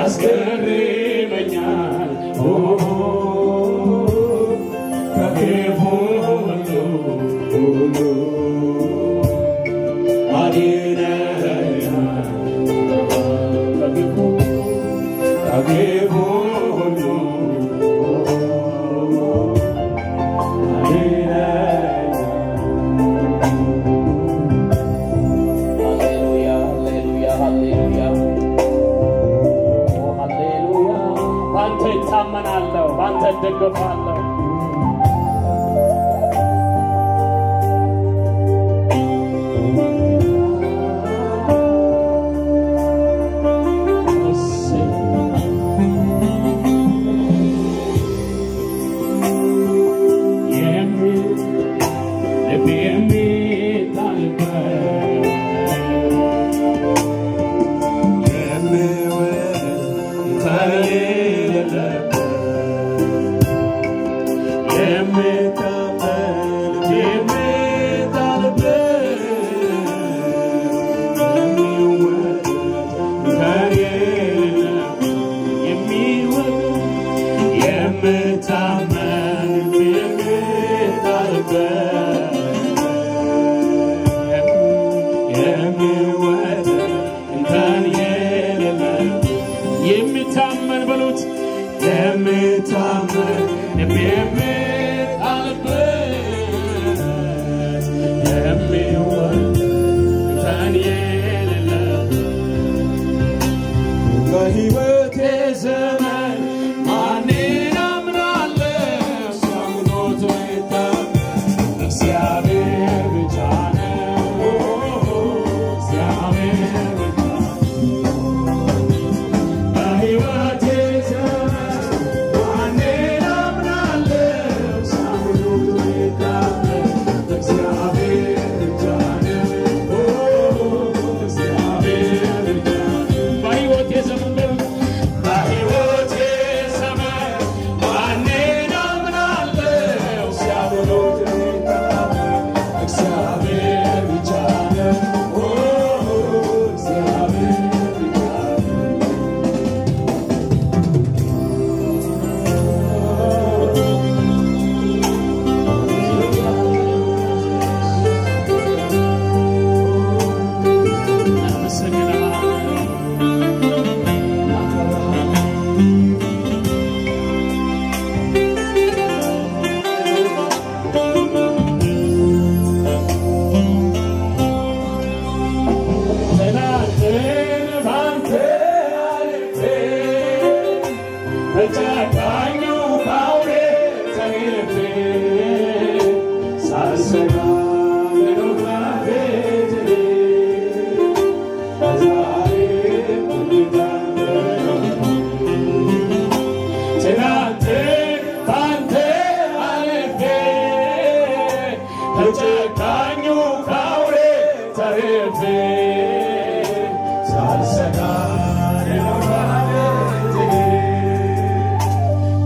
ያስገርመኛል ኦ ከክፉ ሁሉ ሁሉ አድነኸኛል ከክፉ ከክፉ ሁሉ ሃሌሉያ ሃሌሉያ ሃሌሉያ ኦ ሃሌሉያ በአንተ ይታመናለሁ፣ በአንተ እደገፋለሁ። የሚል ልብ የሚጣልበት የምታመን የሚወድ እንከን የሌለ የሚታመን በሉት የሚታመን ልብ የሚጣልበት የሚወድ እንከን የሌለ በሕይወቴ ዘመን ማንን አምናለሁ? ሰምቶት የሚታመን እግዚአብሔር ብቻ ነው። እግዚአብሔር ብቻ በሕይወቴ ዘመን ማንን አምናለሁ? ሰምቶት የሚታመን እግዚአብሔር ብቻ ነው። እግዚአብሔር ብቻ በሕይወቴ ዘመን በሕይወቴ ዘመን ማንን አምናለሁ? ሲያምኑት የሚታመን እግዚአብሔር ብቻ ነው። እግዚአብሔር ብቻ ትናንትን ባንተ አልፌ በጨካኙ ባውሬ ተገፌ ሳልሰጋ ልኖር በቤት ዛሬ ትናንትን ባንተ አልፌ በጨካኙ ባውሬ ተርፌ ሳልሰጋ ልኖር በቤትህ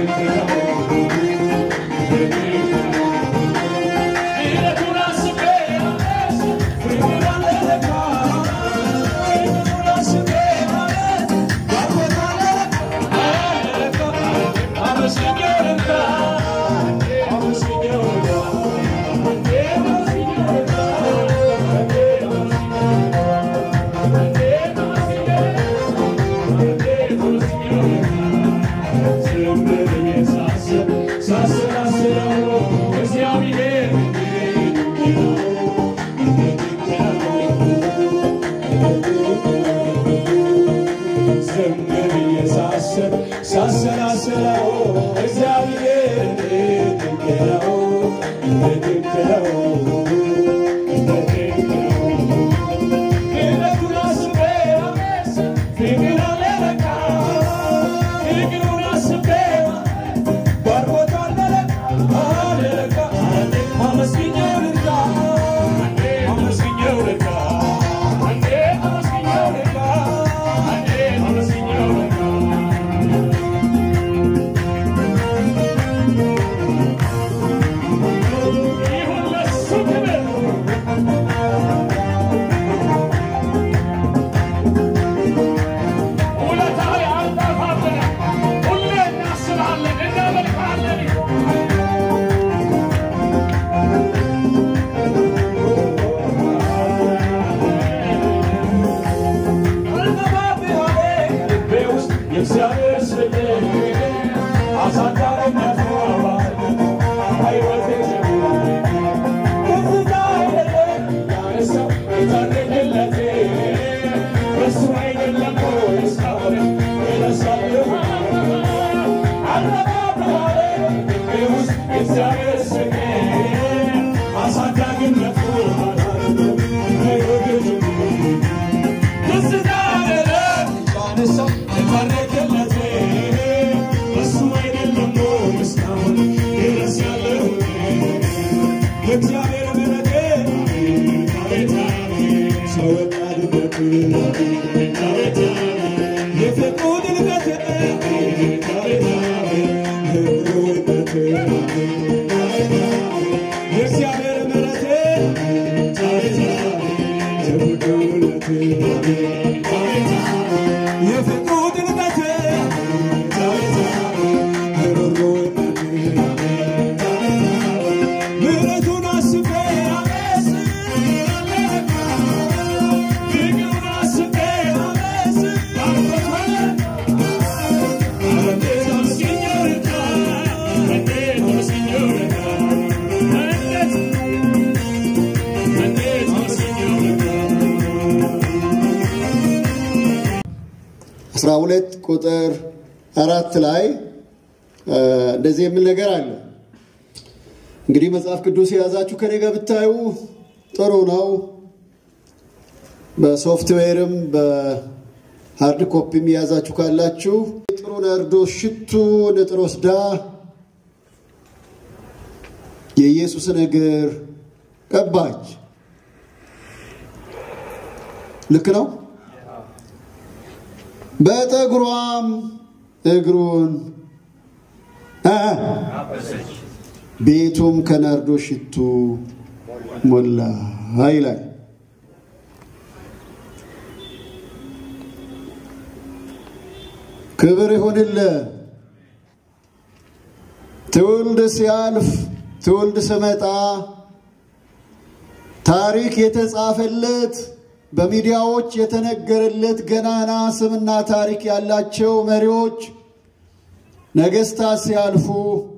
ሳሰላስለው እግዚአብሔር ድንቅ ነው፣ ድንቅ ነው፣ ድንቅ ነው። ፍቅሩን አስቤ ፍቅር አለ ለካ ፍቅሩን አስቤ ባርኮታል ለካ አለ ለካ አመስግኜው ልርዳ አመስግኜው ልርዳ አንዴ አመስግኜው ልርዳ አንዴ አመስግኜው ልርዳ ይሁን ለሱ ክብር ውለታው ያልጠፋብን ሁሌ እናስብሃለን እናመልክሃለን የእግዚአብሔር ስለ አሳዳሪነት አባት ሕይወቴ ከፍታ አይደለም ያነሳው የታደገለቴ በሱ አይደለም ወይ እስካሁን የረሳለሁ አለባብራለ ልቤ ውስጥ የእግዚአብሔር ስሜ አሳዳጊነቱ ሕይወቴ ትዝታ አይደለም ያነሳው የታደገለቴ በሱ አይደለም ወይ እስካሁን የረሳለሁ የእግዚአብሔር ምሕረት አቤት አቤት ሰው ወዳድነት አቤት አቤት የፍቅሩ ድልቀት አቤት አቤት ህብሩነት የእግዚአብሔር ምሕረት አቤት አቤት የፍቅሩነት አቤት የፍቅሩ ድልቀት አቤት አቤት ህብሩነት ምሕረቱን አስቤ ፍቅሩን አስቤ እንዴት አመስግኜው ልርዳ እንዴት አመስግኜው ልርዳ እንዴት እንዴት አመስግኜው ልርዳ አስራ ሁለት ቁጥር አራት ላይ እ እንደዚህ የሚል ነገር አለ። እንግዲህ መጽሐፍ ቅዱስ የያዛችሁ ከኔ ጋር ብታዩ ጥሩ ነው። በሶፍትዌርም በሃርድ ኮፒም የያዛችሁ ካላችሁ ጥሩ ናርዶስ ሽቱ ንጥር ወስዳ የኢየሱስን እግር ቀባች። ልክ ነው። በጠጉሯም እግሩን እ ቤቱም ከናርዶ ሽቱ ሞላ ይላል። ክብር ይሁንልህ። ትውልድ ሲያልፍ ትውልድ ስመጣ ታሪክ የተጻፈለት በሚዲያዎች የተነገረለት ገናና ስምና ታሪክ ያላቸው መሪዎች ነገስታት ሲያልፉ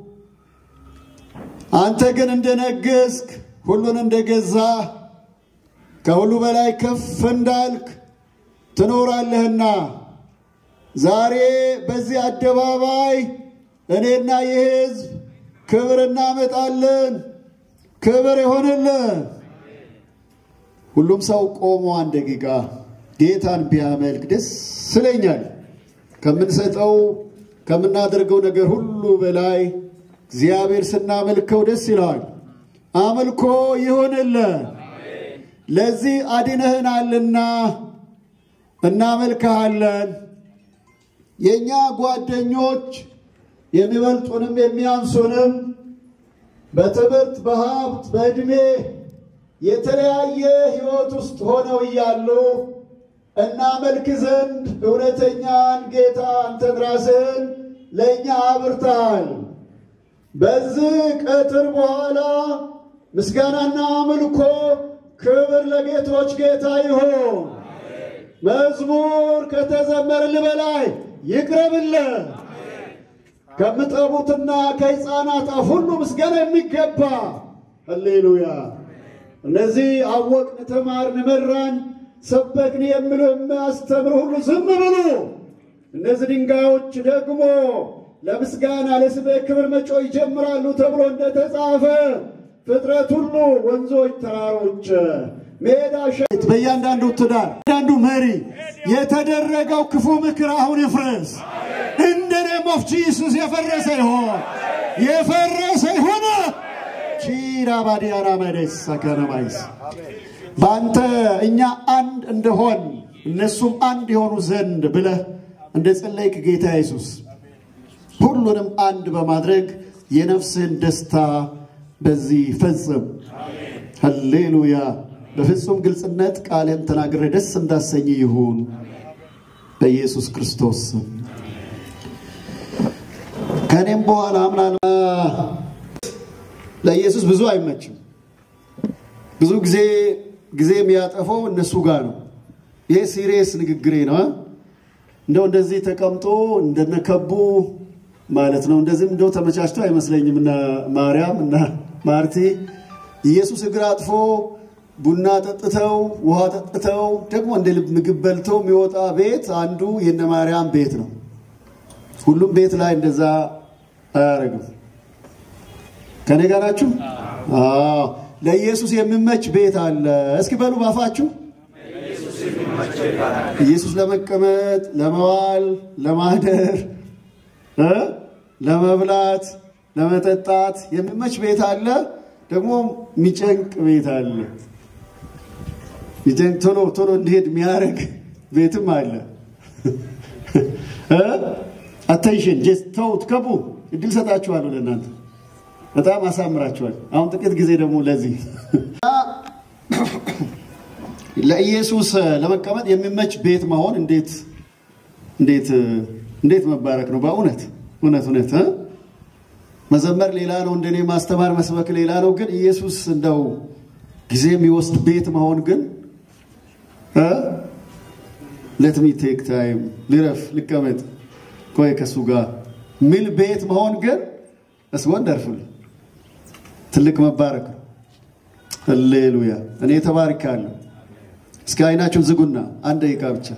አንተ ግን እንደነገስክ ሁሉን እንደገዛ ከሁሉ በላይ ከፍ እንዳልክ ትኖራለህና ዛሬ በዚህ አደባባይ እኔና ይህ ህዝብ ክብር እናመጣለን። ክብር ይሆንልን። ሁሉም ሰው ቆሞ አንድ ደቂቃ ጌታን ቢያመልክ ደስ ይለኛል። ከምንሰጠው ከምናደርገው ነገር ሁሉ በላይ እግዚአብሔር ስናመልከው ደስ ይለዋል። አምልኮ ይሁንልን። ለዚህ አድነህናልና እናመልክሃለን። የእኛ ጓደኞች የሚበልጡንም የሚያንሱንም በትምህርት በሀብት በዕድሜ የተለያየ ሕይወት ውስጥ ሆነው እያሉ እናመልክ ዘንድ እውነተኛን ጌታ አንተን ራስህን ለእኛ አብርተሃል። በዚህ ቀትር በኋላ ምስጋናና አምልኮ ክብር ለጌቶች ጌታ ይሁን። መዝሙር ከተዘመረልህ በላይ ይቅረብልህ። ከምጠቡትና ከሕፃናት አፍ ሁሉ ምስጋና የሚገባ ሃሌሉያ። እነዚህ አወቅን፣ ተማርን፣ መራን፣ ሰበክን የሚሉ የሚያስተምር ሁሉ ዝም ብሉ። እነዚህ ድንጋዮች ደግሞ ለምስጋና ለስምህ ክብር መጮህ ይጀምራሉ ተብሎ እንደተጻፈ ፍጥረት ሁሉ ወንዞች፣ ተራሮች፣ ሜዳ፣ ሸት በእያንዳንዱ ትዳር እያንዳንዱ መሪ የተደረገው ክፉ ምክር አሁን ይፍረስ። እንደ ኔም ኦፍ ጂሱስ የፈረሰ ይሆን የፈረሰ ይሆን። ቺራ ባዲያና መደስ ሰከረማይስ በአንተ እኛ አንድ እንደሆን እነሱም አንድ የሆኑ ዘንድ ብለህ እንደ ጸለይክ ጌታ ኢየሱስ ሁሉንም አንድ በማድረግ የነፍስህን ደስታ በዚህ ፈጽም። ሃሌሉያ። በፍጹም ግልጽነት ቃልህን ተናግሬ ደስ እንዳሰኝ ይሁን በኢየሱስ ክርስቶስ ስም። ከእኔም በኋላ ምናልባት ለኢየሱስ ብዙ አይመችም። ብዙ ጊዜ ጊዜ የሚያጠፈው እነሱ ጋር ነው። ይሄ ሲሪየስ ንግግሬ ነው። እንደው እንደዚህ ተቀምጦ እንደነከቡ ማለት ነው። እንደዚህም እንደው ተመቻችቶ አይመስለኝም። እና ማርያም እና ማርቲ ኢየሱስ እግር አጥፎ ቡና ጠጥተው ውሃ ጠጥተው ደግሞ እንደ ልብ ምግብ በልተው የሚወጣ ቤት አንዱ የነ ማርያም ቤት ነው። ሁሉም ቤት ላይ እንደዛ አያደርግም። ከኔ ጋር ናችሁ? አዎ። ለኢየሱስ የሚመች ቤት አለ። እስኪ በሉ ባፋችሁ ኢየሱስ ለመቀመጥ፣ ለመዋል፣ ለማደር እ ለመብላት፣ ለመጠጣት የሚመች ቤት አለ። ደግሞ የሚጨንቅ ቤት አለ። የሚጨንቅ ቶሎ ቶሎ እንዲሄድ የሚያደርግ ቤትም አለ። አቴንሽን ጀስት ተውት፣ ከቡ እድል ሰጣችኋለሁ ለእናንተ በጣም አሳምራችኋል። አሁን ጥቂት ጊዜ ደግሞ ለዚህ ለኢየሱስ ለመቀመጥ የሚመች ቤት መሆን እንዴት እንዴት እንዴት መባረክ ነው! በእውነት እውነት እውነት እ መዘመር ሌላ ነው፣ እንደኔ ማስተማር መስበክ ሌላ ነው። ግን ኢየሱስ እንደው ጊዜ የሚወስድ ቤት መሆን ግን ሌት ሚ ቴክ ታይም ልረፍ፣ ልቀመጥ፣ ቆይ ከሱ ጋር ሚል ቤት መሆን ግን እስ ወንደርፉል ትልቅ መባረክ ነው። ሃሌሉያ! እኔ ተባርካለሁ። እስኪ አይናችሁን ዝጉና አንድ ደቂቃ ብቻ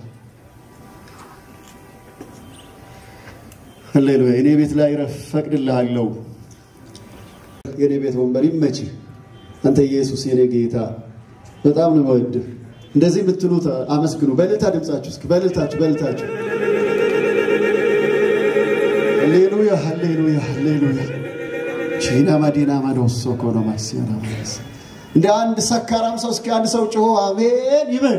ሃሌሉያ! እኔ ቤት ላይ ረፍ ፈቅድልሃለሁ። የኔ ቤት ወንበር ይመችህ። አንተ ኢየሱስ የኔ ጌታ በጣም ነው የምወድህ። እንደዚህ የምትሉት አመስግኑ። በእልልታ ድምጻችሁ እስኪ በእልልታችሁ በእልልታችሁ ሃሌሉያ ሃሌሉያ ሃሌሉያ ቺና ማዲና ማዶሶ ኮኖ ማሲያና ማስ እንደ አንድ ሰካራም ሰው እስኪ አንድ ሰው ጮሆ አሜን ይበል።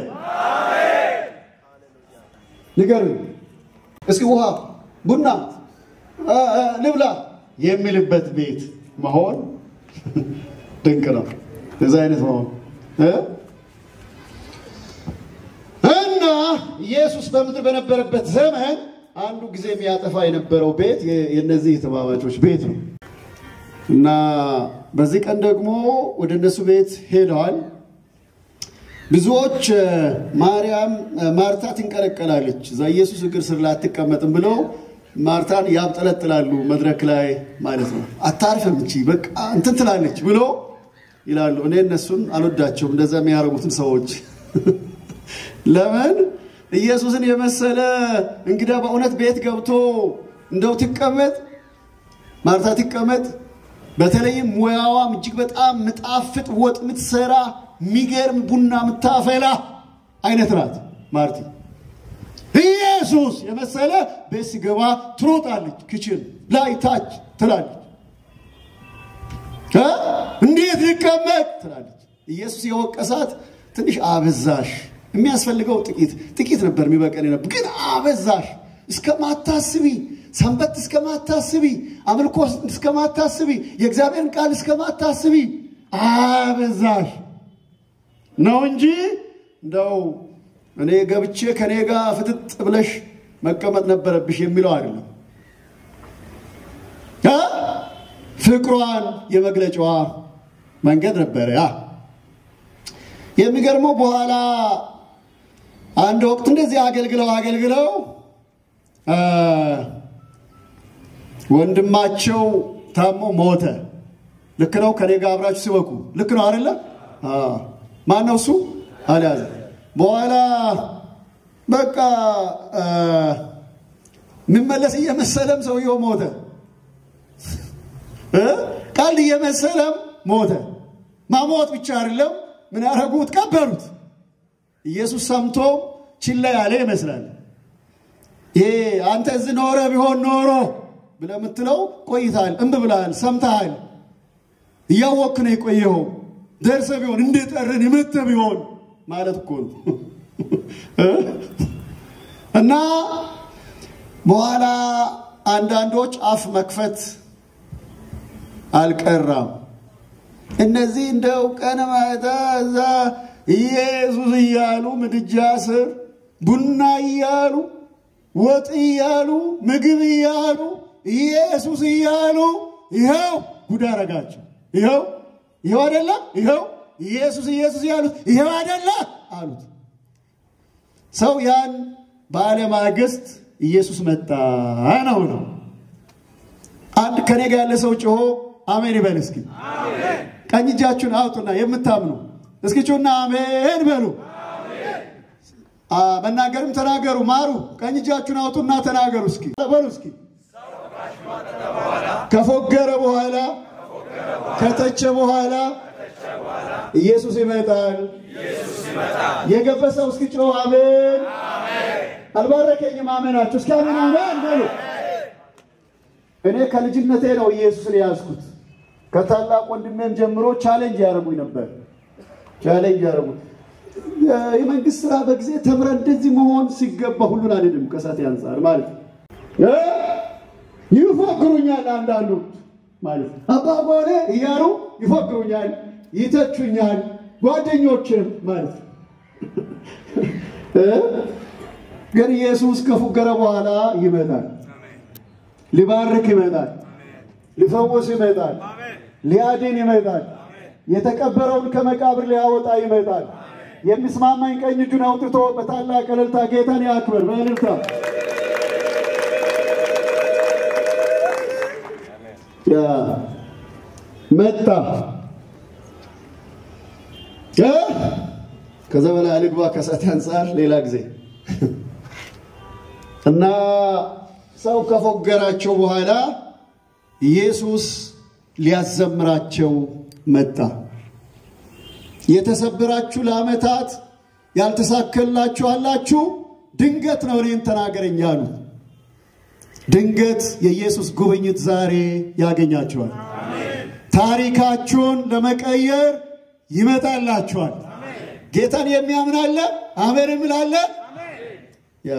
ንገሩ እስኪ ውሃ ቡና ልብላ የሚልበት ቤት መሆን ድንቅ ነው። እዚ አይነት መሆን እና ኢየሱስ በምድር በነበረበት ዘመን አንዱ ጊዜ የሚያጠፋ የነበረው ቤት የእነዚህ የተማማቾች ቤት ነው እና በዚህ ቀን ደግሞ ወደ እነሱ ቤት ሄደዋል። ብዙዎች ማርያም ማርታ ትንቀለቀላለች፣ እዛ ኢየሱስ እግር ስር ላይ አትቀመጥም ብለው ማርታን ያብጠለጥላሉ፣ መድረክ ላይ ማለት ነው። አታርፍም እንቺ በቃ እንትን ትላለች ብሎ ይላሉ። እኔ እነሱን አልወዳቸውም፣ እንደዛ የሚያደርጉትን ሰዎች ለምን ኢየሱስን የመሰለ እንግዳ በእውነት ቤት ገብቶ እንደው ትቀመጥ ማርታ ትቀመጥ። በተለይም ሙያዋም እጅግ በጣም ምጣፍጥ ወጥ ምትሰራ የሚገርም ቡና ምታፈላ አይነት ናት ማርቲ። ኢየሱስ የመሰለ ቤት ሲገባ ትሮጣለች፣ ክችን ላይ ታች ትላለች። እንዴት ሊቀመጥ ትላለች። ኢየሱስ የወቀሳት ትንሽ አበዛሽ የሚያስፈልገው ጥቂት ጥቂት ነበር የሚበቀል ነበር፣ ግን አበዛሽ። እስከማታስቢ ሰንበት እስከማታስቢ፣ አምልኮ እስከማታስቢ፣ የእግዚአብሔርን ቃል እስከማታስቢ አበዛሽ ነው እንጂ እንደው እኔ ገብቼ ከኔ ጋር ፍጥጥ ብለሽ መቀመጥ ነበረብሽ የሚለው አይደለም። እ? ፍቅሯን የመግለጫዋ መንገድ ነበረ ያ የሚገርመው በኋላ አንድ ወቅት እንደዚህ አገልግለው አገልግለው እ ወንድማቸው ታሞ ሞተ። ልክ ነው። ከኔ ጋር አብራችሁ ሲበቁ ልክ ነው አይደለ? ማን ነው እሱ? አልያዘ በኋላ በቃ እ የሚመለስ እየመሰለም ሰውየው ሞተ። እ ቀልድ እየመሰለም ሞተ። ማሞት ብቻ አይደለም ምን ያደረጉት? ቀበሩት። ኢየሱስ ሰምቶ ችላ ያለ ይመስላል። ይሄ አንተ እዚህ ኖረ ቢሆን ኖሮ ብለህ የምትለው ቆይተሃል፣ እምብ ብለሃል፣ ሰምተሃል፣ እያወክ ነው የቆየኸው። ደርሰህ ቢሆን እንደጠረን የመተህ ቢሆን ማለት እኮ ነው። እና በኋላ አንዳንዶች አፍ መክፈት አልቀራም። እነዚህ እንደው ቀን ማታ እዛ ኢየሱስ እያሉ ምድጃ ስር ቡና እያሉ ወጥ እያሉ ምግብ እያሉ ኢየሱስ እያሉ ይኸው ጉድ አረጋቸው። ይኸው ይኸው አደለ ይኸው ኢየሱስ ኢየሱስ እያሉት ይኸው አደለ አሉት። ሰው ያን ባለማግስት ኢየሱስ መጣ ነው ነው። አንድ ከኔ ጋር ያለ ሰው ጮሆ አሜን ይበል እስኪ። ቀኝ እጃችሁን አውጡና የምታምኑ እስኪ ጩና አሜን በሉ። መናገርም ተናገሩ፣ ማሩ። ቀኝ እጃችሁን አውጡና ተናገሩ እስኪ በሉ እስኪ። ከፎገረ በኋላ ከተቸ በኋላ ኢየሱስ ይመጣል። የገበሰው እስኪ ጮህ አሜን። አልባረከኝም አሜናችሁ። እስኪ አሜን አሜን በሉ። እኔ ከልጅነቴ ነው ኢየሱስን የያዝኩት። ከታላቅ ወንድሜም ጀምሮ ቻሌንጅ ያደርጉኝ ነበር። ቻሌንጅ ያደርጉኝ የመንግስት ስራ በጊዜ ተምረን እንደዚህ መሆን ሲገባ ሁሉን አልሄድም ከሳቴ አንጻር ማለት ነው። ይፎክሩኛል አንዳንዱ ማለት አባ ጎኔ እያሉ ይፎክሩኛል፣ ይተቹኛል። ጓደኞችም ማለት ነው። ግን ኢየሱስ ከፉገረ በኋላ ይመጣል። ሊባርክ ይመጣል። ሊፈውስ ይመጣል። ሊያድን ይመጣል። የተቀበረውን ከመቃብር ሊያወጣ ይመጣል። የሚስማማኝ ቀኝ እጁን አውጥቶ በታላቅ እልልታ ጌታን ያክብር። በእልልታ መጣ። ከዛ በላይ አልግባ ከሳት አንጻር ሌላ ጊዜ እና ሰው ከፎገራቸው በኋላ ኢየሱስ ሊያዘምራቸው መጣ። የተሰበራችሁ ለዓመታት ያልተሳከላችሁ አላችሁ፣ ድንገት ነው እኔን ተናገረኝ አሉ። ድንገት የኢየሱስ ጉብኝት ዛሬ ያገኛችኋል። ታሪካችሁን ለመቀየር ይመጣላችኋል። ጌታን የሚያምን አለ? አሜን የሚል አለ? ያ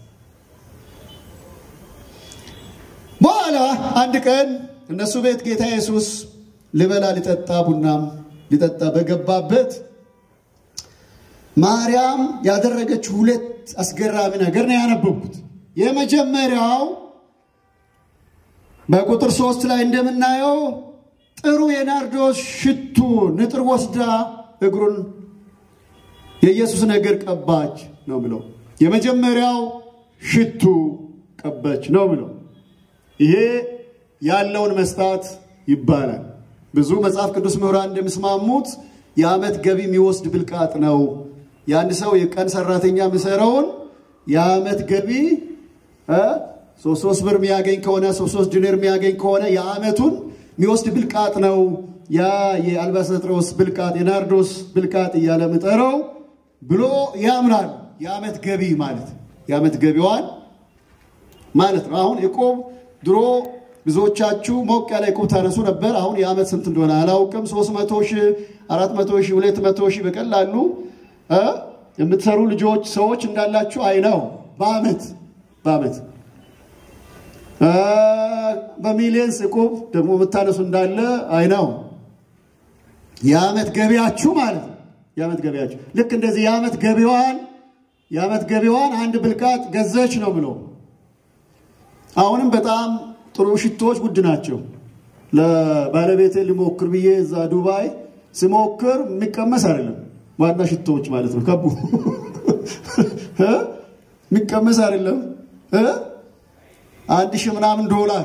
በኋላ አንድ ቀን እነሱ ቤት ጌታ ኢየሱስ ሊበላ ሊጠጣ ቡናም ሊጠጣ በገባበት ማርያም ያደረገችው ሁለት አስገራሚ ነገር ነው ያነበብኩት። የመጀመሪያው በቁጥር ሶስት ላይ እንደምናየው ጥሩ የናርዶስ ሽቱ ንጥር ወስዳ እግሩን የኢየሱስ እግር ቀባች ነው ብለው የመጀመሪያው ሽቱ ቀባች ነው ብለው ይሄ ያለውን መስጣት ይባላል። ብዙ መጽሐፍ ቅዱስ ምሁራን እንደሚስማሙት የዓመት ገቢ የሚወስድ ብልቃጥ ነው። የአንድ ሰው የቀን ሰራተኛ የሚሰራውን የዓመት ገቢ ሶስት ሶስት ብር የሚያገኝ ከሆነ ሶስት ሶስት ዲኔር የሚያገኝ ከሆነ የዓመቱን የሚወስድ ብልቃጥ ነው። ያ የአልባሰጥሮስ ብልቃጥ የናርዶስ ብልቃጥ እያለ ምጠረው ብሎ ያምናል። የዓመት ገቢ ማለት የዓመት ገቢዋን ማለት ነው። አሁን እቁብ ድሮ ብዙዎቻችሁ ሞቅ ያለ እቁብ ታነሱ ነበር። አሁን የዓመት ስንት እንደሆነ አላውቅም። ሶስት መቶ ሺህ አራት መቶ ሺህ ሁለት መቶ ሺህ በቀላሉ የምትሰሩ ልጆች ሰዎች እንዳላችሁ አይነው በዓመት በዓመት አ፣ በሚሊየንስ ዕቁብ ደግሞ የምታነሱ እንዳለ አይናው የዓመት ገቢያችሁ ማለት ነው። የዓመት ገቢያችሁ ልክ እንደዚህ የዓመት ገቢዋን የዓመት ገቢዋን አንድ ብልቃጥ ገዘች ነው ብሎ አሁንም በጣም ጥሩ ሽቶዎች ውድ ናቸው። ለባለቤቴ ሊሞክር ብዬ እዛ ዱባይ ስሞክር የሚቀመስ አይደለም። ዋና ሽቶዎች ማለት ነው። ከቡ እ? የሚቀመስ አይደለም እ? አንድ ሺህ ምናምን ዶላር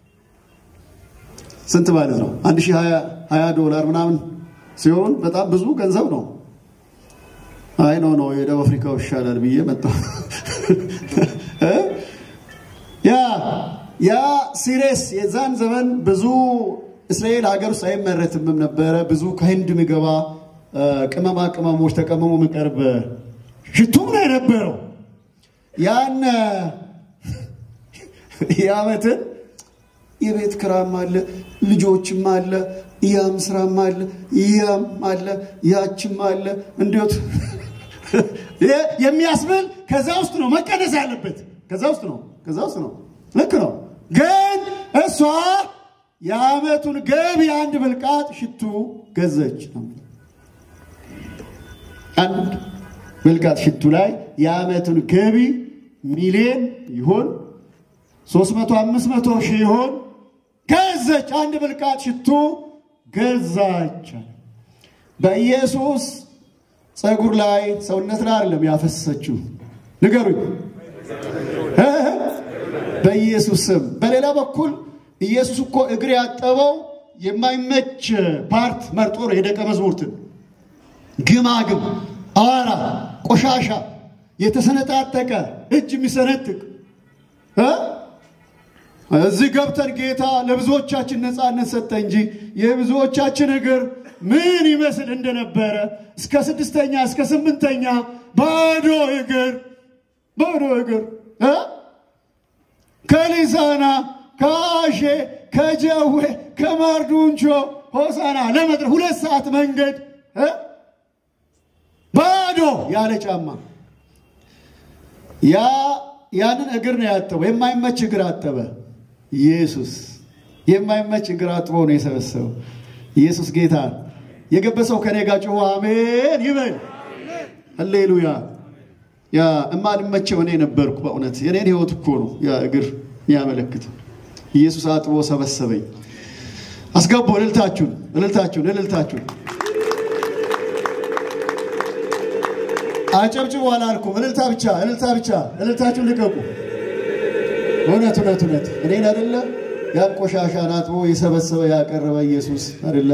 ስንት ማለት ነው? አንድ ሺህ ሀያ ሀያ ዶላር ምናምን ሲሆን በጣም ብዙ ገንዘብ ነው። አይ ኖ ኖ የደቡብ አፍሪካው ይሻላል ብዬ መጣሁ። እ? ያ ያ ሲሬስ የዛን ዘመን ብዙ እስራኤል ሀገር ውስጥ አይመረትምም ነበረ። ብዙ ከህንድ የሚገባ እ፣ ቅመማ ቅመሞች ተቀመሙ የሚቀርብ ሽቱም ነው የነበረው። ያን የዓመትን የቤት ክራም አለ፣ ልጆችም አለ፣ ያም ስራም አለ፣ ያም አለ፣ ያችም አለ። እንዲት የሚያስብል ከዛ ውስጥ ነው መቀነስ ያለበት። ከዛ ውስጥ ነው ከዛ ውስጥ ነው። ልክ ነው። ግን እሷ የዓመቱን ገቢ አንድ ብልቃጥ ሽቱ ገዘች ነው። አንድ ብልቃጥ ሽቱ ላይ የዓመቱን ገቢ ሚሊዮን ይሆን ሶስት መቶ አምስት መቶ ሺህ ይሆን ገዘች። አንድ ብልቃጥ ሽቱ ገዛች። በኢየሱስ ፀጉር ላይ ሰውነት ላይ አይደለም ያፈሰሰችው፣ ንገሩኝ እ? በኢየሱስ ስም። በሌላ በኩል ኢየሱስ እኮ እግር ያጠበው የማይመች ፓርት መርጦ ነው የደቀ መዝሙርትን ግማግም፣ አዋራ፣ ቆሻሻ፣ የተሰነጣጠቀ እጅ የሚሰነጥቅ እ? እዚህ ገብተን ጌታ ለብዙዎቻችን ነፃነት ሰጠ እንጂ የብዙዎቻችን እግር ምን ይመስል እንደነበረ እስከ ስድስተኛ እስከ ስምንተኛ ባዶ እግር ባዶ እግር እ? ከሊሳና ከአሼ ከጀዌ ከማርዱንቾ ሆሳና ለመድረስ ሁለት ሰዓት መንገድ እ? ባዶ ያለ ጫማ ያ ያንን እግር ነው ያጠበው። የማይመች እግር አጠበ። ኢየሱስ የማይመች እግር አጥቦ ነው የሰበሰበው። ኢየሱስ ጌታ የገበሰው ከኔ ጋር ጮኸ አሜን ይበል። ሃሌሉያ። ያ እማልመቸው እኔ ነበርኩ። በእውነት የኔን ህይወት እኮ ነው ያ እግር የሚያመለክት። ኢየሱስ አጥቦ ሰበሰበኝ። አስገቡ እልልታችሁን፣ እልልታችሁን፣ እልልታችሁን አጨብጭቡ አላልኩም። እልልታ ብቻ እልልታ ብቻ እልልታችሁን ልቀቁ። እውነት እውነት እውነት እኔን አይደለ ያን ቆሻሻን አጥቦ የሰበሰበ ያቀረበ ኢየሱስ አይደለ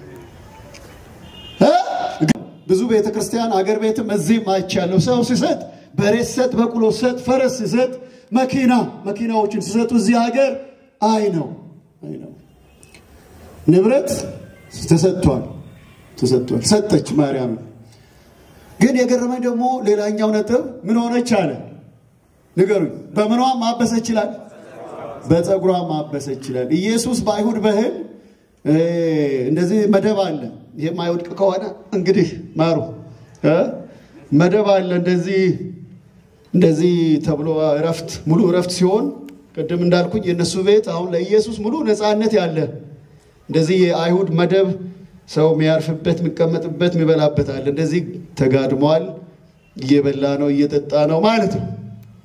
እ? ብዙ ቤተ ክርስቲያን አገር ቤትም እዚህም አይቻለሁ። ሰው ሲሰጥ በሬ ሲሰጥ፣ በቅሎ ሲሰጥ፣ ፈረስ ሲሰጥ፣ መኪና መኪናዎችን ሲሰጡ እዚህ ሀገር አይ ነው አይ ነው ንብረት ተሰጥቷል ተሰጥቷል ሰጠች ማርያም ግን የገረመኝ ደግሞ ሌላኛው ነጥብ ምን ሆነች አለ ንገሩኝ። በምኗ ማበሰ ይችላል? በፀጉሯ ማበሰ ይችላል። ኢየሱስ በአይሁድ ባህል እ፣ እንደዚህ መደብ አለ። ይሄ የማይወድቅ ከሆነ እንግዲህ ማሩ እ፣ መደብ አለ እንደዚህ እንደዚህ ተብሎ እረፍት ሙሉ እረፍት ሲሆን ቅድም እንዳልኩኝ የእነሱ ቤት አሁን ለኢየሱስ ሙሉ ነፃነት ያለ እንደዚህ የአይሁድ መደብ ሰው የሚያርፍበት የሚቀመጥበት የሚበላበት አለ። እንደዚህ ተጋድሟል። እየበላ ነው እየጠጣ ነው ማለት ነው።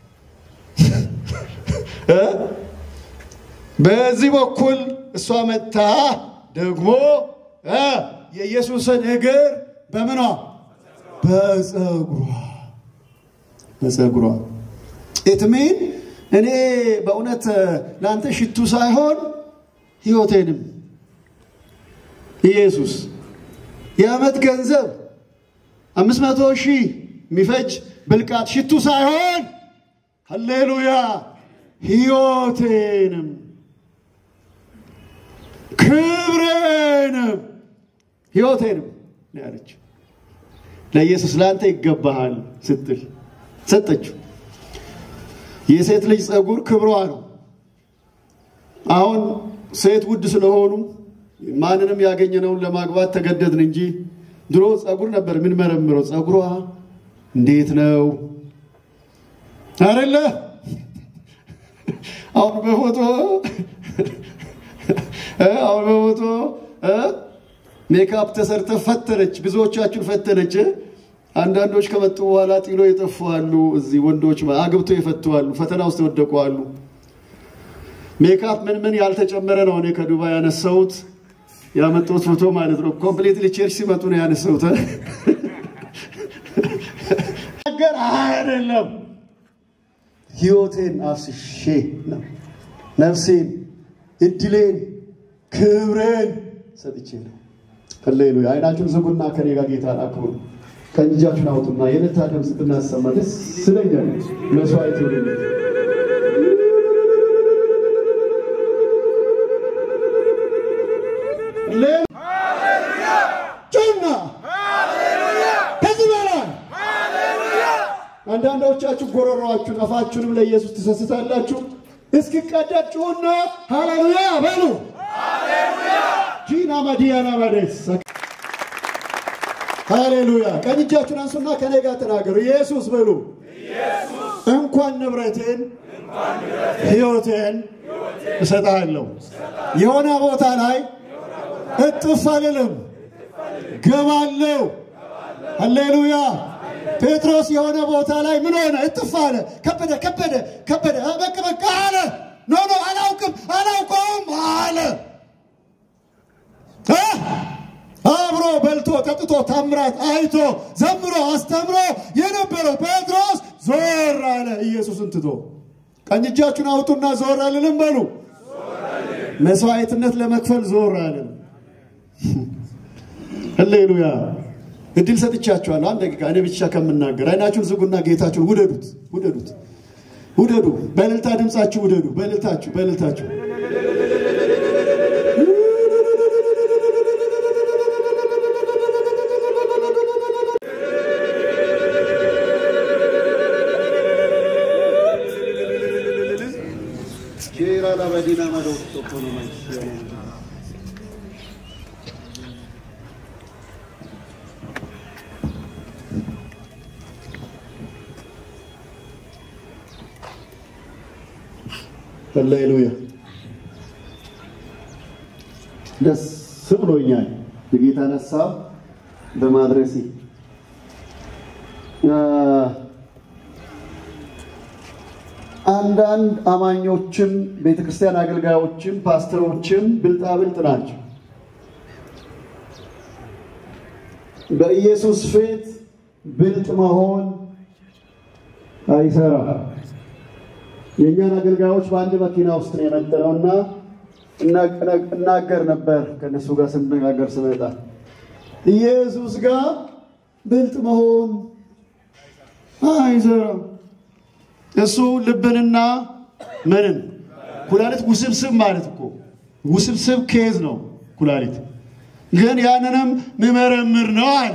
እ? በዚህ በኩል እሷ መጥታ ደግሞ እ የኢየሱስን እግር በምኗ በፀጉሯ በፀጉሯ ኢትሚን እኔ በእውነት ለአንተ ሽቱ ሳይሆን ህይወቴንም ኢየሱስ የዓመት ገንዘብ አምስት መቶ ሺህ የሚፈጅ ብልቃት ሽቱ ሳይሆን ሃሌሉያ ሕይወቴንም ክብሬንም ሕይወቴንም ነው ያለችው። ለኢየሱስ ለአንተ ይገባሃል ስትል ሰጠችው። የሴት ልጅ ፀጉር ክብሯ ነው። አሁን ሴት ውድ ስለሆኑ ማንንም ያገኘነውን ለማግባት ተገደድን እንጂ ድሮ ፀጉር ነበር የምንመረምረው። ፀጉሯ እንዴት ነው አይደለ? አሁን በፎቶ እ አሁን በፎቶ እ ሜካፕ ተሰርተ ፈተነች፣ ብዙዎቻችሁን ፈተነች። እ? አንዳንዶች ከመጡ በኋላ ጥሎ የጠፉ አሉ። እዚህ ወንዶች አግብቶ የፈቱ አሉ። ፈተና ውስጥ የወደቁ አሉ። ሜካፕ ምን ምን ያልተጨመረ ነው። እኔ ከዱባይ ያነሳሁት ያመጣሁት ፎቶ ማለት ነው። ኮምፕሊትሊ ቸርች ሲመጡ ነው ያነሳሁት። እ? ነገር አይደለም። ህይወቴን አፍስሼ ነው ነፍሴን፣ እድሌን፣ ክብሬን ሰጥቼ ነው። ሃሌሉያ። አይናችሁን ዝጉና ከኔ ጋር ጌታን አክብሩ። ቀኝ እጃችሁን አውጡና የእልልታ ድምፅ ብናሰማ ደስ ይለኛል። መስዋዕት ይሁን። ጩና ከዚህ በላይ አንዳንዶቻችሁ ጎረሯችሁን አፋችሁንም ለኢየሱስ ትሰስታላችሁ። እስኪቀደድ ጩና ሃሌሉያ በሉ። ጂና ማዲያና ማዴስ ሃሌሉያ። ቀኝ እጃችሁን አንሱና ከኔ ጋር ተናገሩ። ኢየሱስ በሉ። እንኳን ንብረቴን ህይወቴን እሰጥሃለሁ። የሆነ ቦታ ላይ እጥፍ አልልም፣ ገባለሁ። ሃሌሉያ። ጴጥሮስ የሆነ ቦታ ላይ ምን ሆነ? እጥፍ አለ። ከበደ ከበደ ከበደ፣ በቃ በቃ አለ። ኖ ኖ አላውቅም አላውቀውም አለ። እ? አብሮ በልቶ ጠጥቶ ታምራት አይቶ ዘምሮ አስተምሮ የነበረው ጴጥሮስ ዞር አለ፣ ኢየሱስን ትቶ። ቀኝ እጃችሁን አውጡና ዞር አልልም በሉ። መስዋዕትነት ለመክፈል ዞር አልልም። ሃሌሉያ። እድል ሰጥቻችኋለሁ። አንድ ደቂቃ እኔ ብቻ ከምናገር አይናችሁን ዝጉና ጌታችሁን ውደዱት፣ ውደዱት፣ ውደዱ። በእልልታ ድምፃችሁ ውደዱ። በእልልታችሁ በእልልታችሁ ሃሌሉያ ደስ ብሎኛል የጌታን ሀሳብ በማድረሴ። አንዳንድ አማኞችም ቤተክርስቲያን አገልጋዮችም ፓስተሮችም ብልጣብልጥ ናቸው። በኢየሱስ ፊት ብልጥ መሆን አይሰራም። የእኛን አገልጋዮች በአንድ መኪና ውስጥ ነው የመጠነውና እናገር ነበር ከእነሱ ጋር ስነጋገር ስመጣ ኢየሱስ ጋር ብልጥ መሆን አይሰራም። እሱ ልብንና ምንን ኩላሊት ውስብስብ ማለት እኮ ውስብስብ ኬዝ ነው ኩላሊት ግን ያንንም ምመረምር ነው አለ።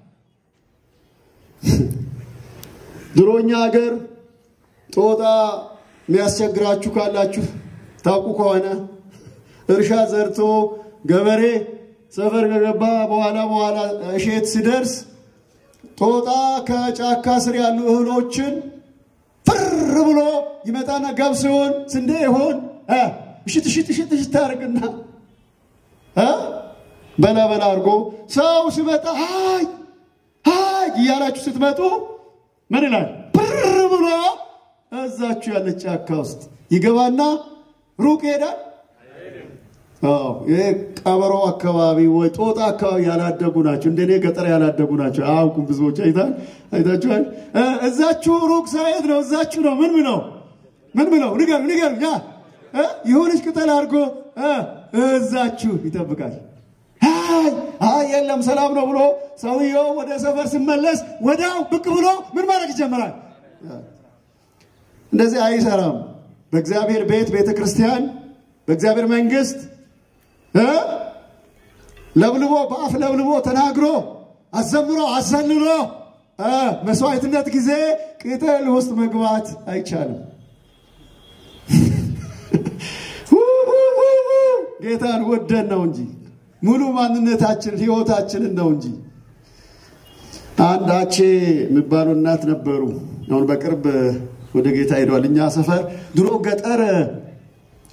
ድሮኛ ሀገር ጦጣ የሚያስቸግራችሁ ካላችሁ ታውቁ ከሆነ እርሻ ዘርቶ ገበሬ ሰፈር ከገባ በኋላ በኋላ እሼት ሲደርስ ጦጣ ከጫካ ስር ያሉ እህሎችን ፍር ብሎ ይመጣና ገብስ ይሆን ስንዴ ይሆን እሽት እሽት እሽት እሽት ታደርግና በላ በላ አድርጎ ሰው ሲመጣ ሀይ ሀይ እያላችሁ ስትመጡ ምን ይላል? ብር ብሎ እዛችሁ ያለች ጫካ ውስጥ ይገባና ሩቅ ይሄዳል። ይሄ ቀበሮ አካባቢ ወይ ጦጣ አካባቢ ያላደጉ ናቸው። እንደኔ ገጠር ያላደጉ ናቸው። አያውቁም ብዙዎች። አይታል አይታችኋል። እዛችሁ ሩቅ ሳይሄድ ነው። እዛችሁ ነው። ምን ብለው ምን ብለው ንገሩ ንገሩ። ያ የሆነች ቅጠል አድርጎ እዛችሁ ይጠብቃል። አይ የለም ሰላም ነው ብሎ ሰውየው ወደ ሰፈር ሲመለስ ወዲያው ብቅ ብሎ ምን ማድረግ ይጀምራል። እንደዚህ አይሰራም። በእግዚአብሔር ቤት ቤተ ክርስቲያን፣ በእግዚአብሔር መንግስት ለብልቦ በአፍ ለብልቦ ተናግሮ አዘምሮ አሰልሎ መስዋዕትነት ጊዜ ቅጠል ውስጥ መግባት አይቻልም። ጌታን ወደን ነው እንጂ ሙሉ ማንነታችን ህይወታችንን ነው እንጂ። አንድ አቼ የሚባሉ እናት ነበሩ። አሁን በቅርብ ወደ ጌታ ሄደዋል። እኛ ሰፈር ድሮ ገጠር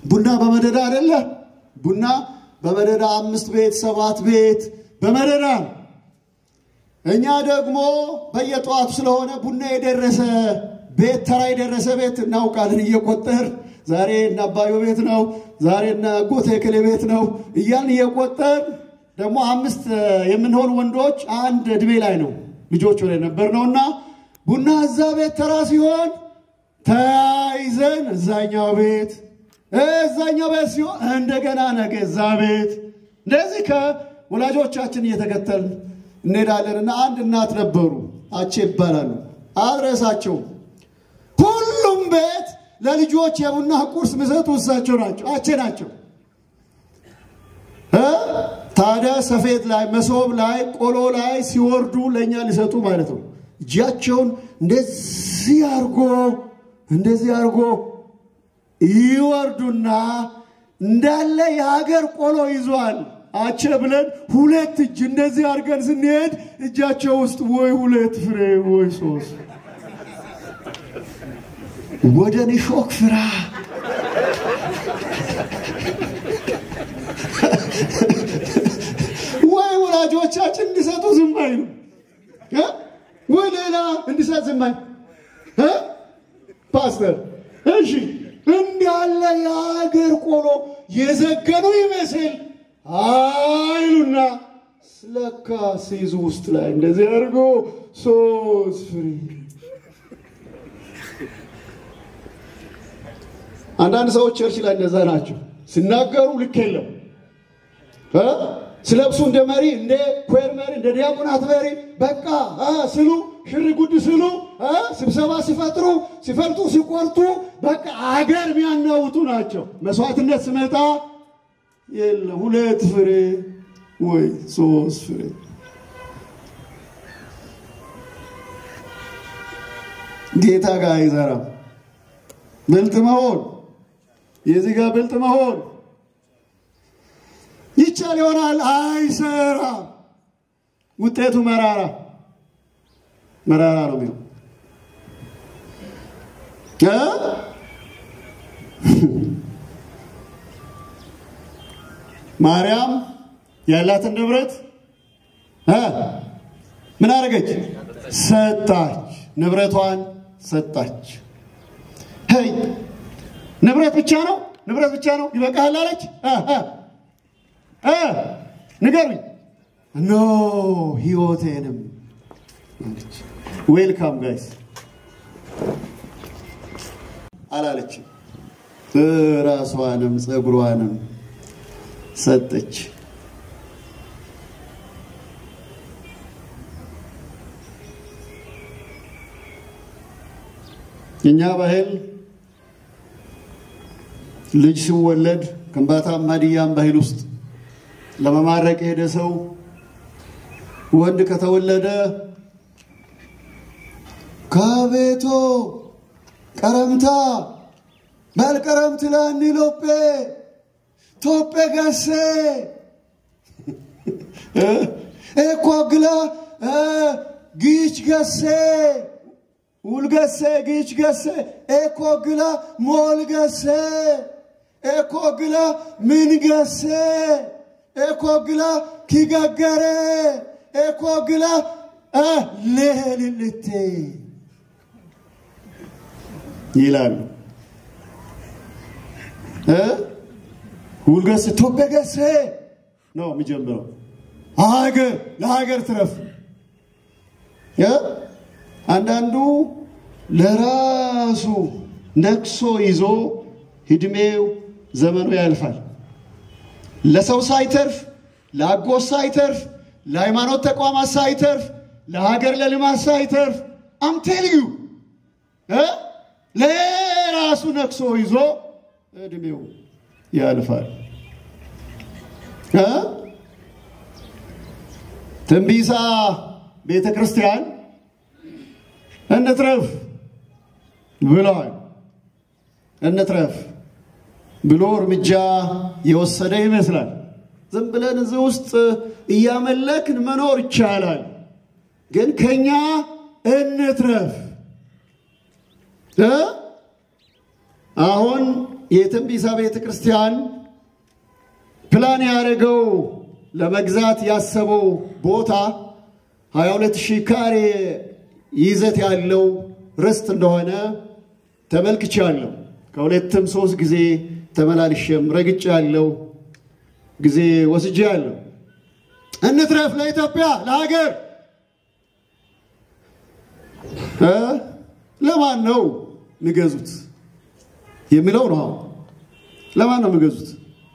ቡና በመደዳ አይደለ? ቡና በመደዳ አምስት ቤት ሰባት ቤት በመደዳ ነው። እኛ ደግሞ በየጠዋቱ ስለሆነ ቡና የደረሰ ቤት ተራ የደረሰ ቤት እናውቃለን እየቆጠር ዛሬ እነ አባዮ ቤት ነው፣ ዛሬ እነ ጎቴ ክሌ ቤት ነው እያልን እየቆጠር ደግሞ አምስት የምንሆን ወንዶች አንድ እድሜ ላይ ነው ልጆች ላይ ነበር ነውና ቡና እዛ ቤት ተራ ሲሆን ተያይዘን እዛኛው ቤት እዛኛው ቤት ሲሆን እንደገና ነገ እዛ ቤት እንደዚህ ከወላጆቻችን እየተከተልን እንሄዳለንና አንድ እናት ነበሩ፣ አቼ ይባላሉ። አድረሳቸውም ሁሉም ቤት ለልጆች የቡና ቁርስ ምሰጡ እሳቸው ናቸው፣ አቼ ናቸው። እ ታዲያ ሰፌድ ላይ መሶብ ላይ ቆሎ ላይ ሲወርዱ ለእኛ ሊሰጡ ማለት ነው። እጃቸውን እንደዚህ አርጎ እንደዚህ አርጎ ይወርዱና እንዳለ የሀገር ቆሎ ይዟል አቸ ብለን ሁለት እጅ እንደዚህ አድርገን ስንሄድ እጃቸው ውስጥ ወይ ሁለት ፍሬ ወይ ሶስት ወደ ኒሾክ ፍራ ወይ ወላጆቻችን እንዲሰጡ ዝም አይሉ እ? ወይ ሌላ እንዲሰጥ ዝም አይሉ እ? ፓስተር እሺ እንዳለ የሀገር ቆሎ የዘገኑ ይመስል አይሉና ስለካ ሲይዙ ውስጥ ላይ እንደዚህ አድርጎ ሶስት ፍሬ አንዳንድ ሰዎች ቸርች ላይ እንደዛ ናቸው። ሲናገሩ ልክ የለም እ? ሲለብሱ እንደ መሪ እንደ ኮር መሪ እንደ ዲያቆናት መሪ በቃ እ ስሉ ሽር ጉድ ስሉ እ ስብሰባ ሲፈጥሩ ሲፈልጡ ሲቆርጡ በቃ አገር የሚያናውጡ ናቸው። መስዋዕትነት ስመጣ የለም ሁለት ፍሬ ወይ ሶስት ፍሬ ጌታ ጋር አይዘራም። ብልጥ መሆን የዚህ ጋር ብልጥ መሆን ይቻል ይሆናል፣ አይሰራም። ውጤቱ መራራ መራራ ነው የሚሆን እ ማርያም ያላትን ንብረት እ ምን አደረገች? ሰጣች። ንብረቷን ሰጣች። ሄይ ንብረት ብቻ ነው ንብረት ብቻ ነው ይበቃሃል አለች። እ እ እ ንገሩኝ። ኖ ህይወቴንም አለች። ዌልካም ጋይስ አላለችም። ራሷንም ፀጉሯንም ሰጠች። የኛ ባህል ልጅ ሲወለድ ከምባታም ሀዲያም ባህል ውስጥ ለመማረቅ የሄደ ሰው ወንድ ከተወለደ ከቤቶ ቀረምታ በልቀረምት ለኒ ሎጴ ቶጴ ገሴ ኤኮ ግላ ጊች ገሴ ውልገሴ ጊች ገሴ ኤኮ ግላ ሞል ገሴ ኤኮ ግላ ምን ገሴ ኤኮ ግላ ኪገገሬ ኤኮ ግላ ሌልልቴ ይላሉ። ውልገሴ ቶቤ ገሴ ነው የሚጀምረው። ሀገር ለሀገር ትረፍ። አንዳንዱ ለራሱ ነክሶ ይዞ እድሜው ዘመኑ ያልፋል። ለሰው ሳይተርፍ፣ ለአጎት ሳይተርፍ፣ ለሃይማኖት ተቋማት ሳይተርፍ፣ ለሀገር ለልማት ሳይተርፍ አምቴልዩ ለራሱ ነክሶ ይዞ እድሜው ያልፋል። ትንቢሳ ቤተ ክርስቲያን እንትረፍ ብለዋል። እንትረፍ ብሎ እርምጃ የወሰደ ይመስላል። ዝም ብለን እዚህ ውስጥ እያመለክን መኖር ይቻላል፣ ግን ከኛ እንትረፍ እ አሁን የትንቢሳ ቤተ ክርስቲያን ፕላን ያደረገው ለመግዛት ያሰበው ቦታ 22 ሺህ ካሬ ይዘት ያለው ርስት እንደሆነ ተመልክቻለሁ። ከሁለትም ሶስት ጊዜ ተመላልሼም ረግጬ ያለው ጊዜ ወስጄ ያለው እንትረፍ ለኢትዮጵያ ለሀገር እ ለማን ነው የሚገዙት የሚለው ነው። አሁን ለማን ነው የሚገዙት?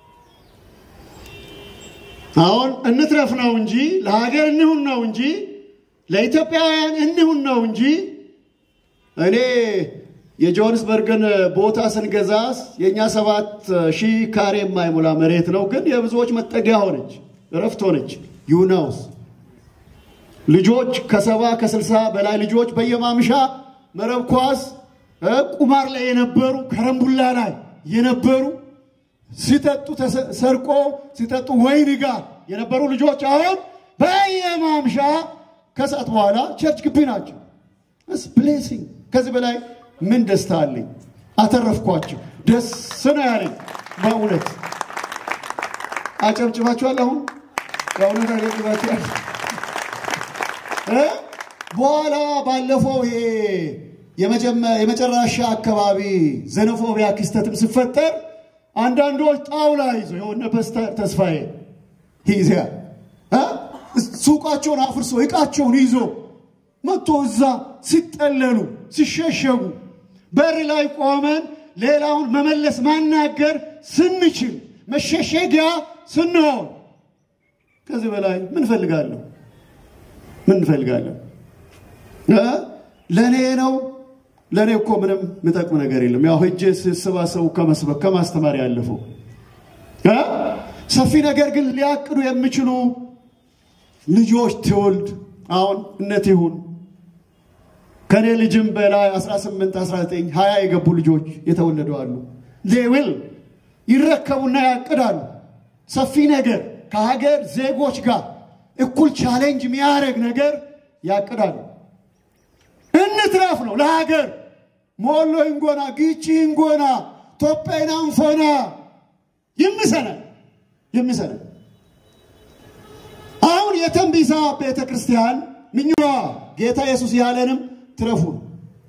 አሁን እንትረፍ ነው እንጂ ለሀገር እንሁን ነው እንጂ ለኢትዮጵያውያን እንሁን ነው እንጂ እኔ የጆሃንስበርግን ቦታ ስንገዛ የእኛ ሰባት ሺህ ካሬ የማይሞላ መሬት ነው፣ ግን የብዙዎች መጠጊያ ሆነች፣ እረፍት ሆነች። ዩናውስ ልጆች ከሰባ ከስልሳ በላይ ልጆች በየማምሻ መረብ ኳስ እ ቁማር ላይ የነበሩ ከረምቡላ ላይ የነበሩ ሲጠጡ ተሰ- ሰርቆ ሲጠጡ ወይን ጋር የነበሩ ልጆች አሁን በየማምሻ ከሰዓት በኋላ ቸርች ግቢ ናቸው። ስ ብሌሲንግ ከዚህ በላይ ምን ደስታ አለኝ? አተረፍኳቸው። ደስ ነው ያለኝ በእውነት አጨብጭባችኋል። አሁን በእውነት አጨብጭባችኋል። እ? በኋላ ባለፈው ይሄ የመጀመ- የመጨረሻ አካባቢ ዘኖፎቢያ ክስተትም ሲፈጠር አንዳንዶች ጣውላ ይዞ የሆነ ፓስተር ተስፋዬ ይዚያ እ? ሱቃቸውን አፍርሶ እቃቸውን ይዞ መጥቶ እዛ ሲጠለሉ ሲሸሸጉ በር ላይ ቆመን ሌላውን መመለስ ማናገር ስንችል መሸሸጊያ ስንሆን ከዚህ በላይ ምን እፈልጋለሁ? ምን እንፈልጋለን? እ? ለእኔ ነው። ለእኔ እኮ ምንም የሚጠቅም ነገር የለም። ያው ሄጄ ስሰባሰቡ ከመስበክ ከማስተማር ያለፈው እ? ሰፊ ነገር ግን ሊያቅዱ የሚችሉ ልጆች ትውልድ አሁን እነት ይሁን ከእኔ ልጅም በላይ 18 19 20 የገቡ ልጆች የተወለዱ አሉ። ሌዊል ይረከቡና ያቅዳሉ። ሰፊ ነገር ከሀገር ዜጎች ጋር እኩል ቻሌንጅ የሚያደርግ ነገር ያቅዳሉ። እንትረፍ ነው ለሀገር ሞሎ እንጎና ጊቺ እንጎና ቶጴና እንፎና ይምሰናል ይምሰናል። አሁን የተንቢሳ ቤተ ክርስቲያን ምኞዋ ጌታ ኢየሱስ ያለንም ትረፉ ነው።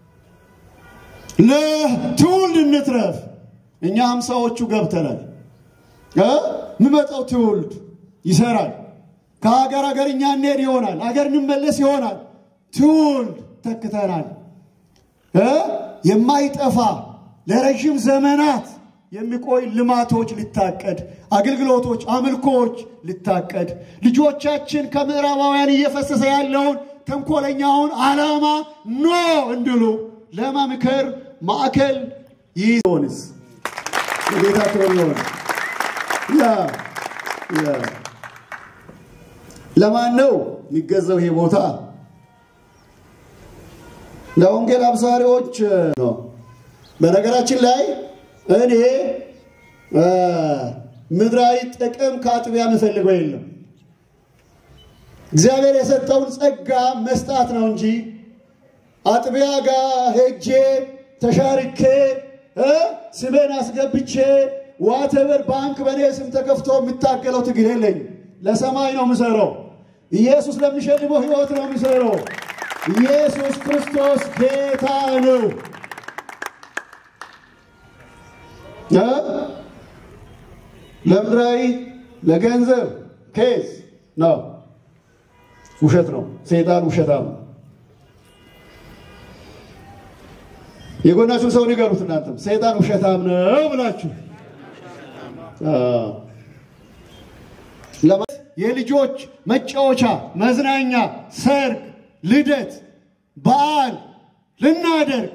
ለትውልድ እንትረፍ። እኛ ሀምሳዎቹ ገብተናል። እ? የሚመጣው ትውልድ ይሰራል። ከሀገር ሀገር እኛ እንሄድ ይሆናል። ሀገር እንመለስ ይሆናል። ትውልድ ተክተናል። እ? የማይጠፋ ለረዥም ዘመናት የሚቆይ ልማቶች ሊታቀድ፣ አገልግሎቶች፣ አምልኮዎች ሊታቀድ፣ ልጆቻችን ከምዕራባውያን እየፈሰሰ ያለውን ተንኮለኛውን ዓላማ ኖ እንድሉ ለመምከር ማዕከል ይሆንስ የጌታ ክብር ይሆን። ያ ያ ለማን ነው የሚገዛው ይሄ ቦታ? ለወንጌል አብሳሪዎች ነው። በነገራችን ላይ እኔ እ ምድራዊ ጥቅም ከአጥቢያ የምፈልገው የለም። እግዚአብሔር የሰጠውን ጸጋ መስጣት ነው እንጂ አጥቢያ ጋር ሄጄ ተሻርኬ እ ስሜን አስገብቼ ዋተበር ባንክ በእኔ ስም ተከፍቶ የምታገለው ትግል የለኝም። ለሰማይ ነው የምሰራው። ኢየሱስ ለሚሸልመው ሕይወት ነው የምሰራው። ኢየሱስ ክርስቶስ ጌታ ነው። እ? ለምድራዊ ለገንዘብ ኬዝ ነው፣ ውሸት ነው። ሰይጣን ውሸታም ነው። የጎናችሁን ሰው ንገሩት። እናንተም ሰይጣን ውሸታም ነው ብላችሁ አዎ። ለማ- የልጆች መጫወቻ፣ መዝናኛ፣ ሰርግ፣ ልደት፣ በዓል ልናደርግ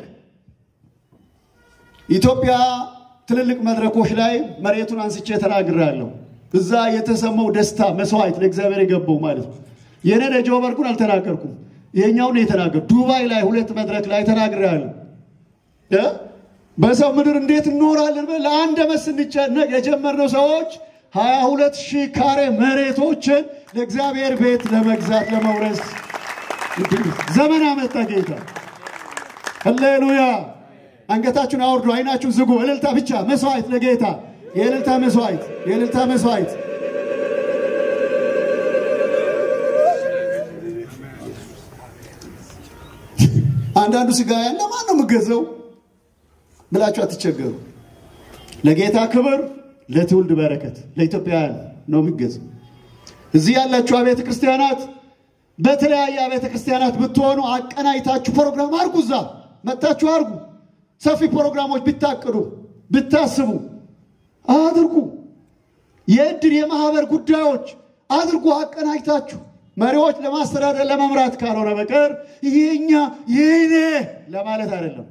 ኢትዮጵያ ትልልቅ መድረኮች ላይ መሬቱን አንስቼ ተናግሬያለሁ። እዛ የተሰማው ደስታ መስዋዕት ለእግዚአብሔር የገባው ማለት ነው። የኔ ጆበርኩን አልተናገርኩም፣ ይሄኛውን የተናገር ዱባይ ላይ ሁለት መድረክ ላይ ተናግሬያለሁ። እ? በሰው ምድር እንዴት እንኖራለን ብለን ለአንድ ዓመት ስንጨነቅ የጀመርነው ሰዎች ሀያ ሁለት ሺህ ካሬ መሬቶችን ለእግዚአብሔር ቤት ለመግዛት ለመውረስ ዘመን አመጣ ጌታ። ሃሌሉያ አንገታችሁን አውርዱ፣ አይናችሁን ዝጉ። እልልታ ብቻ መስዋዕት ለጌታ የእልልታ መስዋዕት የእልልታ መስዋዕት አንዳንዱ ስጋ ያለ ማን ነው የምገዘው ብላችሁ አትቸገሩ። ለጌታ ክብር፣ ለትውልድ በረከት፣ ለኢትዮጵያውያን ነው የሚገዘው። እዚህ ያላችሁ አብያተ ክርስቲያናት በተለያየ አብያተ ክርስቲያናት ብትሆኑ አቀናይታችሁ ፕሮግራም አርጉ። እዛ መጥታችሁ አርጉ። ሰፊ ፕሮግራሞች ብታቅዱ ብታስቡ አድርጉ። የእድር የማህበር ጉዳዮች አድርጉ አቀናጅታችሁ። መሪዎች ለማስተዳደር ለመምራት ካልሆነ በቀር ይሄኛ ይህኔ ለማለት አይደለም።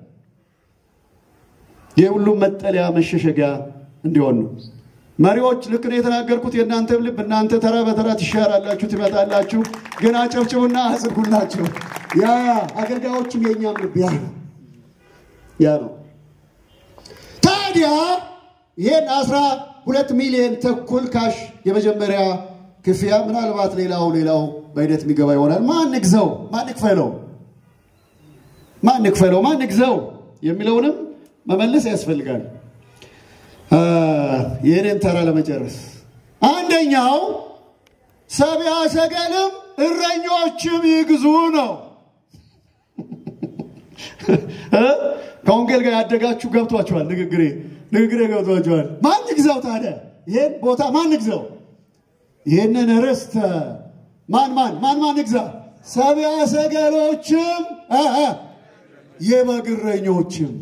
የሁሉም መጠለያ መሸሸጊያ እንዲሆን ነው። መሪዎች ልክ ነው የተናገርኩት። የእናንተም ልብ እናንተ ተራ በተራ ትሻራላችሁ፣ ትመጣላችሁ። ግን አጨብጭቡና አጽድጉላቸው። ያ አገልጋዮችም የእኛም ልብ ያ ነው ያ ነው። ታዲያ ይህን አስራ ሁለት ሚሊዮን ተኩል ካሽ የመጀመሪያ ክፍያ ምናልባት ሌላው ሌላው በሂደት የሚገባ ይሆናል። ማን ግዘው? ማን ክፈለው? ማን ክፈለው? ማን ግዘው የሚለውንም መመለስ ያስፈልጋል። ይህንን ተራ ለመጨረስ አንደኛው ሰብአ ሰገልም እረኞችም ይግዙ ነው። ከወንጌል ጋር ያደጋችሁ ገብቷችኋል። ንግግሬ ንግግሬ ገብቷችኋል። ማን ግዛው ታዲያ? ይህን ቦታ ማን ግዛው? ይህንን ርስት ማን ማን ማን ማን ግዛ? ሰብአ ሰገሎችም የበግ እረኞችም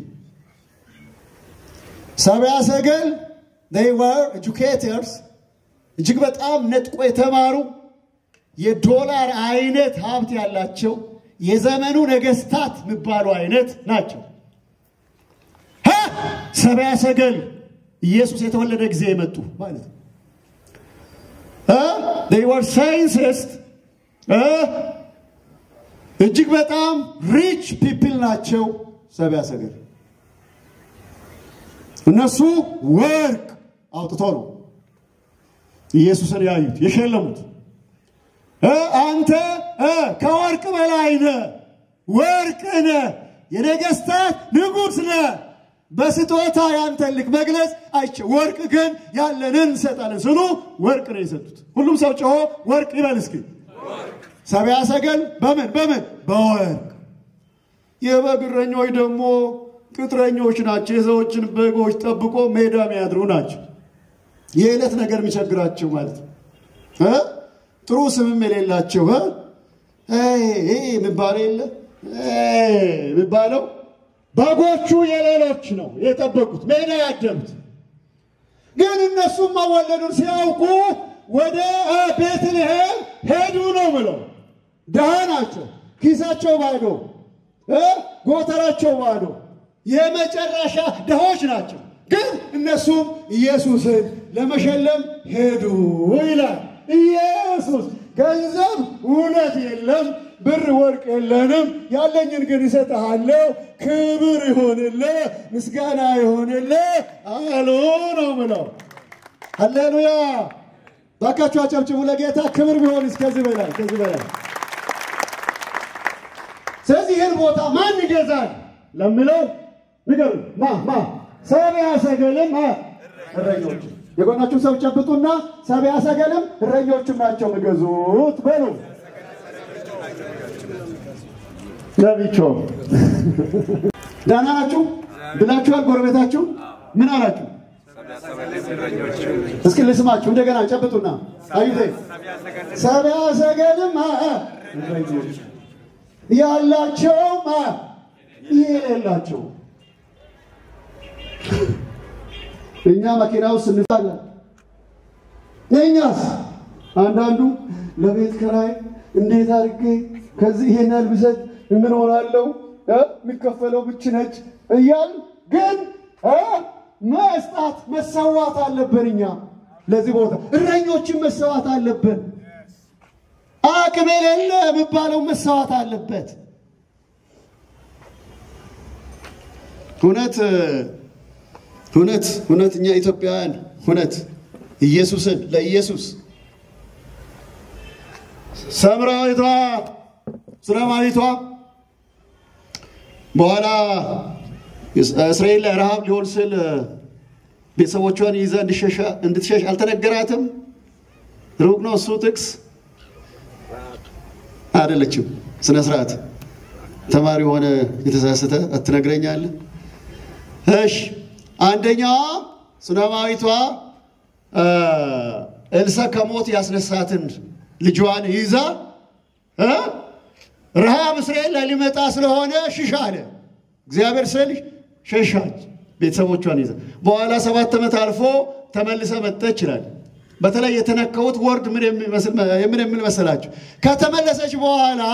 ሰብአ ሰገል they were educators እጅግ በጣም ነጥቆ የተማሩ የዶላር አይነት ሀብት ያላቸው የዘመኑ ነገስታት የሚባሉ አይነት ናቸው። ሰብአ ሰገል ኢየሱስ የተወለደ ጊዜ የመጡ ማለት ነው። they were scientists እጅግ በጣም ሪች ፒፕል ናቸው። ሰብአ ሰገል እነሱ ወርቅ አውጥቶ ነው ኢየሱስን ያዩት የሸለሙት። አንተ ከወርቅ በላይ ነህ፣ ወርቅ ነህ፣ የነገስታት ንጉሥ ነህ። በስጦታ ያንተን ልክ መግለጽ አይቼ ወርቅ ግን ያለንን እንሰጣለን ስሉ ወርቅ ነው የሰጡት። ሁሉም ሰው ጮሆ ወርቅ ይበል እስኪ። ሰብአ ሰገል በምን በምን በወርቅ የበግ እረኞች ደግሞ ቅጥረኞች ናቸው። የሰዎችን በጎች ጠብቆ ሜዳ የሚያድሩ ናቸው። የዕለት ነገር የሚቸግራቸው ማለት ነው። ጥሩ ስምም የሌላቸው የሚባለው የለ የሚባለው በጎቹ የሌሎች ነው የጠበቁት ሜዳ ያደሩት። ግን እነሱም መወለዱን ሲያውቁ ወደ ቤትልሔም ሄዱ ነው ብለው ድሃ ናቸው። ኪሳቸው ባዶ፣ ጎተራቸው ባዶ የመጨረሻ ድሆች ናቸው። ግን እነሱም ኢየሱስን ለመሸለም ሄዱ ይላል። ኢየሱስ ገንዘብ እውነት የለም፣ ብር ወርቅ የለንም፣ ያለኝን ግን እሰጥሃለሁ፣ ክብር ይሆንልህ፣ ምስጋና ይሆንልህ አሉ ነው ምለው። ሃሌሉያ! ባካችሁ አጨብጭቡ ለጌታ ክብር ቢሆን እስከዚህ በላይ ከዚህ በላይ። ስለዚህ ይህን ቦታ ማን ይገዛል ለምለው ንገሩ። ማ ማ ሰብአ ሰገልም እረኞች የጎናችሁ ሰው ጨብጡና ሰብአ ሰገልም እረኞችም ናቸው የሚገዙት በሉ። ለብቻ ደህና ናችሁ ብላችኋል። ጎረቤታችሁ ምን አላችሁ? እስኪ ልስማችሁ እንደገና ጨብጡና አዩቴ ሰብአ ሰገልም እረኞች ያላቸውም የሌላቸው እኛ መኪና ውስጥ እንፋለን። እኛስ አንዳንዱ ለቤት ኪራይ እንዴት አድርጌ ከዚህ ይሄን ያህል ብሰጥ ምን ሆናለሁ የሚከፈለው ብቻ ነች እያል ግን መስጣት መሰዋት አለብን። እኛ ለዚህ ቦታ እረኞችን መሰዋት አለብን። አቅም የሌለ የሚባለው መሰዋት አለበት። እውነት እውነት እውነት እኛ ኢትዮጵያውያን እውነት ኢየሱስን ለኢየሱስ ሰምራዊቷ ሱነማዊቷ በኋላ እስራኤል ላይ ረሃብ ሊሆን ስል ቤተሰቦቿን ይዛ እንድትሸሽ አልተነገራትም? ሩቅ ነው እሱ ጥቅስ አይደለችም። ስነ ስርዓት ተማሪ ሆነ የተሳሰተ አትነግረኛለህ? እሺ አንደኛዋ ሱነማዊቷ ኤልሳ ከሞት ያስነሳትን ልጇን ይዛ እ ረሃብ እስራኤል ላይ ሊመጣ ስለሆነ ሽሽ አለ እግዚአብሔር ስል ሸሻች ቤተሰቦቿን ይዛ። በኋላ ሰባት ዓመት አልፎ ተመልሰ መጠች ይላል። በተለይ የተነከውት ወርድ ምን የሚል መሰላችሁ? ከተመለሰች በኋላ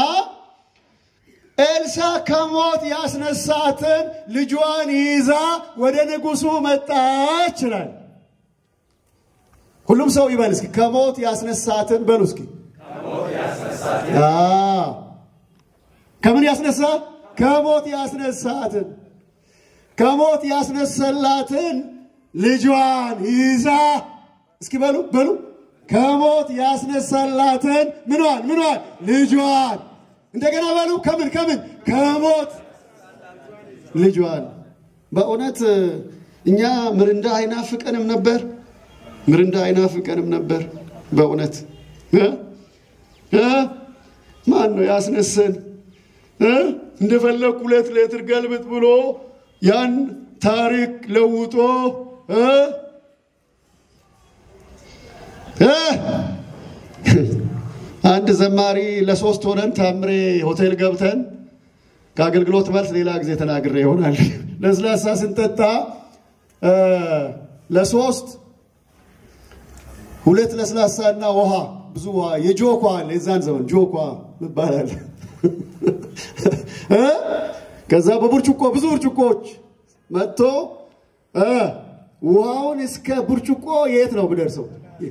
ኤልሳ ከሞት ያስነሳትን ልጇን ይዛ ወደ ንጉሱ መጣች ይላል። ሁሉም ሰው ይበል እስኪ ከሞት ያስነሳትን በሉ እስኪ። ከምን ያስነሳ? ከሞት ያስነሳትን ከሞት ያስነሰላትን ልጇን ይዛ እስኪ በሉ በሉ ከሞት ያስነሳላትን ምኗን ምኗን ልጇን እንደገና በሉ ከምን ከምን ከሞት ልጇን በእውነት እኛ ምርንዳ አይናፍቀንም ነበር ምርንዳ አይናፍቀንም ነበር በእውነት ማን ነው ያስነሰን እንደፈለግ ሁለት ሌትር ገልብጥ ብሎ ያን ታሪክ ለውጦ አንድ ዘማሪ ለሶስት ሆነን ታምሬ ሆቴል ገብተን ከአገልግሎት መልስ ሌላ ጊዜ ተናግሬ ይሆናል። ለስላሳ ስንጠጣ ለሶስት ሁለት ለስላሳና ውሃ ብዙ ውሃ የጆኳ አለ የዛን ዘመን ጆኳ ይባላል። ከዛ በብርጭቆ ብዙ ብርጭቆዎች መጥቶ ውሃውን እስከ ብርጭቆ የት ነው ብደርሰው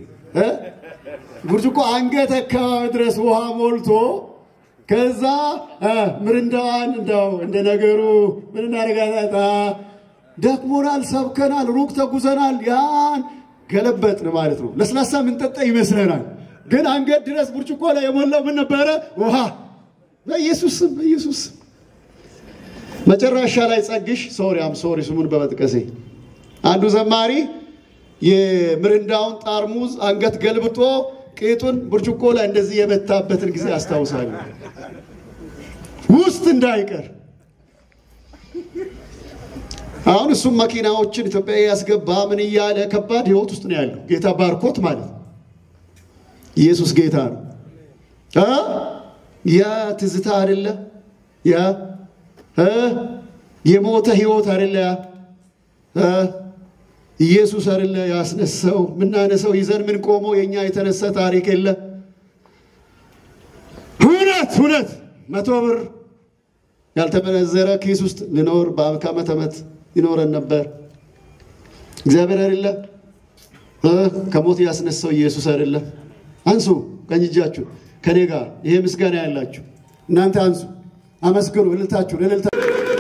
ብርጭቆ አንገት አካባቢ ድረስ ውሃ ሞልቶ ከዛ ምርንዳዋን እንደው እንደ ነገሩ ምን እናደርጋታ ደክሞናል፣ ሰብከናል፣ ሩቅ ተጉዘናል። ያን ገለበጥን ማለት ነው። ለስላሳ ምንጠጣ ይመስለናል፣ ግን አንገት ድረስ ብርጭቆ ላይ የሞላው ምን ነበረ? ውሃ። በኢየሱስ ስም በኢየሱስ ስም መጨረሻ ላይ ጸግሽ ሶሪ አም ሶሪ ስሙን በመጥቀሴ አንዱ ዘማሪ የምርንዳውን ጣርሙዝ አንገት ገልብጦ ቄጡን ብርጭቆ ላይ እንደዚህ የመታበትን ጊዜ አስታውሳለሁ። ውስጥ እንዳይቀር አሁን እሱም መኪናዎችን ኢትዮጵያ ያስገባ ምን እያለ ከባድ ህይወት ውስጥ ነው ያለው። ጌታ ባርኮት ማለት ኢየሱስ ጌታ ነው። ያ ትዝታ አይደለ? ያ የሞተ ህይወት አይደለ? ያ ኢየሱስ አይደለ ያስነሳው? ምናነሰው ይዘን ምን ቆመው የኛ የተነሳ ታሪክ የለ። እውነት እውነት መቶ ብር ያልተመነዘረ ኪስ ውስጥ ልኖር ከዓመት ዓመት ይኖረን ነበር። እግዚአብሔር አይደለ ከሞት ያስነሳው ኢየሱስ አይደለ? አንሱ ቀኝ እጃችሁ ከኔ ጋር ይሄ ምስጋና ያላችሁ እናንተ አንሱ፣ አመስግኑ። እልልታችሁ እልልታ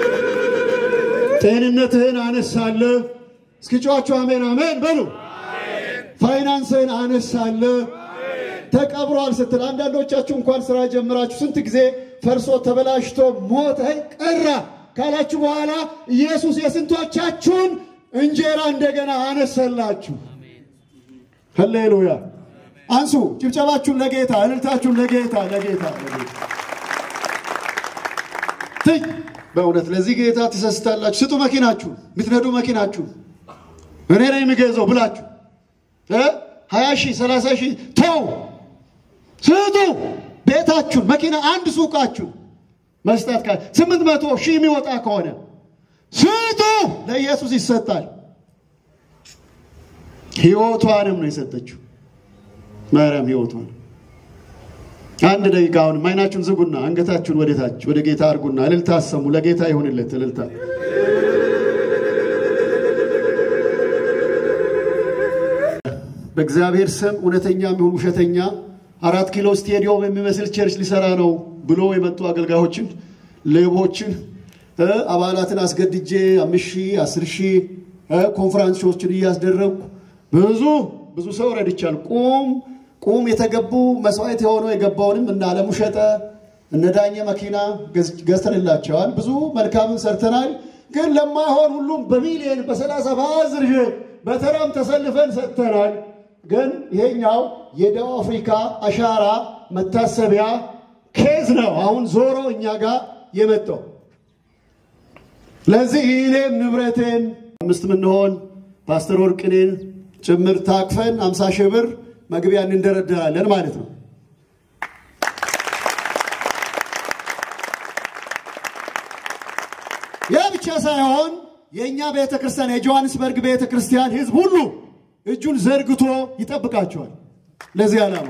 ጤንነትህን አነሳለህ። እስኪ ጮኻችሁ አሜን አሜን በሉ። ፋይናንስህን አነሳለህ። ተቀብሯል ስትል አንዳንዶቻችሁ እንኳን ስራ ጀምራችሁ ስንት ጊዜ ፈርሶ ተበላሽቶ ሞተ ቀራ ካላችሁ በኋላ ኢየሱስ የስንቶቻችሁን እንጀራ እንደገና አነሰላችሁ። ሃሌሉያ! አንሱ ጭብጨባችሁን ለጌታ፣ እልልታችሁን ለጌታ ለጌታ ለጌታ። ትይ በእውነት ለዚህ ጌታ ትሰስታላችሁ። ስጡ መኪናችሁ፣ የምትነዱ መኪናችሁ እኔ ነው የሚገዛው ብላችሁ ሀያ ሺህ ሰላሳ ሺህ ተው ስጡ። ቤታችሁን መኪና አንድ ሱቃችሁ መስጠት ካለ ስምንት መቶ ሺህ የሚወጣ ከሆነ ስጡ። ለኢየሱስ ይሰጣል። ህይወቷንም ነው የሰጠችው ማርያም ህይወቷን። አንድ ደቂቃ አሁንም አይናችሁን ዝጉና አንገታችሁን ወደታች ወደ ጌታ አድርጉና እልልታ አሰሙ። ለጌታ ይሁንለት እልልታ በእግዚአብሔር ስም እውነተኛ የሚሆን ውሸተኛ አራት ኪሎ ስቴዲዮም የሚመስል ቸርች ሊሰራ ነው ብሎ የመጡ አገልጋዮችን፣ ሌቦችን፣ አባላትን አስገድጄ አምስት ሺህ አስር ሺህ ኮንፈራንሶችን እያስደረግኩ ብዙ ብዙ ሰው ረድቻል። ቁም ቁም የተገቡ መስዋዕት የሆነው የገባውንም እነ አለሙ ሸጠ እነ ዳኘ መኪና ገዝተንላቸዋል። ብዙ መልካምን ሰርተናል። ግን ለማይሆን ሁሉም በሚሊየን በሰላሳ በአስር ሺህ በተራም ተሰልፈን ሰጥተናል። ግን ይሄኛው የደቡብ አፍሪካ አሻራ መታሰቢያ ኬዝ ነው። አሁን ዞሮ እኛ ጋር የመጣው ለዚህ እኔም ንብረቴን አምስት ምንሆን ፓስተር ወርቅኔን ጭምር ታቅፈን አምሳ ሺህ ብር መግቢያ እንደረደራለን ማለት ነው። ያ ብቻ ሳይሆን የእኛ ቤተ ክርስቲያን የጆሐንስበርግ ቤተ ክርስቲያን ሕዝብ ሁሉ እጁን ዘርግቶ ይጠብቃቸዋል። ለዚህ ዓላማ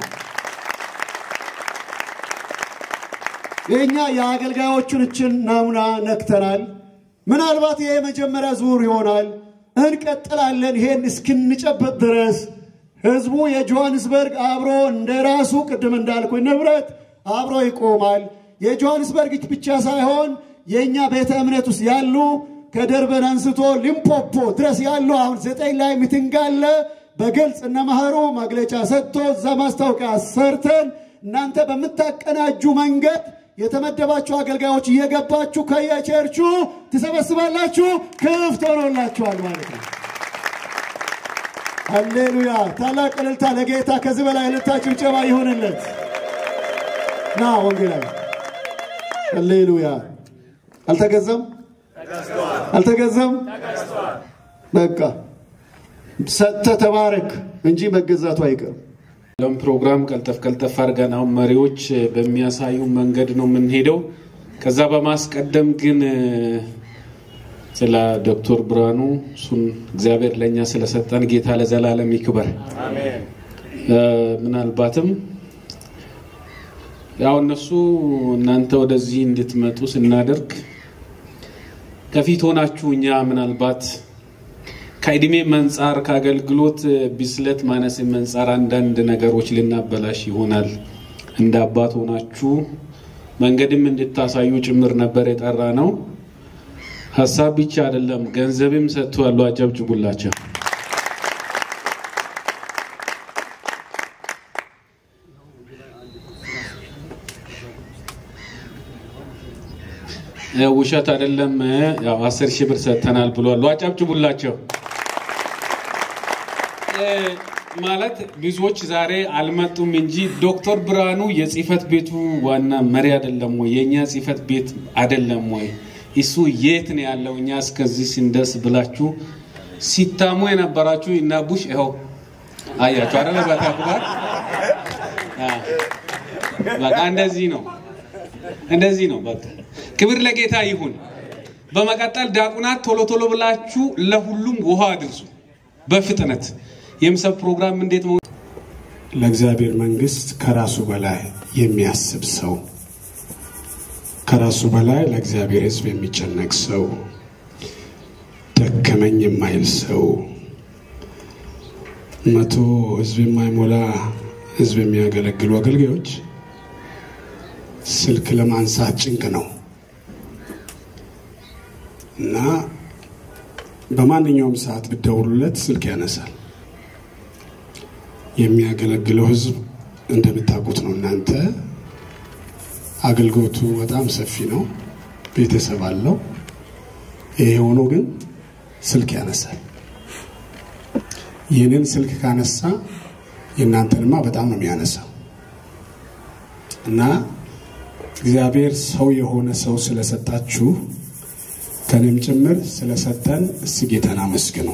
የእኛ የአገልጋዮቹን እችን ናሙና ነክተናል። ምናልባት ይሄ የመጀመሪያ ዙር ይሆናል። እንቀጥላለን። ይሄን እስክንጨበጥ ድረስ ህዝቡ የጆሐንስበርግ አብሮ እንደ ራሱ ቅድም እንዳልኩኝ ንብረት አብሮ ይቆማል። የጆሐንስበርግ ብቻ ሳይሆን የእኛ ቤተ እምነት ውስጥ ያሉ ከደርበን አንስቶ ሊምፖፖ ድረስ ያሉ አሁን ዘጠኝ ላይ ሚቲንግ አለ። በግልጽ እነ መኸሩ መግለጫ ሰጥቶ እዛ ማስታወቂያ ሰርተን እናንተ በምታቀናጁ መንገድ የተመደባችሁ አገልጋዮች እየገባችሁ ከየቸርቹ ትሰበስባላችሁ። ክፍት ሆኖላችኋል ማለት ነው። ሃሌሉያ! ታላቅ እልልታ ለጌታ። ከዚህ በላይ እልልታ ጭብጨባ ይሁንለት። ና ወንጌላዊ ሃሌሉያ! አልተገዛም አልተገዛም። በቃ ሰጥተህ ተባረክ እንጂ መገዛቱ አይቀርም። ለም ፕሮግራም ቀልጠፍ ቀልጠፍ አድርገን አሁን መሪዎች በሚያሳዩ መንገድ ነው የምንሄደው። ከዛ በማስቀደም ግን ስለ ዶክተር ብርሃኑ እሱን እግዚአብሔር ለእኛ ስለሰጠን ጌታ ለዘላለም ይክበር። ምናልባትም ያው እነሱ እናንተ ወደዚህ እንድትመጡ ስናደርግ ከፊት ሆናችሁ እኛ ምናልባት ከእድሜ መንጻር ከአገልግሎት ብስለት ማነስ መንጻር አንዳንድ ነገሮች ልናበላሽ ይሆናል። እንደ አባት ሆናችሁ መንገድም እንድታሳዩ ጭምር ነበር የጠራ ነው። ሀሳብ ብቻ አይደለም፣ ገንዘብም ሰጥቶ ያሉ አጨብጭቡላቸው። ውሸት አይደለም። ያው አስር ሺህ ብር ሰጥተናል ብሏል። አጨብጭቡላቸው። ማለት ብዙዎች ዛሬ አልመጡም እንጂ ዶክተር ብርሃኑ የጽህፈት ቤቱ ዋና መሪ አይደለም ወይ? የእኛ ጽህፈት ቤት አይደለም ወይ? እሱ የት ነው ያለው? እኛ እስከዚህ ስንደርስ ብላችሁ ሲታሙ የነበራችሁ ይናቡሽ ይኸው አያችሁ አይደለ? በተግባር በቃ እንደዚህ ነው፣ እንደዚህ ነው። በቃ ክብር ለጌታ ይሁን። በመቀጠል ዲያቆናት ቶሎ ቶሎ ብላችሁ ለሁሉም ውሃ አድርሱ በፍጥነት የምሰብ ፕሮግራም እንዴት መሆን ለእግዚአብሔር መንግስት ከራሱ በላይ የሚያስብ ሰው፣ ከራሱ በላይ ለእግዚአብሔር ሕዝብ የሚጨነቅ ሰው፣ ደከመኝ የማይል ሰው፣ መቶ ሕዝብ የማይሞላ ሕዝብ የሚያገለግሉ አገልጋዮች ስልክ ለማንሳት ጭንቅ ነው እና በማንኛውም ሰዓት ብደውሉለት ስልክ ያነሳል። የሚያገለግለው ህዝብ እንደምታውቁት ነው። እናንተ አገልግሎቱ በጣም ሰፊ ነው፣ ቤተሰብ አለው። ይሄ ሆኖ ግን ስልክ ያነሳል። ይህንን ስልክ ካነሳ የእናንተንማ በጣም ነው የሚያነሳው እና እግዚአብሔር ሰው የሆነ ሰው ስለሰጣችሁ ከኔም ጭምር ስለሰጠን እስቲ ጌታን አመስግኑ።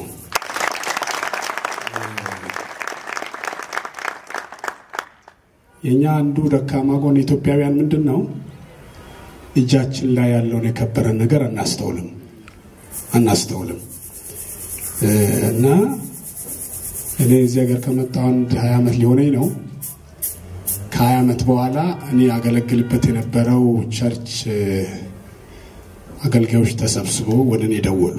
የእኛ አንዱ ደካማ ጎን ኢትዮጵያውያን ምንድን ነው? እጃችን ላይ ያለውን የከበረን ነገር አናስተውልም አናስተውልም እና እኔ እዚህ ሀገር ከመጣሁ አንድ ሀያ ዓመት ሊሆነኝ ነው። ከሀያ ዓመት በኋላ እኔ ያገለግልበት የነበረው ቸርች አገልጋዮች ተሰብስበው ወደ እኔ ደወሉ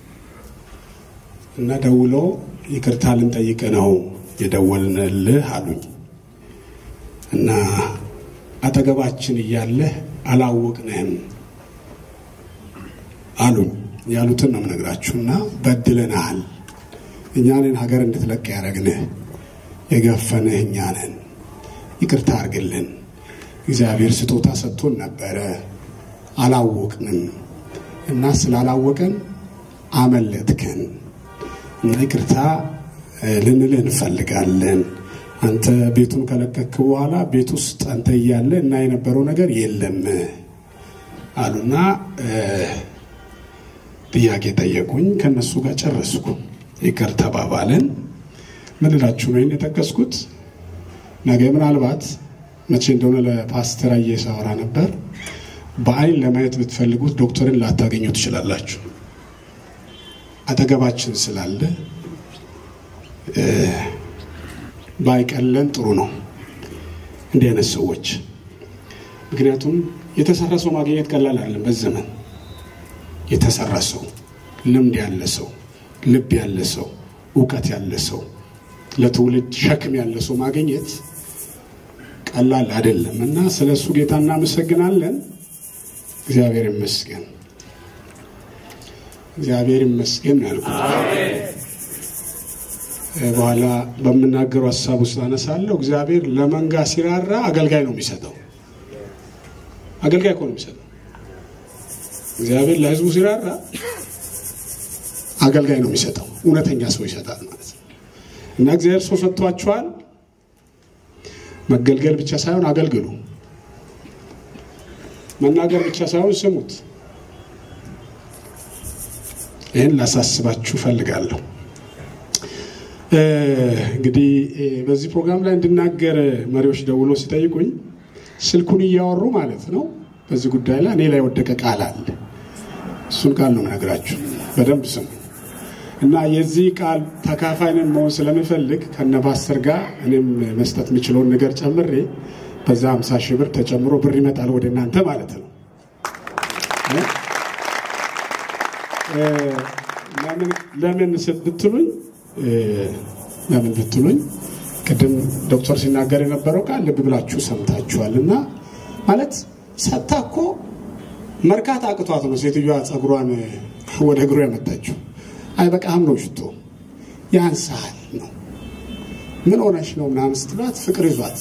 እና ደውለው ይቅርታ ልንጠይቅ ነው የደወልንልህ አሉኝ እና አጠገባችን እያለህ አላወቅንህም አሉኝ። ያሉትን ነው የምነግራችሁ እና በድለናል። እኛንን ሀገር እንድትለቅ ያደረግንህ የገፈንህ እኛ ነን። ይቅርታ አድርግልን። እግዚአብሔር ስጦታ ሰጥቶን ነበረ፣ አላወቅንም። እና ስላላወቀን አመለጥከን እና ይቅርታ እ፣ ልንልህ እንፈልጋለን። አንተ ቤቱን ከለቀክ በኋላ ቤት ውስጥ አንተ እያለ እና የነበረው ነገር የለም አሉና እ፣ ጥያቄ ጠየቁኝ። ከነሱ ጋር ጨረስኩ። ይቅር ተባባልን። ምን እላችሁ ነው ይህን የጠቀስኩት? ነገ ምናልባት መቼ እንደሆነ ለፓስተር አየ ሳወራ ነበር። በአይን ለማየት ብትፈልጉት ዶክተርን ላታገኙ ትችላላችሁ። አጠገባችን ስላለ እ፣ ባይቀለን ጥሩ ነው እንዲህ አይነት ሰዎች። ምክንያቱም የተሰራ ሰው ማግኘት ቀላል አይደለም። በዚህ ዘመን የተሰራ ሰው፣ ልምድ ያለ ሰው፣ ልብ ያለ ሰው፣ እውቀት ያለ ሰው፣ ለትውልድ ሸክም ያለ ሰው ማግኘት ቀላል አይደለም እና ስለ እሱ ጌታ እናመሰግናለን። እግዚአብሔር ይመስገን፣ እግዚአብሔር ይመስገን ነው ያልኩት። እ፣ በኋላ በምናገሩ ሀሳብ ውስጥ አነሳለሁ። እግዚአብሔር ለመንጋ ሲራራ አገልጋይ ነው የሚሰጠው። አገልጋይ እኮ ነው የሚሰጠው። እግዚአብሔር ለሕዝቡ ሲራራ አገልጋይ ነው የሚሰጠው። እውነተኛ ሰው ይሰጣል ማለት ነው እና እግዚአብሔር ሰው ሰጥቷችኋል። መገልገል ብቻ ሳይሆን አገልግሉ። መናገር ብቻ ሳይሆን ስሙት። ይህን ላሳስባችሁ ፈልጋለሁ። እ፣ እንግዲህ እ፣ በዚህ ፕሮግራም ላይ እንድናገር መሪዎች ደውሎ ሲጠይቁኝ ስልኩን እያወሩ ማለት ነው በዚህ ጉዳይ ላይ እኔ ላይ የወደቀ ቃል አለ። እሱን ቃል ነው የምነግራችሁ። በደንብ ስሙ እና የዚህ ቃል ተካፋይንን መሆን ስለምፈልግ ከነ ፓስተር ጋር እኔም መስጠት የምችለውን ነገር ጨምሬ በዛ 50 ሺህ ብር ተጨምሮ ብር ይመጣል ወደ እናንተ ማለት ነው። እ፣ ለምን ለምን ስ- ብትሉኝ እ፣ ለምን ብትሉኝ ቅድም ዶክተር ሲናገር የነበረው ቃል ልብ ብላችሁ ሰምታችኋል። እና ማለት ሰታ እኮ መርካት አቅቷት ነው ሴትዮዋ ጸጉሯን ወደ እግሩ ያመጣችው። አይበቃህም ነው ሽቶ ያንሳል ነው ምን ሆነሽ ነው ምናምን ስትሏት ፍቅር ይዟት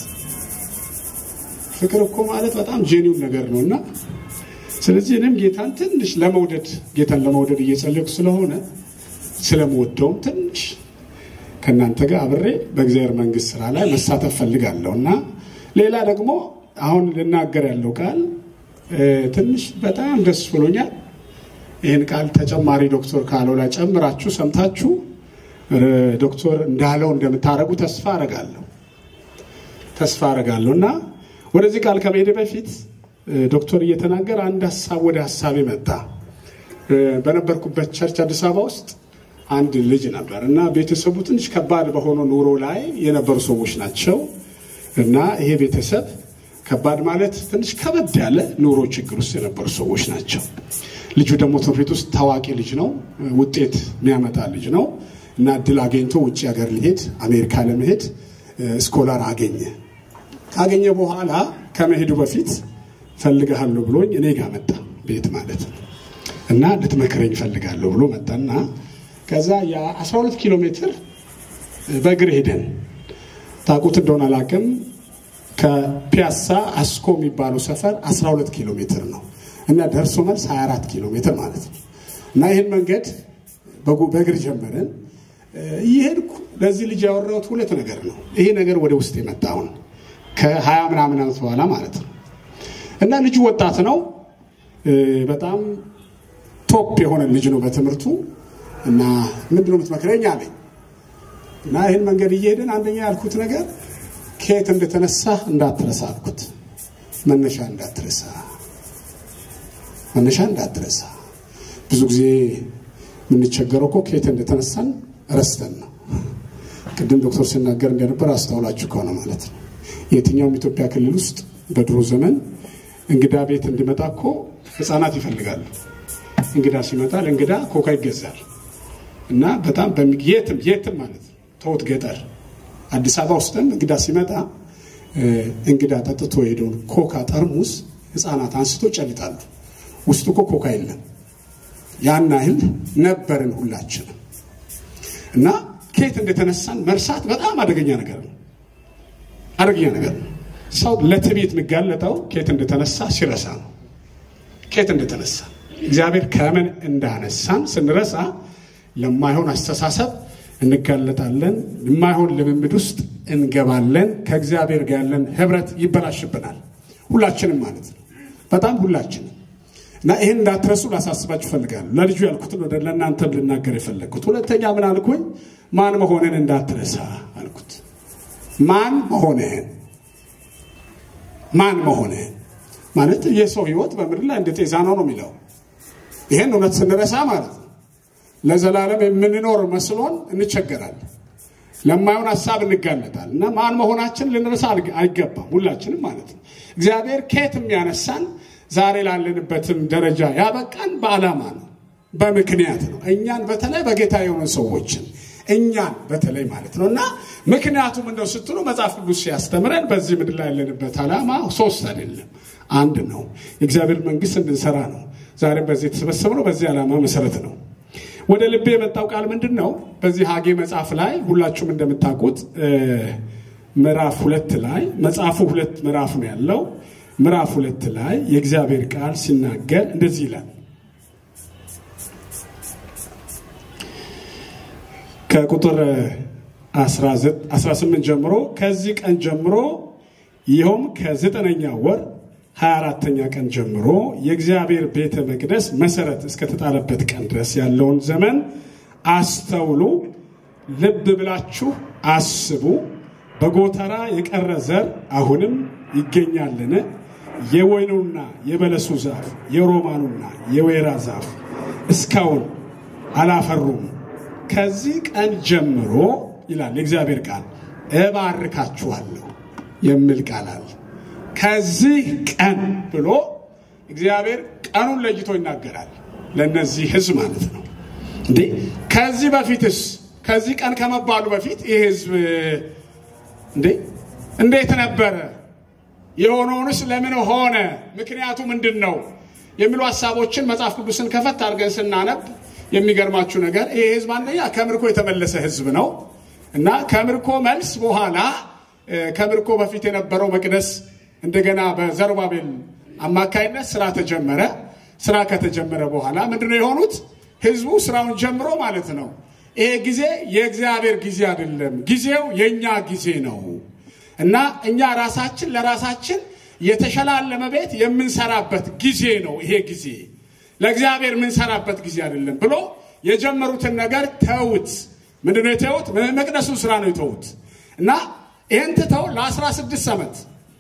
ፍቅር እኮ ማለት በጣም ጄኒውን ነገር ነው እና ስለዚህ እኔም ጌታን ትንሽ ለመውደድ ጌታን ለመውደድ እየጸለይኩ ስለሆነ ስለምወደውም ትንሽ ከእናንተ ጋር አብሬ በእግዚአብሔር መንግስት ስራ ላይ መሳተፍ ፈልጋለሁ እና ሌላ ደግሞ አሁን ልናገር ያለው ቃል እ፣ ትንሽ በጣም ደስ ብሎኛል። ይህን ቃል ተጨማሪ ዶክተር ካለው ላይ ጨምራችሁ ሰምታችሁ እ፣ ዶክተር እንዳለው እንደምታደርጉ ተስፋ አረጋለሁ ተስፋ አረጋለሁ እና ወደዚህ ቃል ከመሄድ በፊት እ፣ ዶክተር እየተናገረ አንድ ሀሳብ ወደ ሀሳቤ መጣ። እ፣ በነበርኩበት ቸርች አዲስ አበባ ውስጥ አንድ ልጅ ነበር እና ቤተሰቡ ትንሽ ከባድ በሆነው ኑሮ ላይ የነበሩ ሰዎች ናቸው እና ይሄ ቤተሰብ ከባድ ማለት ትንሽ ከበድ ያለ ኑሮ ችግር ውስጥ የነበሩ ሰዎች ናቸው። ልጁ ደግሞ ትምህርት ቤት ውስጥ ታዋቂ ልጅ ነው፣ ውጤት የሚያመጣ ልጅ ነው እና እድል አገኝቶ ውጭ ሀገር ሊሄድ አሜሪካ ለመሄድ እ፣ ስኮላር አገኘ። ካገኘ በኋላ ከመሄዱ በፊት ፈልግሃለሁ ብሎኝ እኔ ጋር መጣ፣ ቤት ማለት ነው እና ልትመክረኝ ፈልጋለሁ ብሎ መጣና ከዛ የ12 ኪሎ ሜትር በእግር ሄደን ታውቁት እንደሆነ አላውቅም። ከፒያሳ አስኮ የሚባለው ሰፈር 12 ኪሎ ሜትር ነው እና ደርሶ መልስ 24 ኪሎ ሜትር ማለት ነው እና ይህን መንገድ በጉ- በእግር ጀመረን። እ፣ እየሄድኩ ለዚህ ልጅ ያወራሁት ሁለት ነገር ነው። ይሄ ነገር ወደ ውስጥ የመጣውን ከሀያ ምናምን ዓመት በኋላ ማለት ነው እና ልጁ ወጣት ነው እ፣ በጣም ቶፕ የሆነ ልጅ ነው በትምህርቱ እና ምንድነው የምትመክረኝ አለኝ እና ይህን መንገድ እየሄድን አንደኛ ያልኩት ነገር ከየት እንደተነሳ እንዳትረሳ አልኩት። መነሻ እንዳትረሳ፣ መነሻ እንዳትረሳ። ብዙ ጊዜ የምንቸገረው እኮ ከየት እንደተነሳን ረስተን ነው። ቅድም ዶክተር ሲናገር እንደነበር አስተውላችሁ ከሆነ ማለት ነው የትኛውም ኢትዮጵያ ክልል ውስጥ በድሮ ዘመን እንግዳ ቤት እንዲመጣ እኮ ሕፃናት ይፈልጋሉ። እንግዳ ሲመጣ ለእንግዳ ኮካ ይገዛል እና በጣም በሚ- የትም የትም ማለት ነው ተውት ገጠር አዲስ አበባ ውስጥም እንግዳ ሲመጣ እ፣ እንግዳ ጠጥቶ የሄደውን ኮካ ጠርሙስ ህፃናት አንስቶ ጨልጣሉ። ውስጡ እኮ ኮካ የለም። ያን ያህል ነበርን ሁላችንም እና ከየት እንደተነሳን መርሳት በጣም አደገኛ ነገር ነው። አደገኛ ነገር ነው። ሰው ለትዕቢት የሚጋለጠው ከየት እንደተነሳ ሲረሳ ነው። ከየት እንደተነሳ እግዚአብሔር ከምን እንዳነሳን ስንረሳ ለማይሆን አስተሳሰብ እንጋለጣለን። የማይሆን ልምምድ ውስጥ እንገባለን። ከእግዚአብሔር ጋር ያለን ህብረት ይበላሽብናል። ሁላችንም ማለት ነው። በጣም ሁላችንም እና ይህን እንዳትረሱ ላሳስባችሁ እፈልጋለሁ። ለልጁ ያልኩትን ወደ ለእናንተም ልናገር የፈለግኩት ሁለተኛ ምን አልኩኝ? ማን መሆንን እንዳትረሳ አልኩት። ማን መሆንህን ማን መሆንህን ማለት የሰው ህይወት በምድር ላይ እንደ ጤዛ ነው ነው የሚለው ይህን እውነት ስንረሳ ማለት ነው ለዘላለም የምንኖር መስሎን እንቸገራለን። ለማይሆን ሀሳብ እንጋለጣል እና ማን መሆናችን ልንረሳ አይገባም። ሁላችንም ማለት ነው። እግዚአብሔር ከየት የሚያነሳን ዛሬ ላለንበትም ደረጃ ያበቃን በዓላማ ነው፣ በምክንያት ነው። እኛን በተለይ በጌታ የሆኑ ሰዎችን እኛን በተለይ ማለት ነው እና ምክንያቱም እንደው ስትሉ መጽሐፍ ቅዱስ ሲያስተምረን በዚህ ምድር ላይ ያለንበት ዓላማ ሶስት አይደለም፣ አንድ ነው። የእግዚአብሔር መንግስት እንድንሰራ ነው። ዛሬም በዚህ የተሰበሰብነው በዚህ ዓላማ መሰረት ነው። ወደ ልቤ የመጣው ቃል ምንድን ነው? በዚህ ሀጌ መጽሐፍ ላይ ሁላችሁም እንደምታውቁት ምዕራፍ ሁለት ላይ መጽሐፉ ሁለት ምዕራፍ ነው ያለው። ምዕራፍ ሁለት ላይ የእግዚአብሔር ቃል ሲናገር እንደዚህ ይላል። ከቁጥር 18 ጀምሮ ከዚህ ቀን ጀምሮ ይኸውም ከዘጠነኛ ወር 24ተኛ ቀን ጀምሮ የእግዚአብሔር ቤተ መቅደስ መሰረት እስከተጣለበት ቀን ድረስ ያለውን ዘመን አስተውሉ፣ ልብ ብላችሁ አስቡ። በጎተራ የቀረ ዘር አሁንም ይገኛልን? የወይኑና የበለሱ ዛፍ የሮማኑና የወይራ ዛፍ እስካሁን አላፈሩም። ከዚህ ቀን ጀምሮ ይላል የእግዚአብሔር ቃል እባርካችኋለሁ የሚል ቃል አለ። ከዚህ ቀን ብሎ እግዚአብሔር ቀኑን ለይቶ ይናገራል። ለእነዚህ ህዝብ ማለት ነው። እንዴ ከዚህ በፊትስ ከዚህ ቀን ከመባሉ በፊት ይህ ህዝብ እንዴ እንዴት ነበረ? የሆነውንስ ለምን ሆነ? ምክንያቱ ምንድን ነው? የሚሉ ሀሳቦችን መጽሐፍ ቅዱስን ከፈት አድርገን ስናነብ የሚገርማችሁ ነገር ይህ ህዝብ አንደኛ ከምርኮ የተመለሰ ህዝብ ነው እና ከምርኮ መልስ በኋላ ከምርኮ በፊት የነበረው መቅደስ እንደገና በዘሩባቤል አማካይነት ስራ ተጀመረ። ስራ ከተጀመረ በኋላ ምንድነው የሆኑት? ህዝቡ ስራውን ጀምሮ ማለት ነው። ይሄ ጊዜ የእግዚአብሔር ጊዜ አይደለም፣ ጊዜው የእኛ ጊዜ ነው እና እኛ ራሳችን ለራሳችን የተሸላለመ ቤት የምንሰራበት ጊዜ ነው። ይሄ ጊዜ ለእግዚአብሔር የምንሰራበት ጊዜ አይደለም ብሎ የጀመሩትን ነገር ተውት። ምንድነው የተውት? መቅደሱን ስራ ነው የተውት እና ይህን ትተው ለ16 ዓመት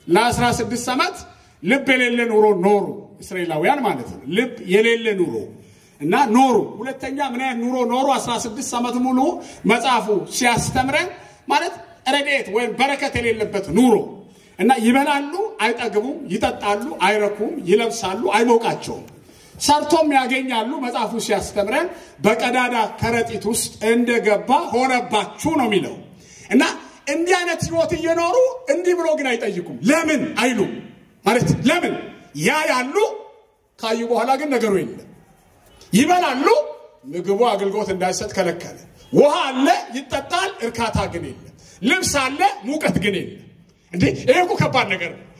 ለ16 ዓመት ልብ የሌለ ኑሮ ኖሩ። እስራኤላውያን ማለት ነው። ልብ የሌለ ኑሮ እና ኖሩ። ሁለተኛ ምን አይነት ኑሮ ኖሩ? 16 ዓመት ሙሉ መጽሐፉ ሲያስተምረን ማለት ረድኤት ወይም በረከት የሌለበት ኑሮ እና ይበላሉ፣ አይጠግቡም፣ ይጠጣሉ፣ አይረኩም፣ ይለብሳሉ፣ አይሞቃቸውም። ሰርቶም ያገኛሉ። መጽሐፉ ሲያስተምረን በቀዳዳ ከረጢት ውስጥ እንደገባ ሆነባችሁ ነው የሚለው እና እንዲህ አይነት ህይወት እየኖሩ እንዲህ ብሎ ግን አይጠይቁም። ለምን አይሉ ማለት ለምን ያ ያሉ ካዩ በኋላ ግን ነገሩ የለም። ይበላሉ፣ ምግቡ አገልግሎት እንዳይሰጥ ከለከለ። ውሃ አለ፣ ይጠጣል፣ እርካታ ግን የለም። ልብስ አለ፣ ሙቀት ግን የለም። እንዴ ይሄ እኮ ከባድ ነገር ነው።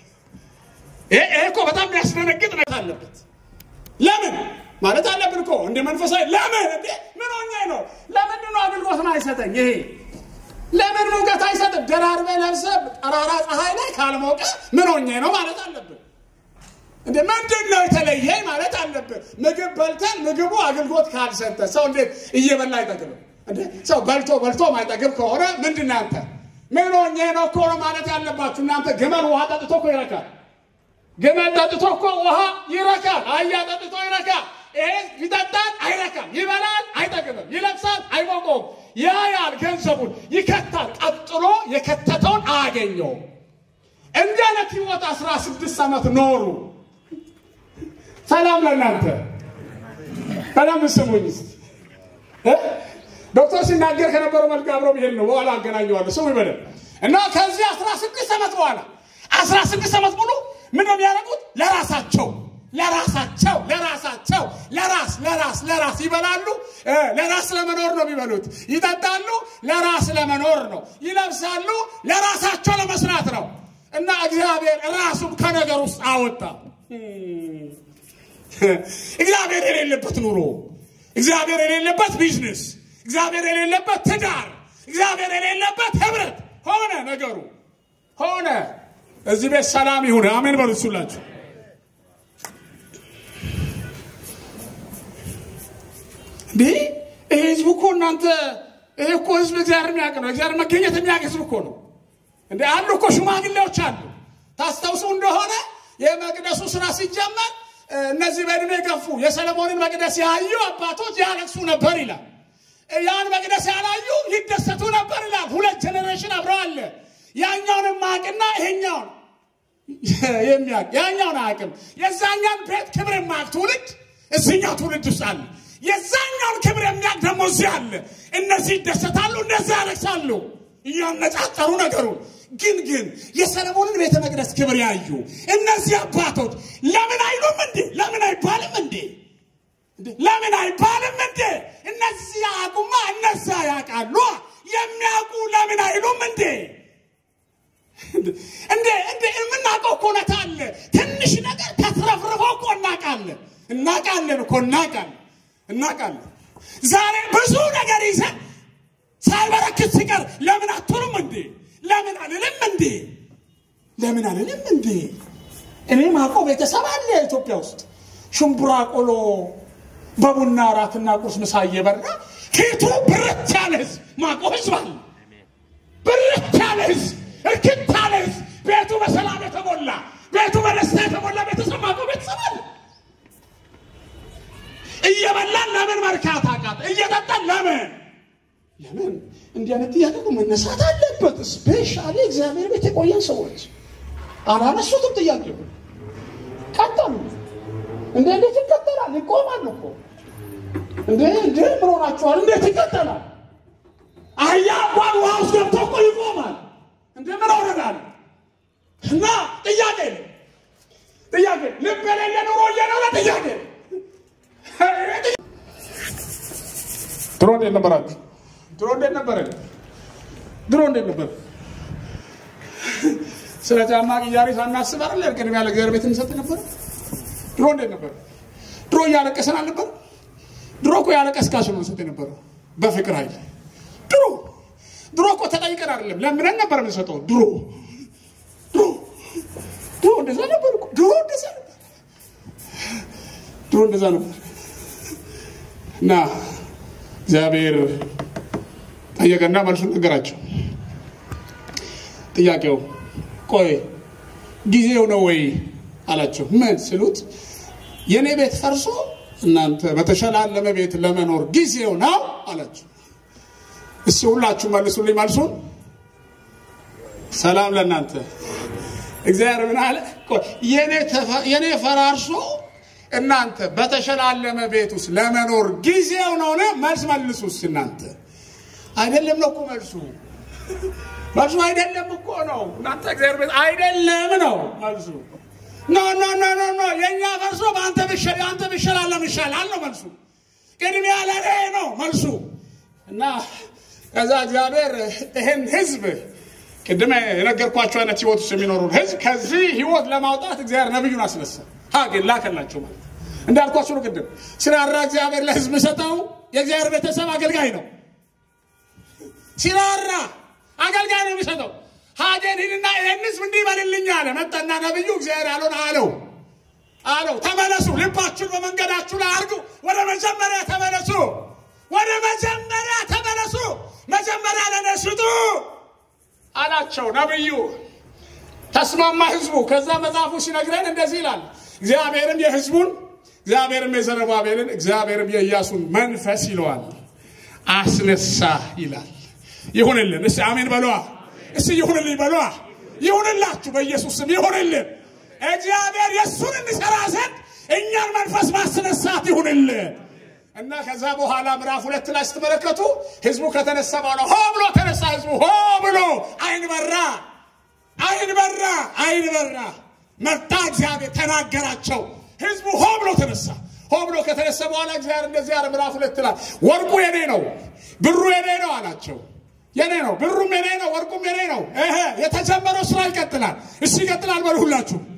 ይሄ እኮ በጣም የሚያስደነግጥ ነገር አለበት። ለምን ማለት አለብን እኮ እንደ መንፈሳዊ ለምን እንዴ ምን ሆኜ ነው? ለምንድን ነው አገልግሎት አይሰጠኝ ይሄ ለምን ሙቀት አይሰጥም? ደራርበ ለብሰ ጠራራ ፀሐይ ላይ ካልሞቀ ምን ሆኜ ነው ማለት አለብን። እንደ ምንድን ነው የተለየኝ ማለት አለብን። ምግብ በልተን ምግቡ አገልግሎት ካልሰጠ ሰው እንዴት እየበላ አይጠግብም? እንዴ ሰው በልቶ በልቶ ማይጠግብ ከሆነ ምንድን ነው አንተ ምን ሆኜ ነው እኮ ነው ማለት ያለባችሁ እናንተ። ግመል ውሃ ጠጥቶ እኮ ይረካል። ግመል ጠጥቶ እኮ ውሃ ይረካል። አህያ ጠጥቶ ይረካል። ይሄ ይጠጣል፣ አይረካም። ይበላል፣ አይጠግብም። ይለብሳል፣ አይሞቀውም። ያ ያል ገንዘቡን ይከታል። ቀጥሎ የከተተውን አያገኘውም። እንዲህ አይነት ህይወት አስራ ስድስት ዓመት ኖሩ። ሰላም ለእናንተ። በደንብ ስሙኝ እስኪ ዶክተር ሲናገር ከነበረው መልክ አብሮ ብሄድ ነው። በኋላ አገናኘዋለሁ። ስሙ ይበደል እና ከዚህ አስራ ስድስት ዓመት በኋላ አስራ ስድስት ዓመት ሙሉ ምን ነው የሚያደርጉት? ለራሳቸው ለራሳቸው ለራሳቸው ለራስ ለራስ ለራስ ይበላሉ። ለራስ ለመኖር ነው የሚበሉት። ይጠጣሉ፣ ለራስ ለመኖር ነው። ይለብሳሉ፣ ለራሳቸው ለመስራት ነው። እና እግዚአብሔር ራሱም ከነገር ውስጥ አወጣ። እግዚአብሔር የሌለበት ኑሮ፣ እግዚአብሔር የሌለበት ቢዝነስ፣ እግዚአብሔር የሌለበት ትዳር፣ እግዚአብሔር የሌለበት ህብረት ሆነ ነገሩ ሆነ። እዚህ ቤት ሰላም ይሁን። አሜን በሉ እሱላችሁ። እንዴ ይሄ ህዝብ እኮ እናንተ ይሄ እኮ ህዝብ እግዚአብሔር የሚያውቅ ነው። እግዚአብሔር መገኘት የሚያውቅ ህዝብ እኮ ነው። እንደ አሉ እኮ ሽማግሌዎች አሉ። ታስታውሱ እንደሆነ የመቅደሱ ስራ ሲጀመር እነዚህ በእድሜ ገፉ የሰለሞንን መቅደስ ያዩ አባቶች ያለቅሱ ነበር ይላል። ያን መቅደስ ያላዩ ይደሰቱ ነበር ይላል። ሁለት ጀኔሬሽን አብረው አለ። ያኛውን ማቅና ይሄኛውን የሚያውቅ ያኛውን አያውቅም። የዛኛን ቤት ክብር የማያውቅ ትውልድ እዚኛው ትውልድ ውስጥ አለ። የዛኛውን ክብር የሚያውቅ ደግሞ እዚህ አለ። እነዚህ ይደሰታሉ፣ እነዚህ ያለቅሳሉ፣ እያነጻጸሩ ነገሩን ግን ግን የሰለሞንን ቤተ መቅደስ ክብር ያዩ እነዚህ አባቶች ለምን አይሉም እንዴ? ለምን አይባልም እንዴ? ለምን አይባልም እንዴ? እነዚህ ያቁማ እነዛ ያውቃሉ። የሚያውቁ ለምን አይሉም እንዴ? እንዴ እንዴ የምናውቀው እኮ እውነት አለ። ትንሽ ነገር ተትረፍርፎ እኮ እናውቃለን እናውቃለን እኮ እናውቃለን እናውቃለን። ዛሬ ብዙ ነገር ይዘን ሳይበረክት ሲቀር ለምን አትሉም እንዴ? ለምን አልልም እንዴ? ለምን አልልም እንዴ? እኔ ማውቀው ቤተሰብ አለ ኢትዮጵያ ውስጥ ሽምቡራ ቆሎ በቡና እራትና ቁርስ ምሳ እየበራ ፊቱ ብርት ያለ ህዝብ ማውቀው ህዝብ አለ። ብርት ያለ ህዝብ፣ እርክት ያለ ህዝብ፣ ቤቱ በሰላም የተሞላ ቤቱ በደስታ የተሞላ ቤተሰብ ማውቀው ቤተሰብ አለ። እየበላን ለምን መርካት አቃት? እየጠጣን ለምን ለምን እንዲህ አይነት ጥያቄ እኮ መነሳት አለበት። ስፔሻሊ እግዚአብሔር ቤት የቆየን ሰዎች አላነሱትም። ጥያቄ ቀጠሉ። እንደ እንዴት ይቀጠላል? ይቆማል እኮ እንደ እንደ ምን ሆናችኋል? እንዴት ይቀጠላል? አህያ እንኳን ውሃ ውስጥ ገብቶ እኮ ይቆማል። እንደ ምን ሆነናል? እና ጥያቄ ነው ጥያቄ ልብ የሌለ ኑሮ እየኖረ ጥያቄ ድሮ እንዴት ነበራችሁ? ድሮ እንዴት ነበረ? ድሮ እንዴት ነበር? ስለ ጫማ ቅያሬ ሳናስብ አይደል ቅድሚያ ለእግዚአብሔር ቤት እንሰጥ ነበር። ድሮ እንዴት ነበር? ድሮ እያለቀስን አልነበር? ድሮ እኮ ያለቀስካችሁ ነው እንሰጥ የነበረው በፍቅር ኃይል። ድሮ ድሮ እኮ ተጠይቀን አይደለም ለምነን ነበር የምንሰጠው። ድሮ ድሮ ድሮ እንደዛ ነበር እኮ ድሮ እንደዛ ነበር። ድሮ እንደዛ ነበር እና እግዚአብሔር ጠየቀና መልሱን ነገራቸው። ጥያቄው ቆይ ጊዜው ነው ወይ አላቸው። ምን ስሉት የእኔ ቤት ፈርሶ እናንተ በተሸላለመ ቤት ለመኖር ጊዜው ነው አላቸው። እስኪ ሁላችሁ መልሱልኝ መልሱን። ሰላም ለእናንተ። እግዚአብሔር ምን አለ? ቆይ የእኔ ፈራርሶ እናንተ በተሸላለመ ቤት ውስጥ ለመኖር ጊዜው ነው ነ መልስ መልሱ እስኪ እናንተ። አይደለም ነው እኮ መልሱ መልሱ አይደለም እኮ ነው እናንተ እግዚአብሔር ቤት አይደለም ነው መልሱ። ኖ ኖ ኖ ኖ ኖ የእኛ ፈርሶ በአንተ ብሸ- የአንተ ብሸላለም ይሻላል ነው መልሱ። ቅድሚያ ለእኔ ነው መልሱ። እና ከዛ እግዚአብሔር ይህን ህዝብ ቅድም የነገርኳቸው አይነት ህይወት ውስጥ የሚኖሩን ህዝብ ከዚህ ህይወት ለማውጣት እግዚአብሔር ነቢዩን አስነሳ። ሀጌን ላከላቸው ማለት እንዳልኳችሁ ነው። ቅድም ሲራራ እግዚአብሔር ለህዝብ ሰጠው። የእግዚአብሔር ቤተሰብ አገልጋይ ነው። ሲራራ አገልጋይ ነው የሚሰጠው። ሀጌን ሂድና ይህን ህዝብ እንዲህ በልልኝ አለ። መጣና ነቢዩ እግዚአብሔር ያለውን አለው አለው ተመለሱ፣ ልባችሁን በመንገዳችሁ ላይ አድርጉ፣ ወደ መጀመሪያ ተመለሱ፣ ወደ መጀመሪያ ተመለሱ፣ መጀመሪያ ለእኔ ስጡ አላቸው ነቢዩ። ተስማማ ህዝቡ። ከዛ መጽሐፉ ሲነግረን እንደዚህ ይላል፣ እግዚአብሔርም የህዝቡን እግዚአብሔርም የዘሩባቤልን እግዚአብሔርም የኢያሱን መንፈስ ይለዋል አስነሳ ይላል። ይሁንልን። እስቲ አሜን በሏ። እስቲ ይሁንልኝ በሏ። ይሁንላችሁ፣ በኢየሱስ ስም ይሁንልን። እግዚአብሔር የእሱን እንሰራ ዘንድ እኛን መንፈስ ማስነሳት ይሁንልን። እና ከዛ በኋላ ምዕራፍ ሁለት ላይ ስትመለከቱ ህዝቡ ከተነሳ በኋላ ሆ ብሎ ተነሳ። ህዝቡ ሆ ብሎ አይን በራ፣ አይን በራ፣ አይን በራ። መጣ እግዚአብሔር ተናገራቸው። ህዝቡ ሆ ብሎ ተነሳ። ሆ ብሎ ከተነሳ በኋላ እግዚአብሔር እንደዚህ ያለ ምዕራፍ ሁለት ላይ ወርቁ የኔ ነው፣ ብሩ የኔ ነው አላቸው። የኔ ነው፣ ብሩም የኔ ነው፣ ወርቁም የኔ ነው። እህ የተጀመረው ስራ ይቀጥላል። እሺ ይቀጥላል በሉ ሁላችሁ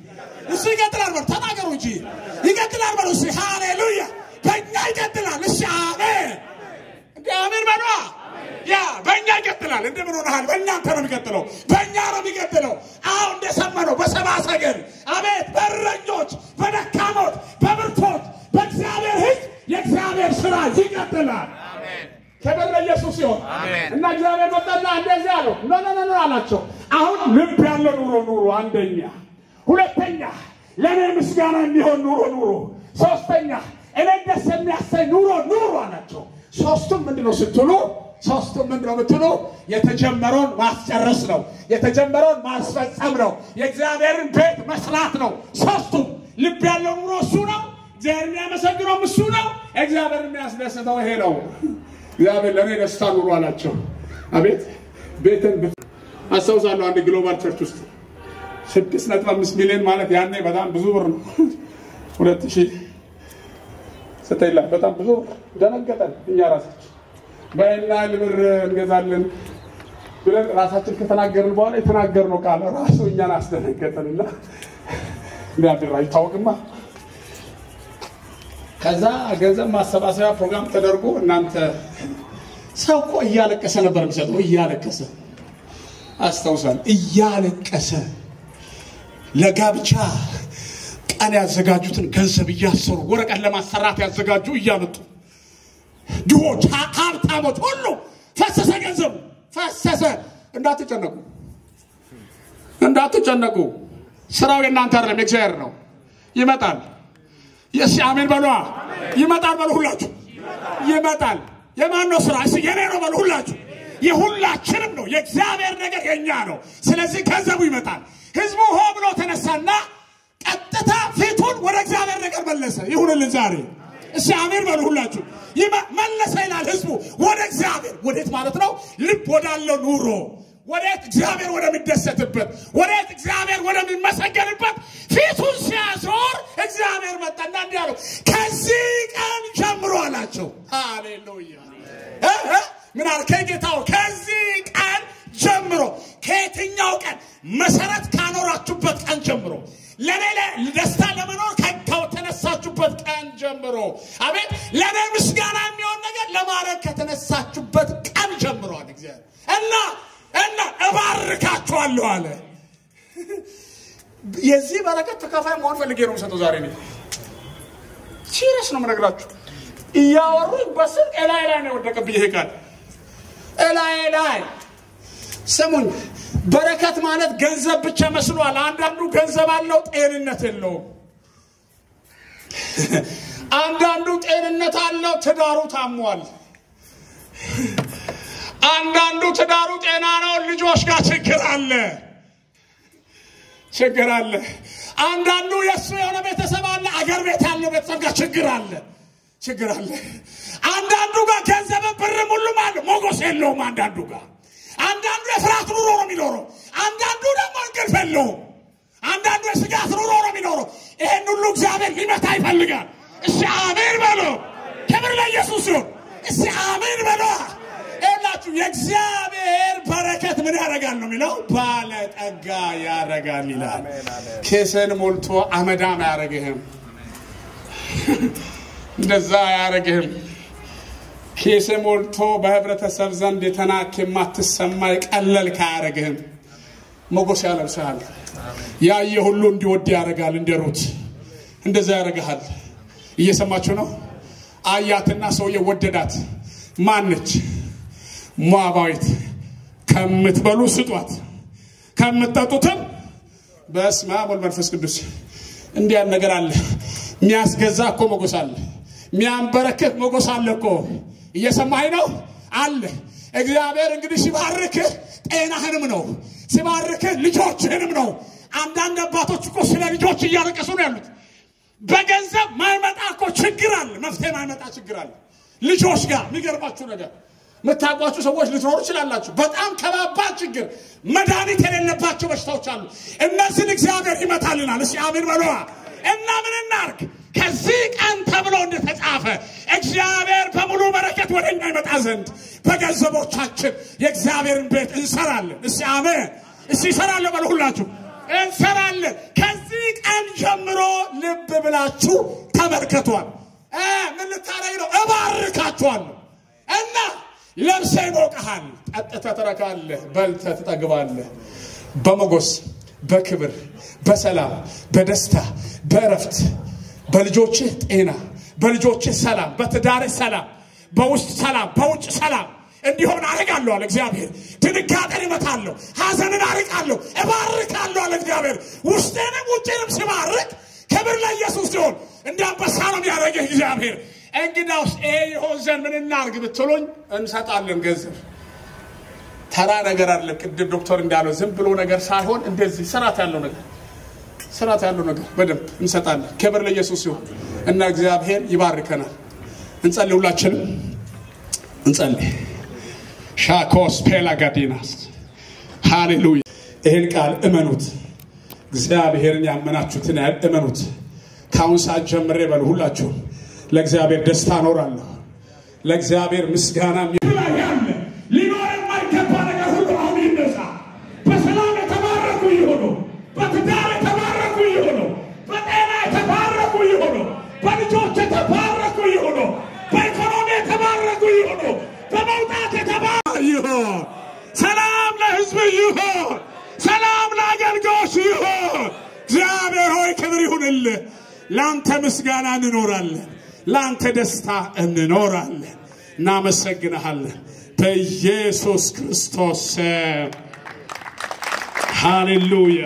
እሱ ይቀጥላል በሉ ተናገሩ እንጂ ይቀጥላል በሉ እሱ ሃሌሉያ በእኛ ይቀጥላል እሺ አሜን እንደ አሜን በሏ ያ በእኛ ይቀጥላል እንደምን ሆነሃል በእናንተ ነው የሚቀጥለው በእኛ ነው የሚቀጥለው አሁ እንደሰማነው በሰባ ሰገል አቤት በእረኞች በደካሞች በብርቶች በእግዚአብሔር ህዝብ የእግዚአብሔር ስራ ይቀጥላል ክብር ለኢየሱስ ሲሆን እና እግዚአብሔር መጣና እንደዚህ አለው ኖ ኖ ኖ አላቸው አሁን ልብ ያለው ኑሮ ኑሮ አንደኛ ሁለተኛ ለእኔ ምስጋና የሚሆን ኑሮ ኑሮ ሶስተኛ እኔ ደስ የሚያሰኝ ኑሮ ኑሮ አላቸው ሶስቱም ምንድነው ስትሉ ሶስቱም ምንድነው የምትሉ የተጀመረውን ማስጨረስ ነው የተጀመረውን ማስፈጸም ነው የእግዚአብሔርን ቤት መስራት ነው ሶስቱም ልብ ያለው ኑሮ እሱ ነው እግዚአብሔር የሚያመሰግነውም እሱ ነው እግዚአብሔር የሚያስደስተው ይሄ ነው እግዚአብሔር ለእኔ ደስታ ኑሮ አላቸው አቤት ቤትን ብት- አስታውሳለሁ አንድ ግሎባል ቸርች ውስጥ ስድስት ነጥብ አምስት ሚሊዮን ማለት ያኔ በጣም ብዙ ብር ነው ሁለት ሺህ ዘጠኝ ላይ በጣም ብዙ ብር ደነገጠን እኛ ራሳችን በይና ብር እንገዛለን ብለን ራሳችን ከተናገርን በኋላ የተናገርነው ቃል ራሱ እኛን አስደነገጠንና እንዲያድር አይታወቅማ ከዛ ገንዘብ ማሰባሰቢያ ፕሮግራም ተደርጎ እናንተ ሰው እኮ እያለቀሰ ነበር የሚሰጠው እያለቀሰ አስታውሳል እያለቀሰ ለጋብቻ ቀን ያዘጋጁትን ገንዘብ እያሰሩ ወረቀት ለማሰራት ያዘጋጁ እያመጡ ድሆች ሀ- ሀብታሞች ሁሉ ፈሰሰ ገንዘቡ ፈሰሰ እንዳትጨነቁ እንዳትጨነቁ ስራው የእናንተ አይደለም የእግዚአብሔር ነው ይመጣል የስ አሜን በሏ ይመጣል በሉ ሁላችሁ ይመጣል የማን ነው ስራ እስ የኔ ነው በሉ ሁላችሁ የሁላችንም ነው የእግዚአብሔር ነገር የኛ ነው ስለዚህ ገንዘቡ ይመጣል ህዝቡ ሆ ብሎ ተነሳና ቀጥታ ፊቱን ወደ እግዚአብሔር ነገር መለሰ ይሁንልን ዛሬ እሺ አሜን በሉ ሁላችሁ ይመ- መለሰ ይላል ህዝቡ ወደ እግዚአብሔር ወዴት ማለት ነው ልብ ወዳለው ኑሮ ወዴት እግዚአብሔር ወደሚደሰትበት ወዴት እግዚአብሔር ወደሚመሰገንበት ፊቱን ሲያዞር እግዚአብሔር መጣና እንዲህ አለው ከዚህ ቀን ጀምሮ አላቸው ሃሌሉያ እ? እ? ምን አልከኝ ጌታው ከዚህ ቀን ጀምሮ ከየትኛው ቀን መሰረት ካኖራችሁበት ቀን ጀምሮ ለእኔ ለ- ደስታ ለመኖር ከ- ከተነሳችሁበት ቀን ጀምሮ አቤት ለእኔ ምስጋና የሚሆን ነገር ለማድረግ ከተነሳችሁበት ቀን ጀምሮ አለ እግዚአብሔር እና እና እባርካችኋለሁ አለ የዚህ በረከት ተካፋይ መሆን ፈልጌ ነው የምሰጠው ዛሬ እኔ ሲሪየስ ነው የምነግራችሁ እያወሩኝ በስልክ እላይ ላይ ነው የወደቀብኝ ይሄ ቃል እላይ ላይ ስሙኝ በረከት ማለት ገንዘብ ብቻ መስሏል አንዳንዱ ገንዘብ አለው ጤንነት የለውም አንዳንዱ ጤንነት አለው ትዳሩ ታሟል አንዳንዱ ትዳሩ ጤና ነው ልጆች ጋር ችግር አለ ችግር አለ አንዳንዱ የእሱ የሆነ ቤተሰብ አለ አገር ቤት ያለው ቤተሰብ ጋር ችግር አለ ችግር አለ አንዳንዱ ጋር ገንዘብን ብርም ሁሉም አለ ሞገስ የለውም አንዳንዱ ጋር አንዳንዱ የፍርሃት ኑሮ ነው የሚኖረው አንዳንዱ ደግሞ እንቅልፍ የለውም አንዳንዱ የስጋት ኑሮ ነው የሚኖረው ይሄን ሁሉ እግዚአብሔር ሊመታ ይፈልጋል እሺ አሜን በሎ ክብር ለኢየሱስ ሲሆን እሺ አሜን በሎ ይላችሁ የእግዚአብሔር በረከት ምን ያደርጋል ነው የሚለው ባለጠጋ ያደርጋል ይላል ኬስን ሞልቶ አመዳም አያደርግህም እንደዛ አያደርግህም ኬስ ሞልቶ በህብረተሰብ ዘንድ የተናክ የማትሰማ የቀለልክ አያደርግህም ሞገስ ያለብስሃል ያየ ሁሉ እንዲወድ ያደርጋል እንደ ሩት እንደዛ ያደርግሃል እየሰማችሁ ነው አያትና ሰውየ ወደዳት ማነች ሞዓባዊት ከምትበሉ ስጧት ከምትጠጡትም በስመ አብ ወልድ መንፈስ ቅዱስ እንዲህ ያለ ነገር አለ የሚያስገዛ እኮ ሞገስ አለ የሚያንበረክት ሞገስ አለ እኮ እየሰማኝ ነው አለ እግዚአብሔር እንግዲህ ሲባርክህ ጤናህንም ነው ሲባርክህ ልጆችህንም ነው አንዳንድ አባቶች እኮ ስለ ልጆች እያለቀሱ ነው ያሉት በገንዘብ ማይመጣ እኮ ችግር አለ መፍትሄ ማይመጣ ችግር አለ ልጆች ጋር የሚገርማችሁ ነገር የምታውቋችሁ ሰዎች ልትኖሩ ይችላላችሁ በጣም ከባባድ ችግር መድኃኒት የሌለባቸው በሽታዎች አሉ እነዚህን እግዚአብሔር ይመታልናል እስኪ አሜን በለዋ እና ምን እናርግ ከዚህ ቀን ተብሎ እንደተጻፈ እግዚአብሔር በሙሉ በረከት ወደ እኛ ይመጣ ዘንድ በገንዘቦቻችን የእግዚአብሔርን ቤት እንሰራለን እስቲ አሜን እስቲ ይሰራለን በሉ ሁላችሁ እንሰራለን ከዚህ ቀን ጀምሮ ልብ ብላችሁ ተመልከቷል። እ ምን ልታረግ ነው? እባርካችኋለሁ እና ለብሰህ ይሞቅሃል፣ ጠጥተህ ትረካለህ፣ በልተህ ትጠግባለህ። በሞገስ በክብር በሰላም በደስታ በእረፍት በልጆችህ ጤና በልጆችህ ሰላም በትዳርህ ሰላም በውስጥ ሰላም በውጭ ሰላም እንዲሆን አርቃለሁ አለ እግዚአብሔር። ድንጋጤን እመታለሁ፣ ሐዘንን አርቃለሁ፣ እባርካለሁ አለ እግዚአብሔር። ውስጤንም ውጭንም ሲባርክ ክብር ለኢየሱስ ሲሆን እንደ አንበሳ ነው የሚያደርግህ እግዚአብሔር። እንግዳውስ ይሄ ይሆን ዘንድ ምን እናርግ ብትሉኝ እንሰጣለን ገንዘብ ተራ ነገር አይደለም። ቅድም ዶክተር እንዳለው ዝም ብሎ ነገር ሳይሆን እንደዚህ ስርዓት ያለው ነገር ስርዓት ያለው ነገር በደንብ እንሰጣለን። ክብር ለኢየሱስ ሲሆን እና እግዚአብሔር ይባርከናል። እንጸልይ፣ ሁላችንም እንጸልይ። ሻኮስ ፔላጋዲናስ ሃሌሉያ። ይህን ቃል እመኑት። እግዚአብሔርን ያመናችሁትን ያህል እመኑት። ከአሁን ሰዓት ጀምሬ በሉ ሁላችሁም ለእግዚአብሔር ደስታ እኖራለሁ። ለእግዚአብሔር ምስጋና ላይ ያለ ሊኖር የማይገባ ነገር ሁሉ አሁን ይነሳ። በሰላም የተባረኩ ይሁኑ። በትዳር የተባረኩ ይሁኑ። በጤና የተባረኩ ይሁኑ። በልጆች የተባረኩ ይሁኑ። በኢኮኖሚ የተባረኩ ይሁኑ። በመውጣት የተባረኩ ይሁን። ሰላም ለሕዝብ ይሁን። ሰላም ለአገልጋዮች ይሁን። እግዚአብሔር ሆይ ክብር ይሁንልህ። ለአንተ ምስጋና እንኖራለን። ለአንተ ደስታ እንኖራለን። እናመሰግንሃለን በኢየሱስ ክርስቶስ ስም ሃሌሉያ።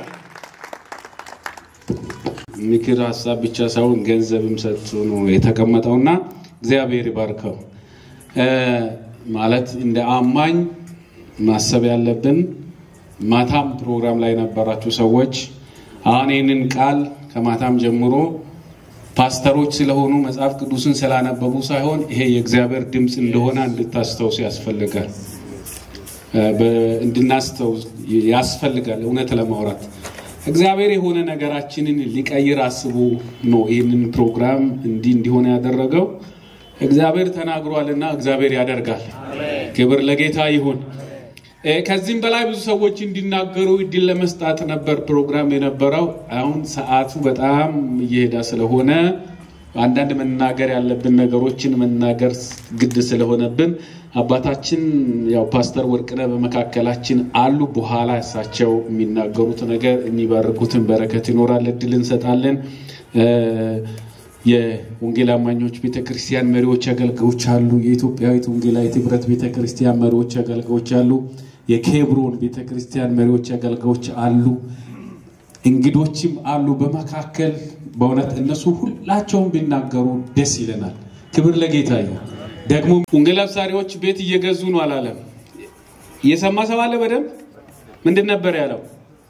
ምክር ሀሳብ ብቻ ሳይሆን ገንዘብም ሰጥቶ ነው የተቀመጠውና እግዚአብሔር ይባርከው። እ ማለት እንደ አማኝ ማሰብ ያለብን ማታም ፕሮግራም ላይ የነበራችሁ ሰዎች አሁን ይህንን ቃል ከማታም ጀምሮ ፓስተሮች ስለሆኑ መጽሐፍ ቅዱስን ስላነበቡ ሳይሆን ይሄ የእግዚአብሔር ድምፅ እንደሆነ እንድታስታውስ ያስፈልጋል እ በ- እንድናስታውስ ያስፈልጋል። እውነት ለማውራት እግዚአብሔር የሆነ ነገራችንን ሊቀይር አስቦ ነው ይህንን ፕሮግራም እንዲህ እንዲሆነ ያደረገው። እግዚአብሔር ተናግሯልና እግዚአብሔር ያደርጋል። ክብር ለጌታ ይሁን። እ ከዚህም በላይ ብዙ ሰዎች እንዲናገሩ እድል ለመስጣት ነበር ፕሮግራም የነበረው። አሁን ሰዓቱ በጣም እየሄደ ስለሆነ አንዳንድ መናገር ያለብን ነገሮችን መናገር ግድ ስለሆነብን አባታችን ያው ፓስተር ወርቅነህ በመካከላችን አሉ። በኋላ እሳቸው የሚናገሩት ነገር የሚባርኩትን በረከት ይኖራል፣ እድል እንሰጣለን። እ የወንጌል አማኞች ቤተክርስቲያን መሪዎች፣ አገልጋዮች አሉ። የኢትዮጵያዊት ወንጌላዊት ህብረት ቤተክርስቲያን መሪዎች፣ አገልጋዮች አሉ። የኬብሮን ቤተክርስቲያን መሪዎች፣ አገልጋዮች አሉ። እንግዶችም አሉ በመካከል በእውነት እነሱ ሁላቸውም ቢናገሩ ደስ ይለናል። ክብር ለጌታ ይሁን። ደግሞ ወንጌል አብሳሪዎች ቤት እየገዙ ነው አላለም። እየሰማ ሰው አለ በደንብ ምንድን ነበር ያለው?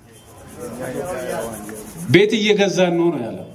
ቤት እየገዛን ነው ነው ያለው።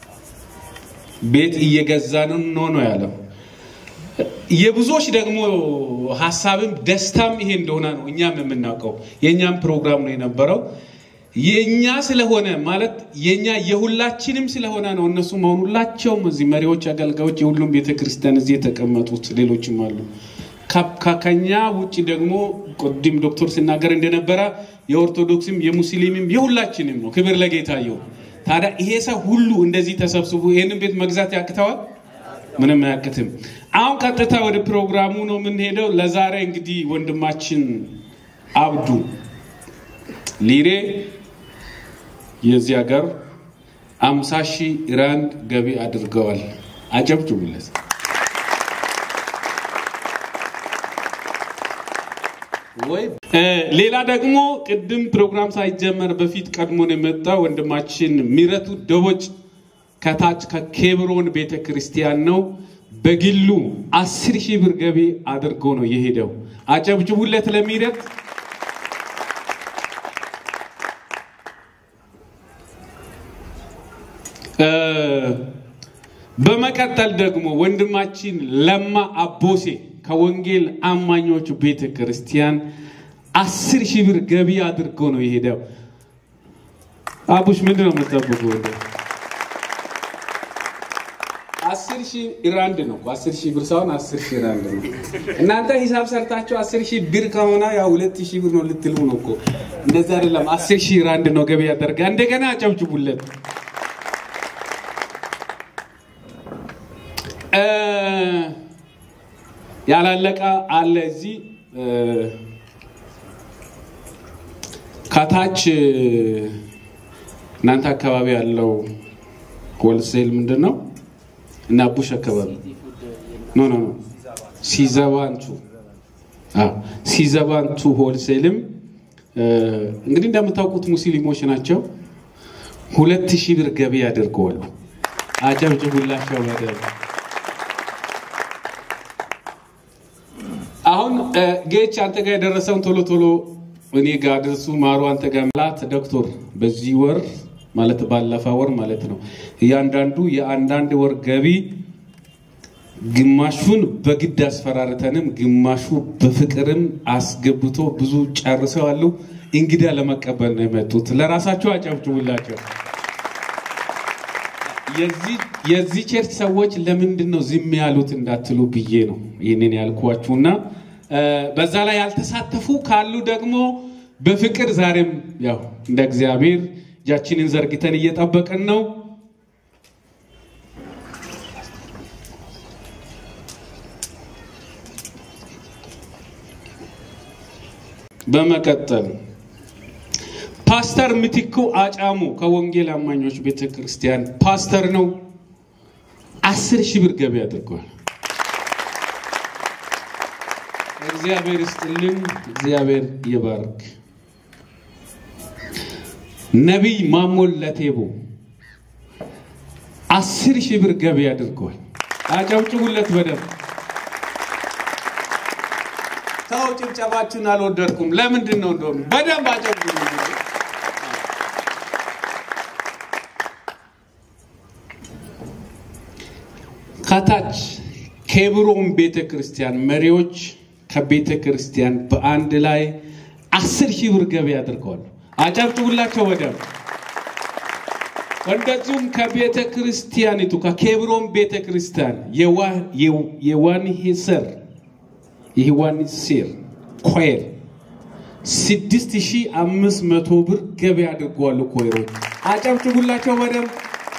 ቤት እየገዛን ነው ነው ያለው። የብዙዎች ደግሞ ሀሳብም ደስታም ይሄ እንደሆነ ነው እኛም የምናውቀው። የእኛም ፕሮግራም ነው የነበረው የእኛ ስለሆነ ማለት የእኛ የሁላችንም ስለሆነ ነው። እነሱ መሆን ሁላቸውም እዚህ መሪዎች፣ አገልጋዮች የሁሉም ቤተክርስቲያን እዚህ የተቀመጡት ሌሎችም አሉ። ከ- ከ- ከኛ ውጭ ደግሞ ቅድም ዶክተር ሲናገር እንደነበረ የኦርቶዶክስም የሙስሊምም የሁላችንም ነው። ክብር ለጌታ ይሁን። ታዲያ ይሄ ሰው ሁሉ እንደዚህ ተሰብስቦ ይህንን ቤት መግዛት ያቅተዋል? ምንም አያቅትም። አሁን ቀጥታ ወደ ፕሮግራሙ ነው የምንሄደው። ለዛሬ እንግዲህ ወንድማችን አብዱ ሊሬ የዚህ ሀገር አምሳ ሺህ ራንድ ገቢ አድርገዋል። አጨብጭቡለት። ወይ እ ሌላ ደግሞ ቅድም ፕሮግራም ሳይጀመር በፊት ቀድሞን የመጣ ወንድማችን ሚረቱ ደቦጭ ከታች ከኬብሮን ቤተ ክርስቲያን ነው። በግሉ አስር ሺህ ብር ገቢ አድርጎ ነው የሄደው። አጨብጭቡለት ለሚረት። እ በመቀጠል ደግሞ ወንድማችን ለማ አቦሴ ከወንጌል አማኞች ቤተ ክርስቲያን አስር ሺህ ብር ገቢ አድርጎ ነው የሄደው። አቡሽ ምንድን ነው የምትጠብቁ? አስር ሺህ ራንድ ነው። አስር ሺህ ብር ሳይሆን አስር ሺህ ራንድ ነው። እናንተ ሂሳብ ሰርታችሁ አስር ሺህ ብር ከሆነ ያው ሁለት ሺህ ብር ነው ልትሉ ነው እኮ። እንደዚህ አይደለም። አስር ሺህ ራንድ ነው ገቢ ያደርጋ። እንደገና አጨብጭቡለት። እ፣ ያላለቀ አለ እዚህ እ፣ ከታች እ፣ እናንተ አካባቢ ያለው ሆልሴል ምንድን ነው? እና ቡሽ አካባቢ ኖ ኖ ኖ ሲዘባንቱ አዎ፣ ሲዘባንቱ ሆልሴልም እ፣ እንግዲህ እንደምታውቁት ሙስሊሞች ናቸው። ሁለት ሺህ ብር ገቢ ያደርገዋሉ። አጨብጭቡላቸው በደንብ። አሁን እ፣ ጌች አንተ ጋር የደረሰውን ቶሎ ቶሎ እኔ ጋር አድርሱ። ማሩ አንተ ጋር ላት ዶክተር በዚህ ወር ማለት ባለፈ ወር ማለት ነው እያንዳንዱ የአንዳንድ ወር ገቢ ግማሹን በግድ አስፈራርተንም ግማሹ በፍቅርም አስገብቶ ብዙ ጨርሰዋሉ። እንግዳ ለመቀበል ነው የመጡት። ለራሳቸው አጨብጭቡላቸው። የዚህ- የዚህ ቸርች ሰዎች ለምንድን ነው ዝም ያሉት እንዳትሉ ብዬ ነው ይህንን ያልኳችሁና እ፣ በዛ ላይ ያልተሳተፉ ካሉ ደግሞ በፍቅር ዛሬም ያው እንደ እግዚአብሔር እጃችንን ዘርግተን እየጠበቅን ነው። በመቀጠል ፓስተር ምትኩ አጫሙ ከወንጌል አማኞች ቤተ ክርስቲያን ፓስተር ነው። አስር ሺህ ብር ገቢ አድርገዋል። እግዚአብሔር ይስጥልን፣ እግዚአብሔር ይባርክ። ነቢይ ማሞል ለቴቦ አስር ሺህ ብር ገቢ አድርገዋል። አጨብጭቡለት በደንብ። ተው ጭብጨባችሁን አልወደድኩም። ለምንድን ነው እንደሆነ በደንብ አጨብጭቡ። ከታች ኬብሮን ቤተ ክርስቲያን መሪዎች ከቤተ ክርስቲያን በአንድ ላይ አስር ሺህ ብር ገቢ አድርገዋል። አጨብጭቡላቸው በደንብ። እንደዚሁም ከቤተ ክርስቲያኒቱ ከኬብሮን ቤተ ክርስቲያን የዋንሄሰር የዋንሴር ኮይር ስድስት ሺህ አምስት መቶ ብር ገቢ አድርገዋል። ኮይሮች አጨብጭቡላቸው በደንብ።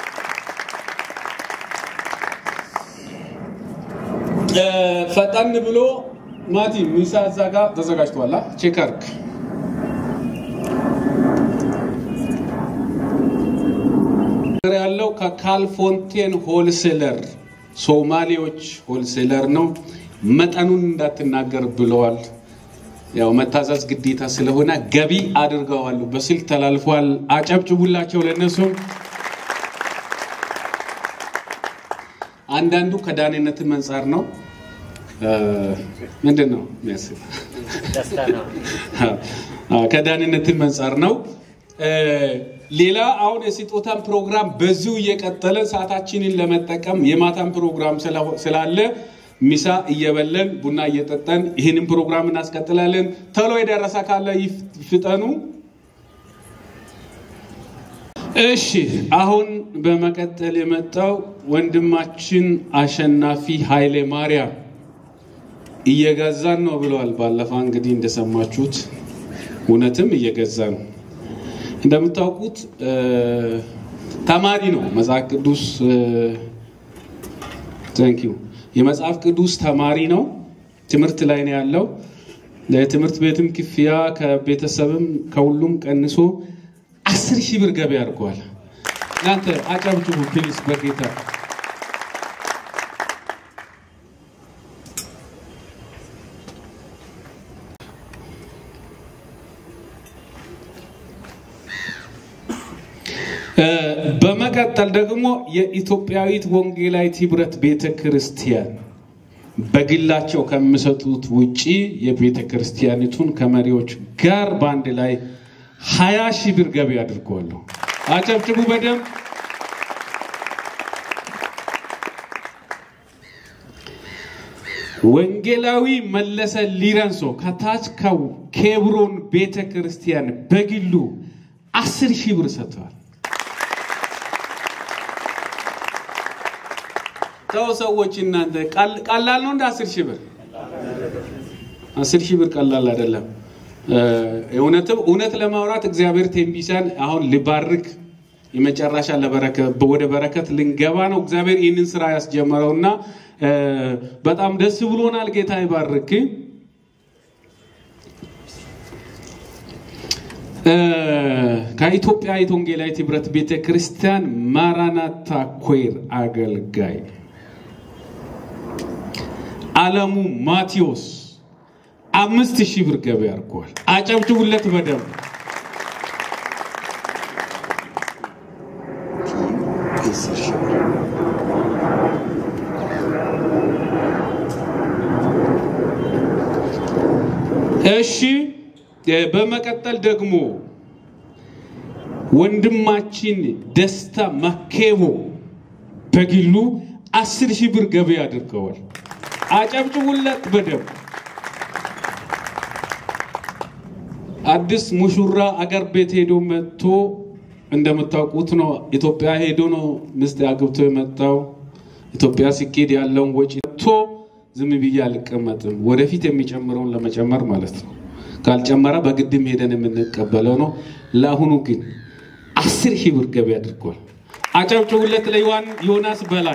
እ፣ ፈጠን ብሎ ማቲ ሚሳ እዛ ጋር ተዘጋጅቷል። አ? ቼክ አድርግ። ያለው ከካልፎንቴን ሆልሴለር ሶማሌዎች ሆልሴለር ነው። መጠኑን እንዳትናገር ብለዋል። ያው መታዘዝ ግዴታ ስለሆነ ገቢ አድርገዋል። በስልክ ተላልፏል። አጨብጭቡላቸው ለነሱም። አንዳንዱ ከዳንነትን መንጻር ነው። እ፣ ምንድን ነው የሚያስብ አዎ፣ ከዳንነትን መንጻር ነው። እ፣ ሌላ አሁን የስጦታን ፕሮግራም በዚሁ እየቀጠለ ሰዓታችንን ለመጠቀም የማታን ፕሮግራም ስላ- ስላለ ሚሳ እየበለን ቡና እየጠጠን ይህንን ፕሮግራም እናስቀጥላለን። ቶሎ የደረሰ ካለ ይፍ- ይፍጠኑ። እሺ አሁን በመቀጠል የመጣው ወንድማችን አሸናፊ ኃይሌ ማርያም እየገዛን ነው ብለዋል። ባለፈ እንግዲህ እንደሰማችሁት እውነትም እየገዛ ነው። እንደምታውቁት እ፣ ተማሪ ነው። መጽሐፍ ቅዱስ ቴንኪው የመጽሐፍ ቅዱስ ተማሪ ነው። ትምህርት ላይ ነው ያለው። ለትምህርት ቤትም ክፍያ ከቤተሰብም ከሁሉም ቀንሶ አስር ሺህ ብር ገቢ አድርገዋል። እናንተ አጨብጭቡ ፕሊስ በጌታ እ፣ በመቀጠል ደግሞ የኢትዮጵያዊት ወንጌላዊት ህብረት ቤተ ክርስቲያን በግላቸው ከሚሰጡት ውጪ የቤተ ክርስቲያኒቱን ከመሪዎች ጋር በአንድ ላይ ሀያ ሺህ ብር ገቢ አድርገዋለሁ። አጨብጭቡ በደንብ። ወንጌላዊ መለሰ ሊረንሶ ከታች ከኬብሮን ቤተ ክርስቲያን በግሉ አስር ሺህ ብር ሰጥተዋል። ተው ሰዎች እናንተ ቀል- ቀላል ነው እንደ አስር ሺህ ብር አስር ሺህ ብር ቀላል አይደለም። እ፣ እውነትም እውነት ለማውራት እግዚአብሔር ቴምቢሳን አሁን ሊባርክ የመጨረሻ ለበረከት ወደ በረከት ልንገባ ነው። እግዚአብሔር ይህንን ስራ ያስጀመረውና እ፣ በጣም ደስ ብሎናል። ጌታ ይባርክ። እ፣ ከኢትዮጵያ ወንጌላዊት ህብረት ቤተ ክርስቲያን ማራናታ ኮይር አገልጋይ አለሙ ማቴዎስ አምስት ሺህ ብር ገቢ አድርጓል። አጨብጭቡለት በደንብ። እሺ እ፣ በመቀጠል ደግሞ ወንድማችን ደስታ መኬቦ በግሉ አስር ሺህ ብር ገቢ አድርገዋል። አጨብጭቡለት በደንብ። አዲስ ሙሹራ አገር ቤት ሄዶ መጥቶ እንደምታውቁት ነው። ኢትዮጵያ ሄዶ ነው ሚስት አግብቶ የመጣው። ኢትዮጵያ ሲኬድ ያለውን ወጪ ቶ ዝም ብዬ አልቀመጥም፣ ወደፊት የሚጨምረውን ለመጨመር ማለት ነው። ካልጨመረ በግድም ሄደን የምንቀበለው ነው። ለአሁኑ ግን አስር ሺህ ብር ገቢ አድርጓል። አጨብጭቡለት ለዮሐን ዮናስ በላይ።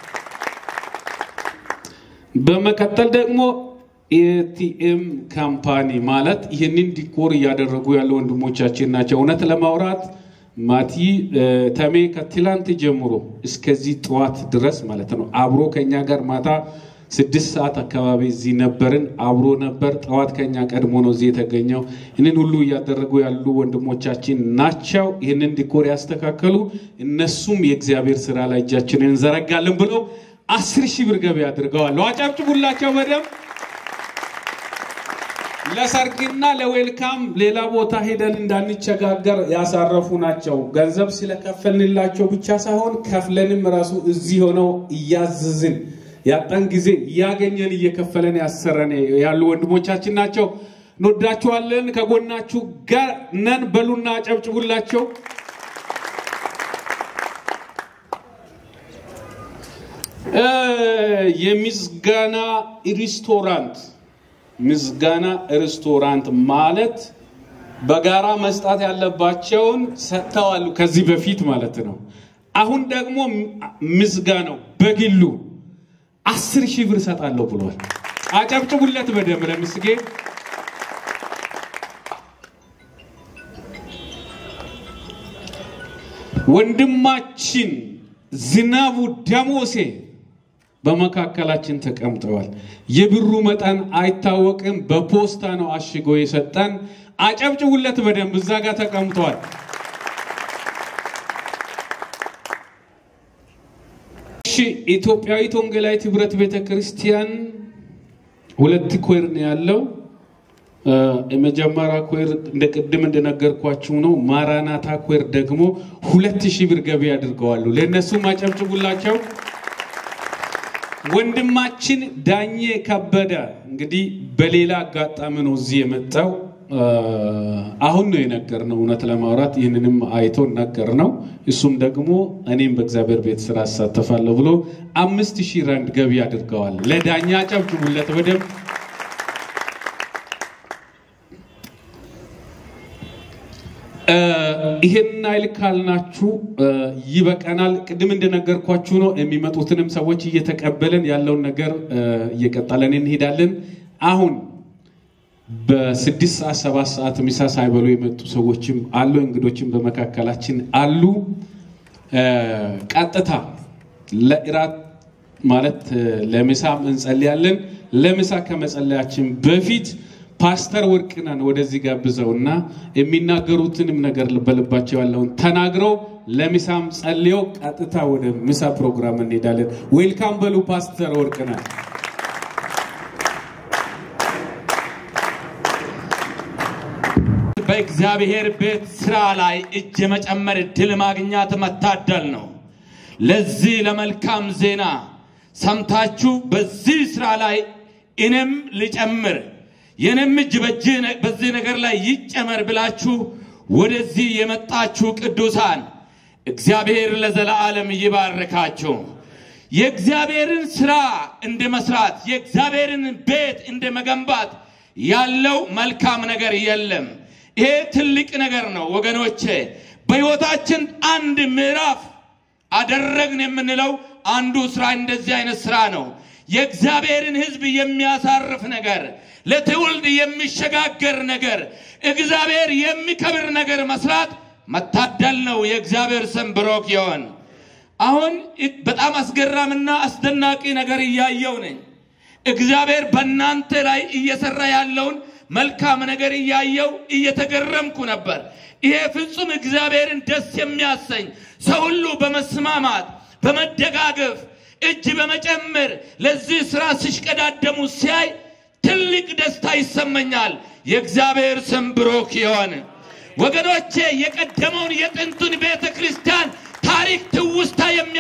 በመቀጠል ደግሞ ኤቲኤም ካምፓኒ ማለት ይህንን ዲኮር እያደረጉ ያሉ ወንድሞቻችን ናቸው። እውነት ለማውራት ማቲ እ፣ ተሜ ከትላንት ጀምሮ እስከዚህ ጠዋት ድረስ ማለት ነው አብሮ ከኛ ጋር ማታ ስድስት ሰዓት አካባቢ እዚህ ነበርን። አብሮ ነበር። ጠዋት ከኛ ቀድሞ ነው እዚህ የተገኘው። ይህንን ሁሉ እያደረጉ ያሉ ወንድሞቻችን ናቸው። ይህንን ዲኮር ያስተካከሉ እነሱም የእግዚአብሔር ስራ ላይ እጃችንን እንዘረጋለን ብለው አስር ሺህ ብር ገቢ አድርገዋል። አጨብጭቡላቸው በደንብ። ለሰርግና ለዌልካም ሌላ ቦታ ሄደን እንዳንቸጋገር ያሳረፉ ናቸው። ገንዘብ ስለከፈልንላቸው ብቻ ሳይሆን ከፍለንም ራሱ እዚህ ሆነው እያዘዝን ያጣን ጊዜ እያገኘን እየከፈለን ያሰረን ያሉ ወንድሞቻችን ናቸው። እንወዳችኋለን። ከጎናችሁ ጋር ነን። በሉና አጨብጭቡላቸው። እ፣ የምስጋና ሬስቶራንት ምስጋና ሬስቶራንት ማለት በጋራ መስጣት ያለባቸውን ሰጥተዋል ከዚህ በፊት ማለት ነው። አሁን ደግሞ ምስጋናው በግሉ አስር ሺህ ብር እሰጣለሁ ብሏል። አጨብጭቡለት በደንብ ለምስጌ። ወንድማችን ዝናቡ ደሞሴ በመካከላችን ተቀምጠዋል። የብሩ መጠን አይታወቅም። በፖስታ ነው አሽጎ የሰጠን። አጨብጭቡለት በደንብ እዛ ጋር ተቀምጠዋል። እሺ ኢትዮጵያዊት ወንጌላዊት ህብረት ቤተ ክርስቲያን ሁለት ኮይር ነው ያለው። እ፣ የመጀመሪያ ኮይር እንደ ቅድም እንደነገርኳችሁ ነው። ማራናታ ኮይር ደግሞ ሁለት ሺህ ብር ገቢ አድርገዋሉ። ለእነሱም አጨብጭቡላቸው። ወንድማችን ዳኜ ከበደ እንግዲህ በሌላ አጋጣሚ ነው እዚህ የመጣው። እ፣ አሁን ነው የነገርነው። እውነት ለማውራት ይህንንም አይቶ ነገር ነው። እሱም ደግሞ እኔም በእግዚአብሔር ቤት ስራ አሳተፋለሁ ብሎ አምስት ሺህ ራንድ ገቢ አድርገዋል። ለዳኛ አጨብጭቡለት በደንብ። እ፣ ይሄን አይል ካልናችሁ እ፣ ይበቃናል። ቅድም እንደነገርኳችሁ ነው የሚመጡትንም ሰዎች እየተቀበልን ያለውን ነገር እ፣ እየቀጠለን እንሄዳለን። አሁን በስድስት ሰዓት ሰባት ሰዓት ምሳ ሳይበሉ የመጡ ሰዎችም አሉ፣ እንግዶችም በመካከላችን አሉ። እ፣ ቀጥታ ለእራት ማለት እ፣ ለምሳም እንጸልያለን። ለምሳ ከመጸለያችን በፊት ፓስተር ወርቅነን ወደዚህ ጋብዘውና የሚናገሩትንም ነገር በልባቸው ያለውን ተናግረው ለምሳም ጸልየው ቀጥታ ወደ ምሳ ፕሮግራም እንሄዳለን። ዌልካም በሉ ፓስተር ወርቅነን። በእግዚአብሔር ቤት ስራ ላይ እጅ የመጨመር እድል ማግኘት መታደል ነው። ለዚህ ለመልካም ዜና ሰምታችሁ በዚህ ስራ ላይ እኔም ልጨምር የኔም እጅ በዚህ ነ- በዚህ ነገር ላይ ይጨመር ብላችሁ ወደዚህ የመጣችሁ ቅዱሳን እግዚአብሔር ለዘላለም ይባርካችሁ። የእግዚአብሔርን ስራ እንደ መስራት የእግዚአብሔርን ቤት እንደ መገንባት ያለው መልካም ነገር የለም። ይሄ ትልቅ ነገር ነው ወገኖቼ። በሕይወታችን አንድ ምዕራፍ አደረግን የምንለው አንዱ ስራ እንደዚህ አይነት ስራ ነው። የእግዚአብሔርን ሕዝብ የሚያሳርፍ ነገር፣ ለትውልድ የሚሸጋገር ነገር፣ እግዚአብሔር የሚከብር ነገር መስራት መታደል ነው። የእግዚአብሔር ስም ብሩክ ይሁን። አሁን በጣም አስገራምና አስደናቂ ነገር እያየው ነኝ። እግዚአብሔር በእናንተ ላይ እየሰራ ያለውን መልካም ነገር እያየው እየተገረምኩ ነበር። ይሄ ፍጹም እግዚአብሔርን ደስ የሚያሰኝ ሰው ሁሉ በመስማማት በመደጋገፍ እጅ በመጨመር ለዚህ ስራ ሲሽቀዳደሙ ሲያይ ትልቅ ደስታ ይሰማኛል። የእግዚአብሔር ስም ብሩክ ይሁን። ወገኖቼ የቀደመውን የጥንቱን ቤተ ክርስቲያን ታሪክ ትውስታ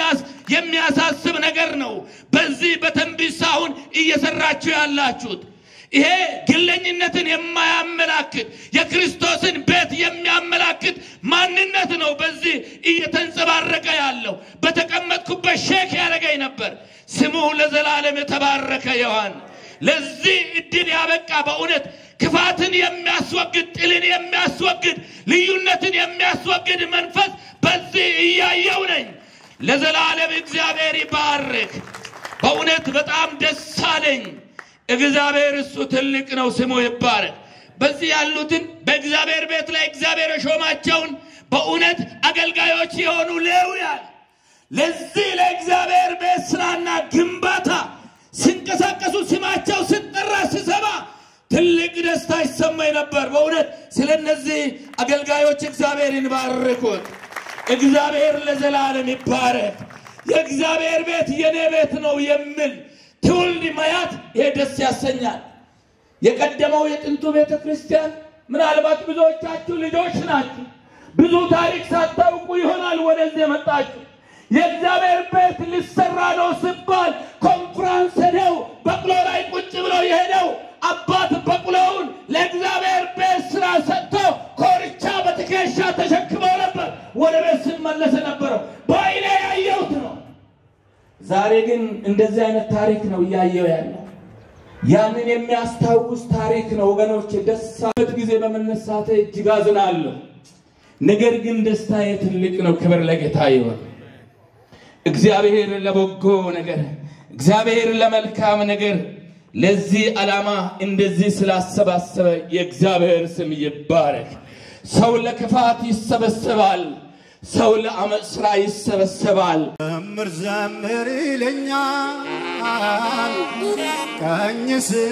የሚያሳስብ ነገር ነው። በዚህ በተንቢሳ አሁን እየሰራችሁ ያላችሁት ይሄ ግለኝነትን የማያመላክት የክርስቶስን ቤት የሚያመላክት ማንነት ነው። በዚህ እየተንጸባረቀ ያለው በተቀመጥኩበት ሼክ ያደረገኝ ነበር። ስሙ ለዘላለም የተባረከ ይሁን። ለዚህ እድል ያበቃ በእውነት ክፋትን የሚያስወግድ ጥልን የሚያስወግድ ልዩነትን የሚያስወግድ መንፈስ በዚህ እያየው ነኝ። ለዘላለም እግዚአብሔር ይባርክ። በእውነት በጣም ደስ አለኝ። እግዚአብሔር እሱ ትልቅ ነው፣ ስሙ ይባረክ። በዚህ ያሉትን በእግዚአብሔር ቤት ላይ እግዚአብሔር የሾማቸውን በእውነት አገልጋዮች የሆኑ ሌውያን ለዚህ ለእግዚአብሔር ቤት ስራና ግንባታ ሲንቀሳቀሱ ስማቸው ስጠራ ስሰማ ትልቅ ደስታ ይሰማኝ ነበር። በእውነት ስለ እነዚህ አገልጋዮች እግዚአብሔርን ባርኩት። እግዚአብሔር ለዘላለም ይባረክ። የእግዚአብሔር ቤት የኔ ቤት ነው የሚል ትውልድ ማያት ይሄ ደስ ያሰኛል። የቀደመው የጥንቱ ቤተ ክርስቲያን ምናልባት ብዙዎቻችሁ ልጆች ናችሁ። ብዙ ታሪክ ሳታውቁ ይሆናል ወደዚህ የመጣችሁ። የእግዚአብሔር ቤት ሊሰራ ነው ሲባል ኮንፍራንስ ሄደው በቅሎ ላይ ቁጭ ብለው የሄደው አባት በቅሎውን ለእግዚአብሔር ቤት ስራ ሰጥቶ ኮርቻ በትከሻ ተሸክመው ነበር ወደ ቤት ሲመለስ ነበረው። በአይኔ ያየሁት ነው። ዛሬ ግን እንደዚህ አይነት ታሪክ ነው እያየው ያለው። ያንን የሚያስታውስ ታሪክ ነው ወገኖች። ደሳበት ጊዜ በመነሳቴ እጅግ አዝናለሁ። ነገር ግን ደስታዬ ትልቅ ነው። ክብር ለጌታ ይሆን። እግዚአብሔር ለበጎ ነገር፣ እግዚአብሔር ለመልካም ነገር ለዚህ ዓላማ እንደዚህ ስላሰባሰበ የእግዚአብሔር ስም ይባረክ። ሰው ለክፋት ይሰበሰባል፣ ሰው ለአመፅ ስራ ይሰበሰባል። ዘምር ዘምር ይለኛል ቀኝ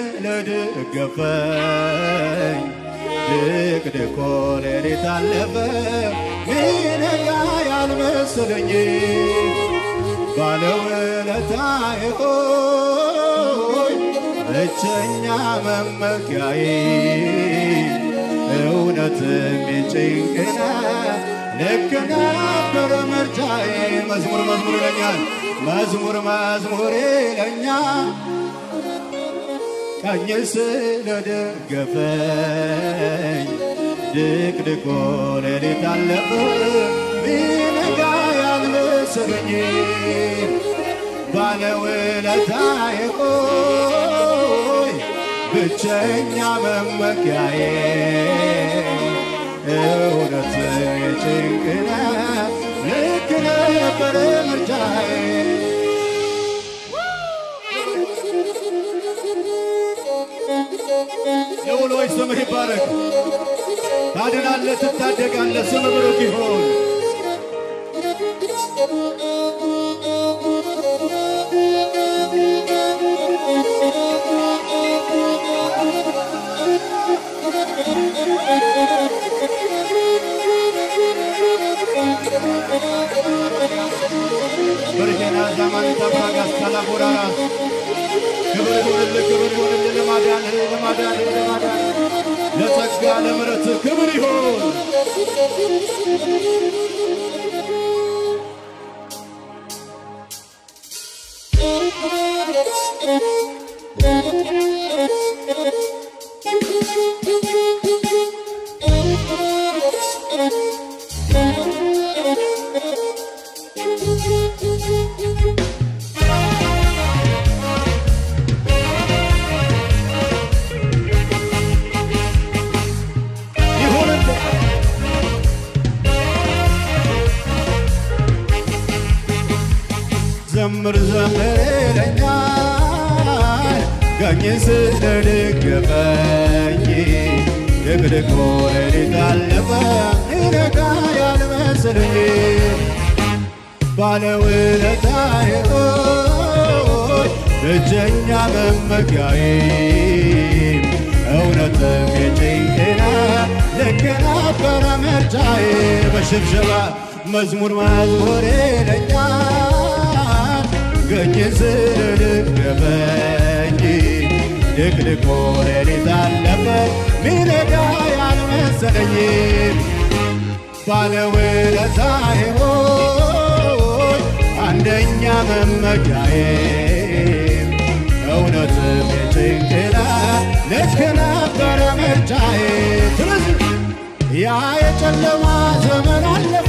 ስለደገፈኝ ድቅድቆ ሌሊት አለፈ ሚነጋ ያልመሰለኝ ባለውለታዬ ሆይ ብቸኛ መመኪያዬ እውነትም የጭንቅነ ልክ ነበር ምርጫዬ። መዝሙር መዝሙር ይለኛል መዝሙር መዝሙር ይለኛል ቀኝ ስለደገፈኝ ድቅድቆ ሌሊት አለፈ ቢነጋ ያልመሰለኝ ባለውለታዬ ሆይ ብቸኛ መመኪያዬ እውነት የጭንቅነ ልክ ነበር ምርጫዬ ልዑሎች ስምህ ይባረክ። ታድናለህ፣ ትታደጋለህ። ስም ብሩክ ይሁን። በርጌና ዛማን ታባጋስ ካላቦራራ ክብር ይሁንልህ፣ ክብር ይሁንልህ። ለማዳንህ ለማዳንህ ለማዳንህ ለጸጋ ለምሕረትህ ክብር ይሁን። ይሁንልህ ዘምር ዘምር ይለኛል ቀኝ ስለደገፈኝ ድቅድቅ ሌሊት አለፈ ይነጋ ያልመሰለኝ ባለውለታዬ ሆይ ብቸኛ መመኪያዬ እውነትም የጭንቅና ልክ ነበረ ምርጫዬ በሽብሸባ መዝሙር መዝሙር ይለኛል ገኝ ስለደገፈኝ ድቅድቆ ሌሊት አለፈ ሚነጋ ያልመሰለኝ ባለውለታዬ ሆይ አንደኛ መመኪያዬ እውነትም የጭንቅላ ልክ ነበረ ምርጫዬ ስለዚህ ያ የጨለማ ዘመን አለፈ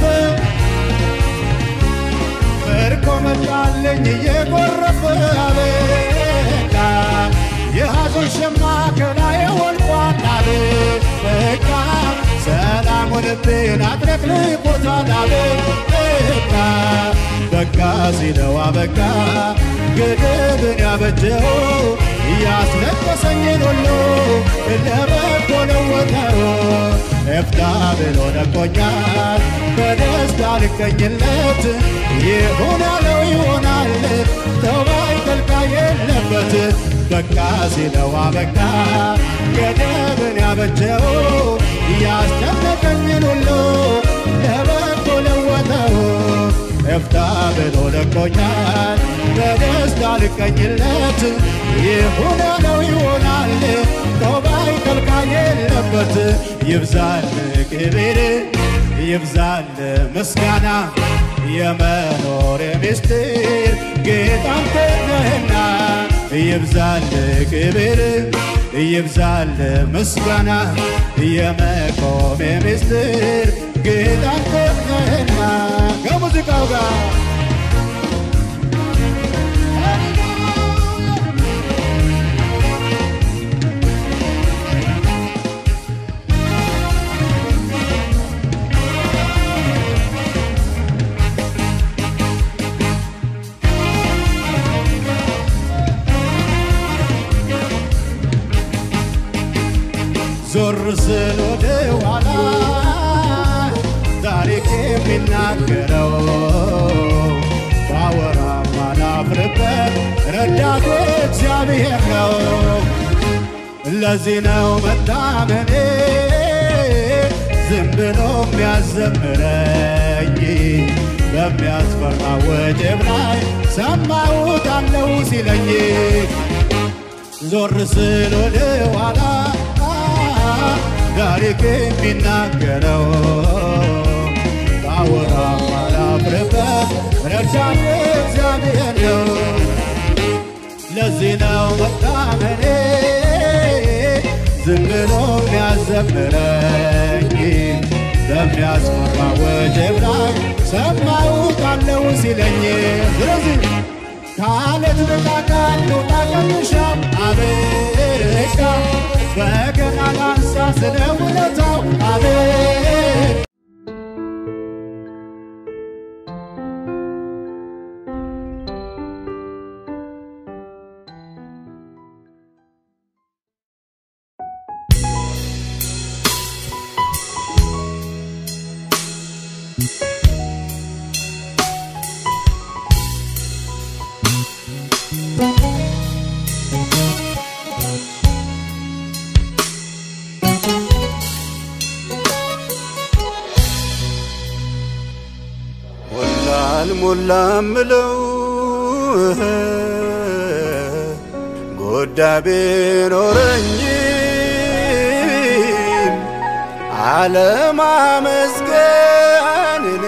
ምርኮ መጣልኝ እየጎረፈ አበቃ የሐዘን ሸማ ከላዬ ወልቋል አበቃ ሰላም ልቤን አጥለቅልቆታል አበቃ በቃ ሲለው አበቃ ገደብን ያበጀው ያስለቀሰኝን ሁሉ ለበጎ ለወጠው እፍታ ብሎ ነቆኛል በደስታ ልቀኝለት ይሁን ያለው ይሆናል ተባይ ጠልቃ የለበት በቃ ሲለው አበቃ ገደብን ያበጀው ያስጨነቀኝን ሁሉ ለበጎ ለወጠው እፍታ ብሎ ለቆኛል በደስታ ልቀኝለት ይሁን ያለው ይሆናል ተባይ ጠልቃ የለበት ይብዛል ክብር ይብዛል ምስጋና የመኖር ምስጢር ጌታ አንተ ነህና ይብዛል ክብር ይብዛል ምስጋና የመቆም ምስጢር ጌታ አንተ ነህና ከሙዚቃው ጋር ዞር ስል ወደ ኋላ ታሪክ የሚናገረው ባወራ ማላፍርበት ረዳቴ እግዚአብሔር ነው። ለዚህ ነው መታመኔ ዝም ብሎ የሚያዘምረኝ በሚያስፈራ ወጀብ ላይ ሰማሁት አለው ሲለኝ ዞር ስል ወደ ኋላ ታሪክ የሚናገረው ባወራ ማላፍርበት ረዳቴ እግዚአብሔር ነው። ለዚህ ነው መታመኔ ዝም ብሎ የሚያዘምረኝ በሚያስፈራ ወጀብ ላይ ሰማሁት አለው ሲለኝ ስለዚህ ካለት ንቃቃት ልውጣ ከምሻም አበቃ በገና ላንሳ ስለ ውለታው አቤት ሞላ አልሞላ ምለው ጎዳ ቢኖረኝም አለማመስገን እኔ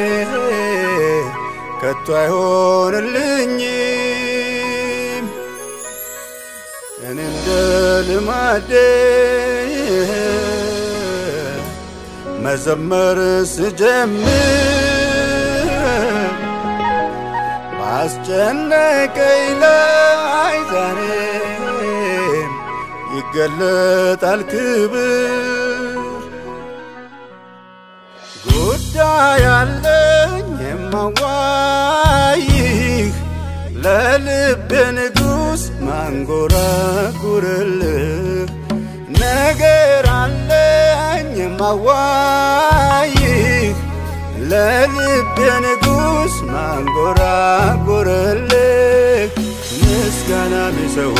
ከቶ አይሆንልኝም እኔ እንደ ልማዴ መዘመር ስጀምር ባስጨነቀኝ ላይ ዛሬም ይገለጣል ክብር ጉዳይ አለኝ የማዋይህ ለልብ ንጉሥ ማንጎራጉርልህ ነገር አለኝ የማዋይህ ለልብ ንጉሥ ማንጎራጉርልህ ምስጋና ሚሰዋ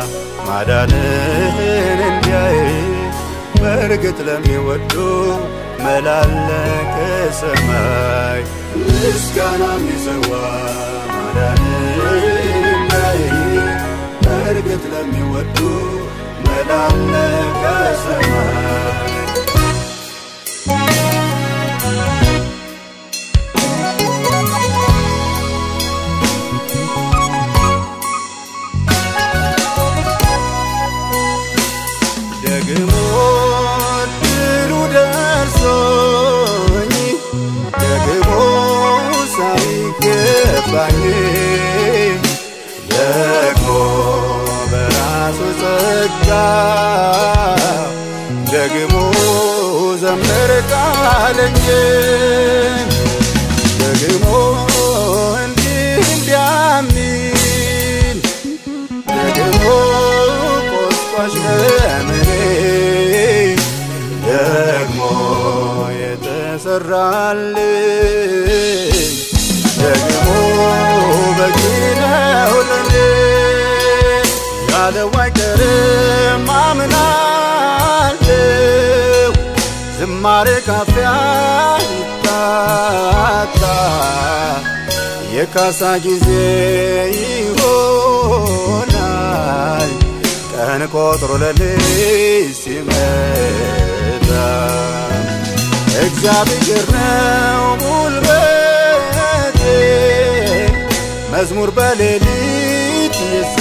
ማዳንህን እንዲያይ በእርግጥ ለሚወዱ መላለ ከሰማይ ምስጋና ሚሰዋ ማዳንህን እንዲያይ በእርግጥ ለሚወዱ መላለ ከሰማይ ደግሞ ድሉ ደርሶኝ ደግሞ ሳይገባኝ ደግሞ በራሱ ጸጋ ደግሞ ዘምር ቃለኝ ደግሞ እንዲህ እንዲያሚል ደግሞ ቆስቋሽ ለምኔ ደግሞ የተሰራልኝ ደግሞ በቂ ነው ለኔ ያለው አይቀርም አምናለሁ ዝማሬ ካፊያ ይታጣ የካሳ ጊዜ ይሆናል ቀን ቆጥሮ ለሌት ሲመጣ እግዚአብሔር ነው ጉልበቴ መዝሙር በሌሊት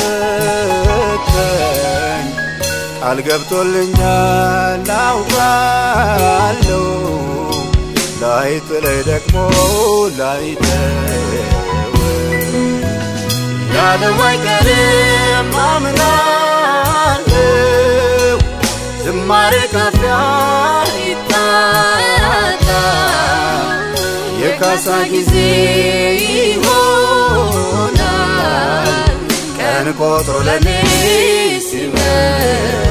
የሰጠኝ ቃል ገብቶልኛል አውቃለሁ ላይጥለኝ ደግሞ ላይተወኝ ያለው አይቀርም አምናለሁ ዝማሬ ካፊያ ይታጣ የካሳ ጊዜ ይሆናል ቀን ቆጥሮ ለኔ ሲመጣ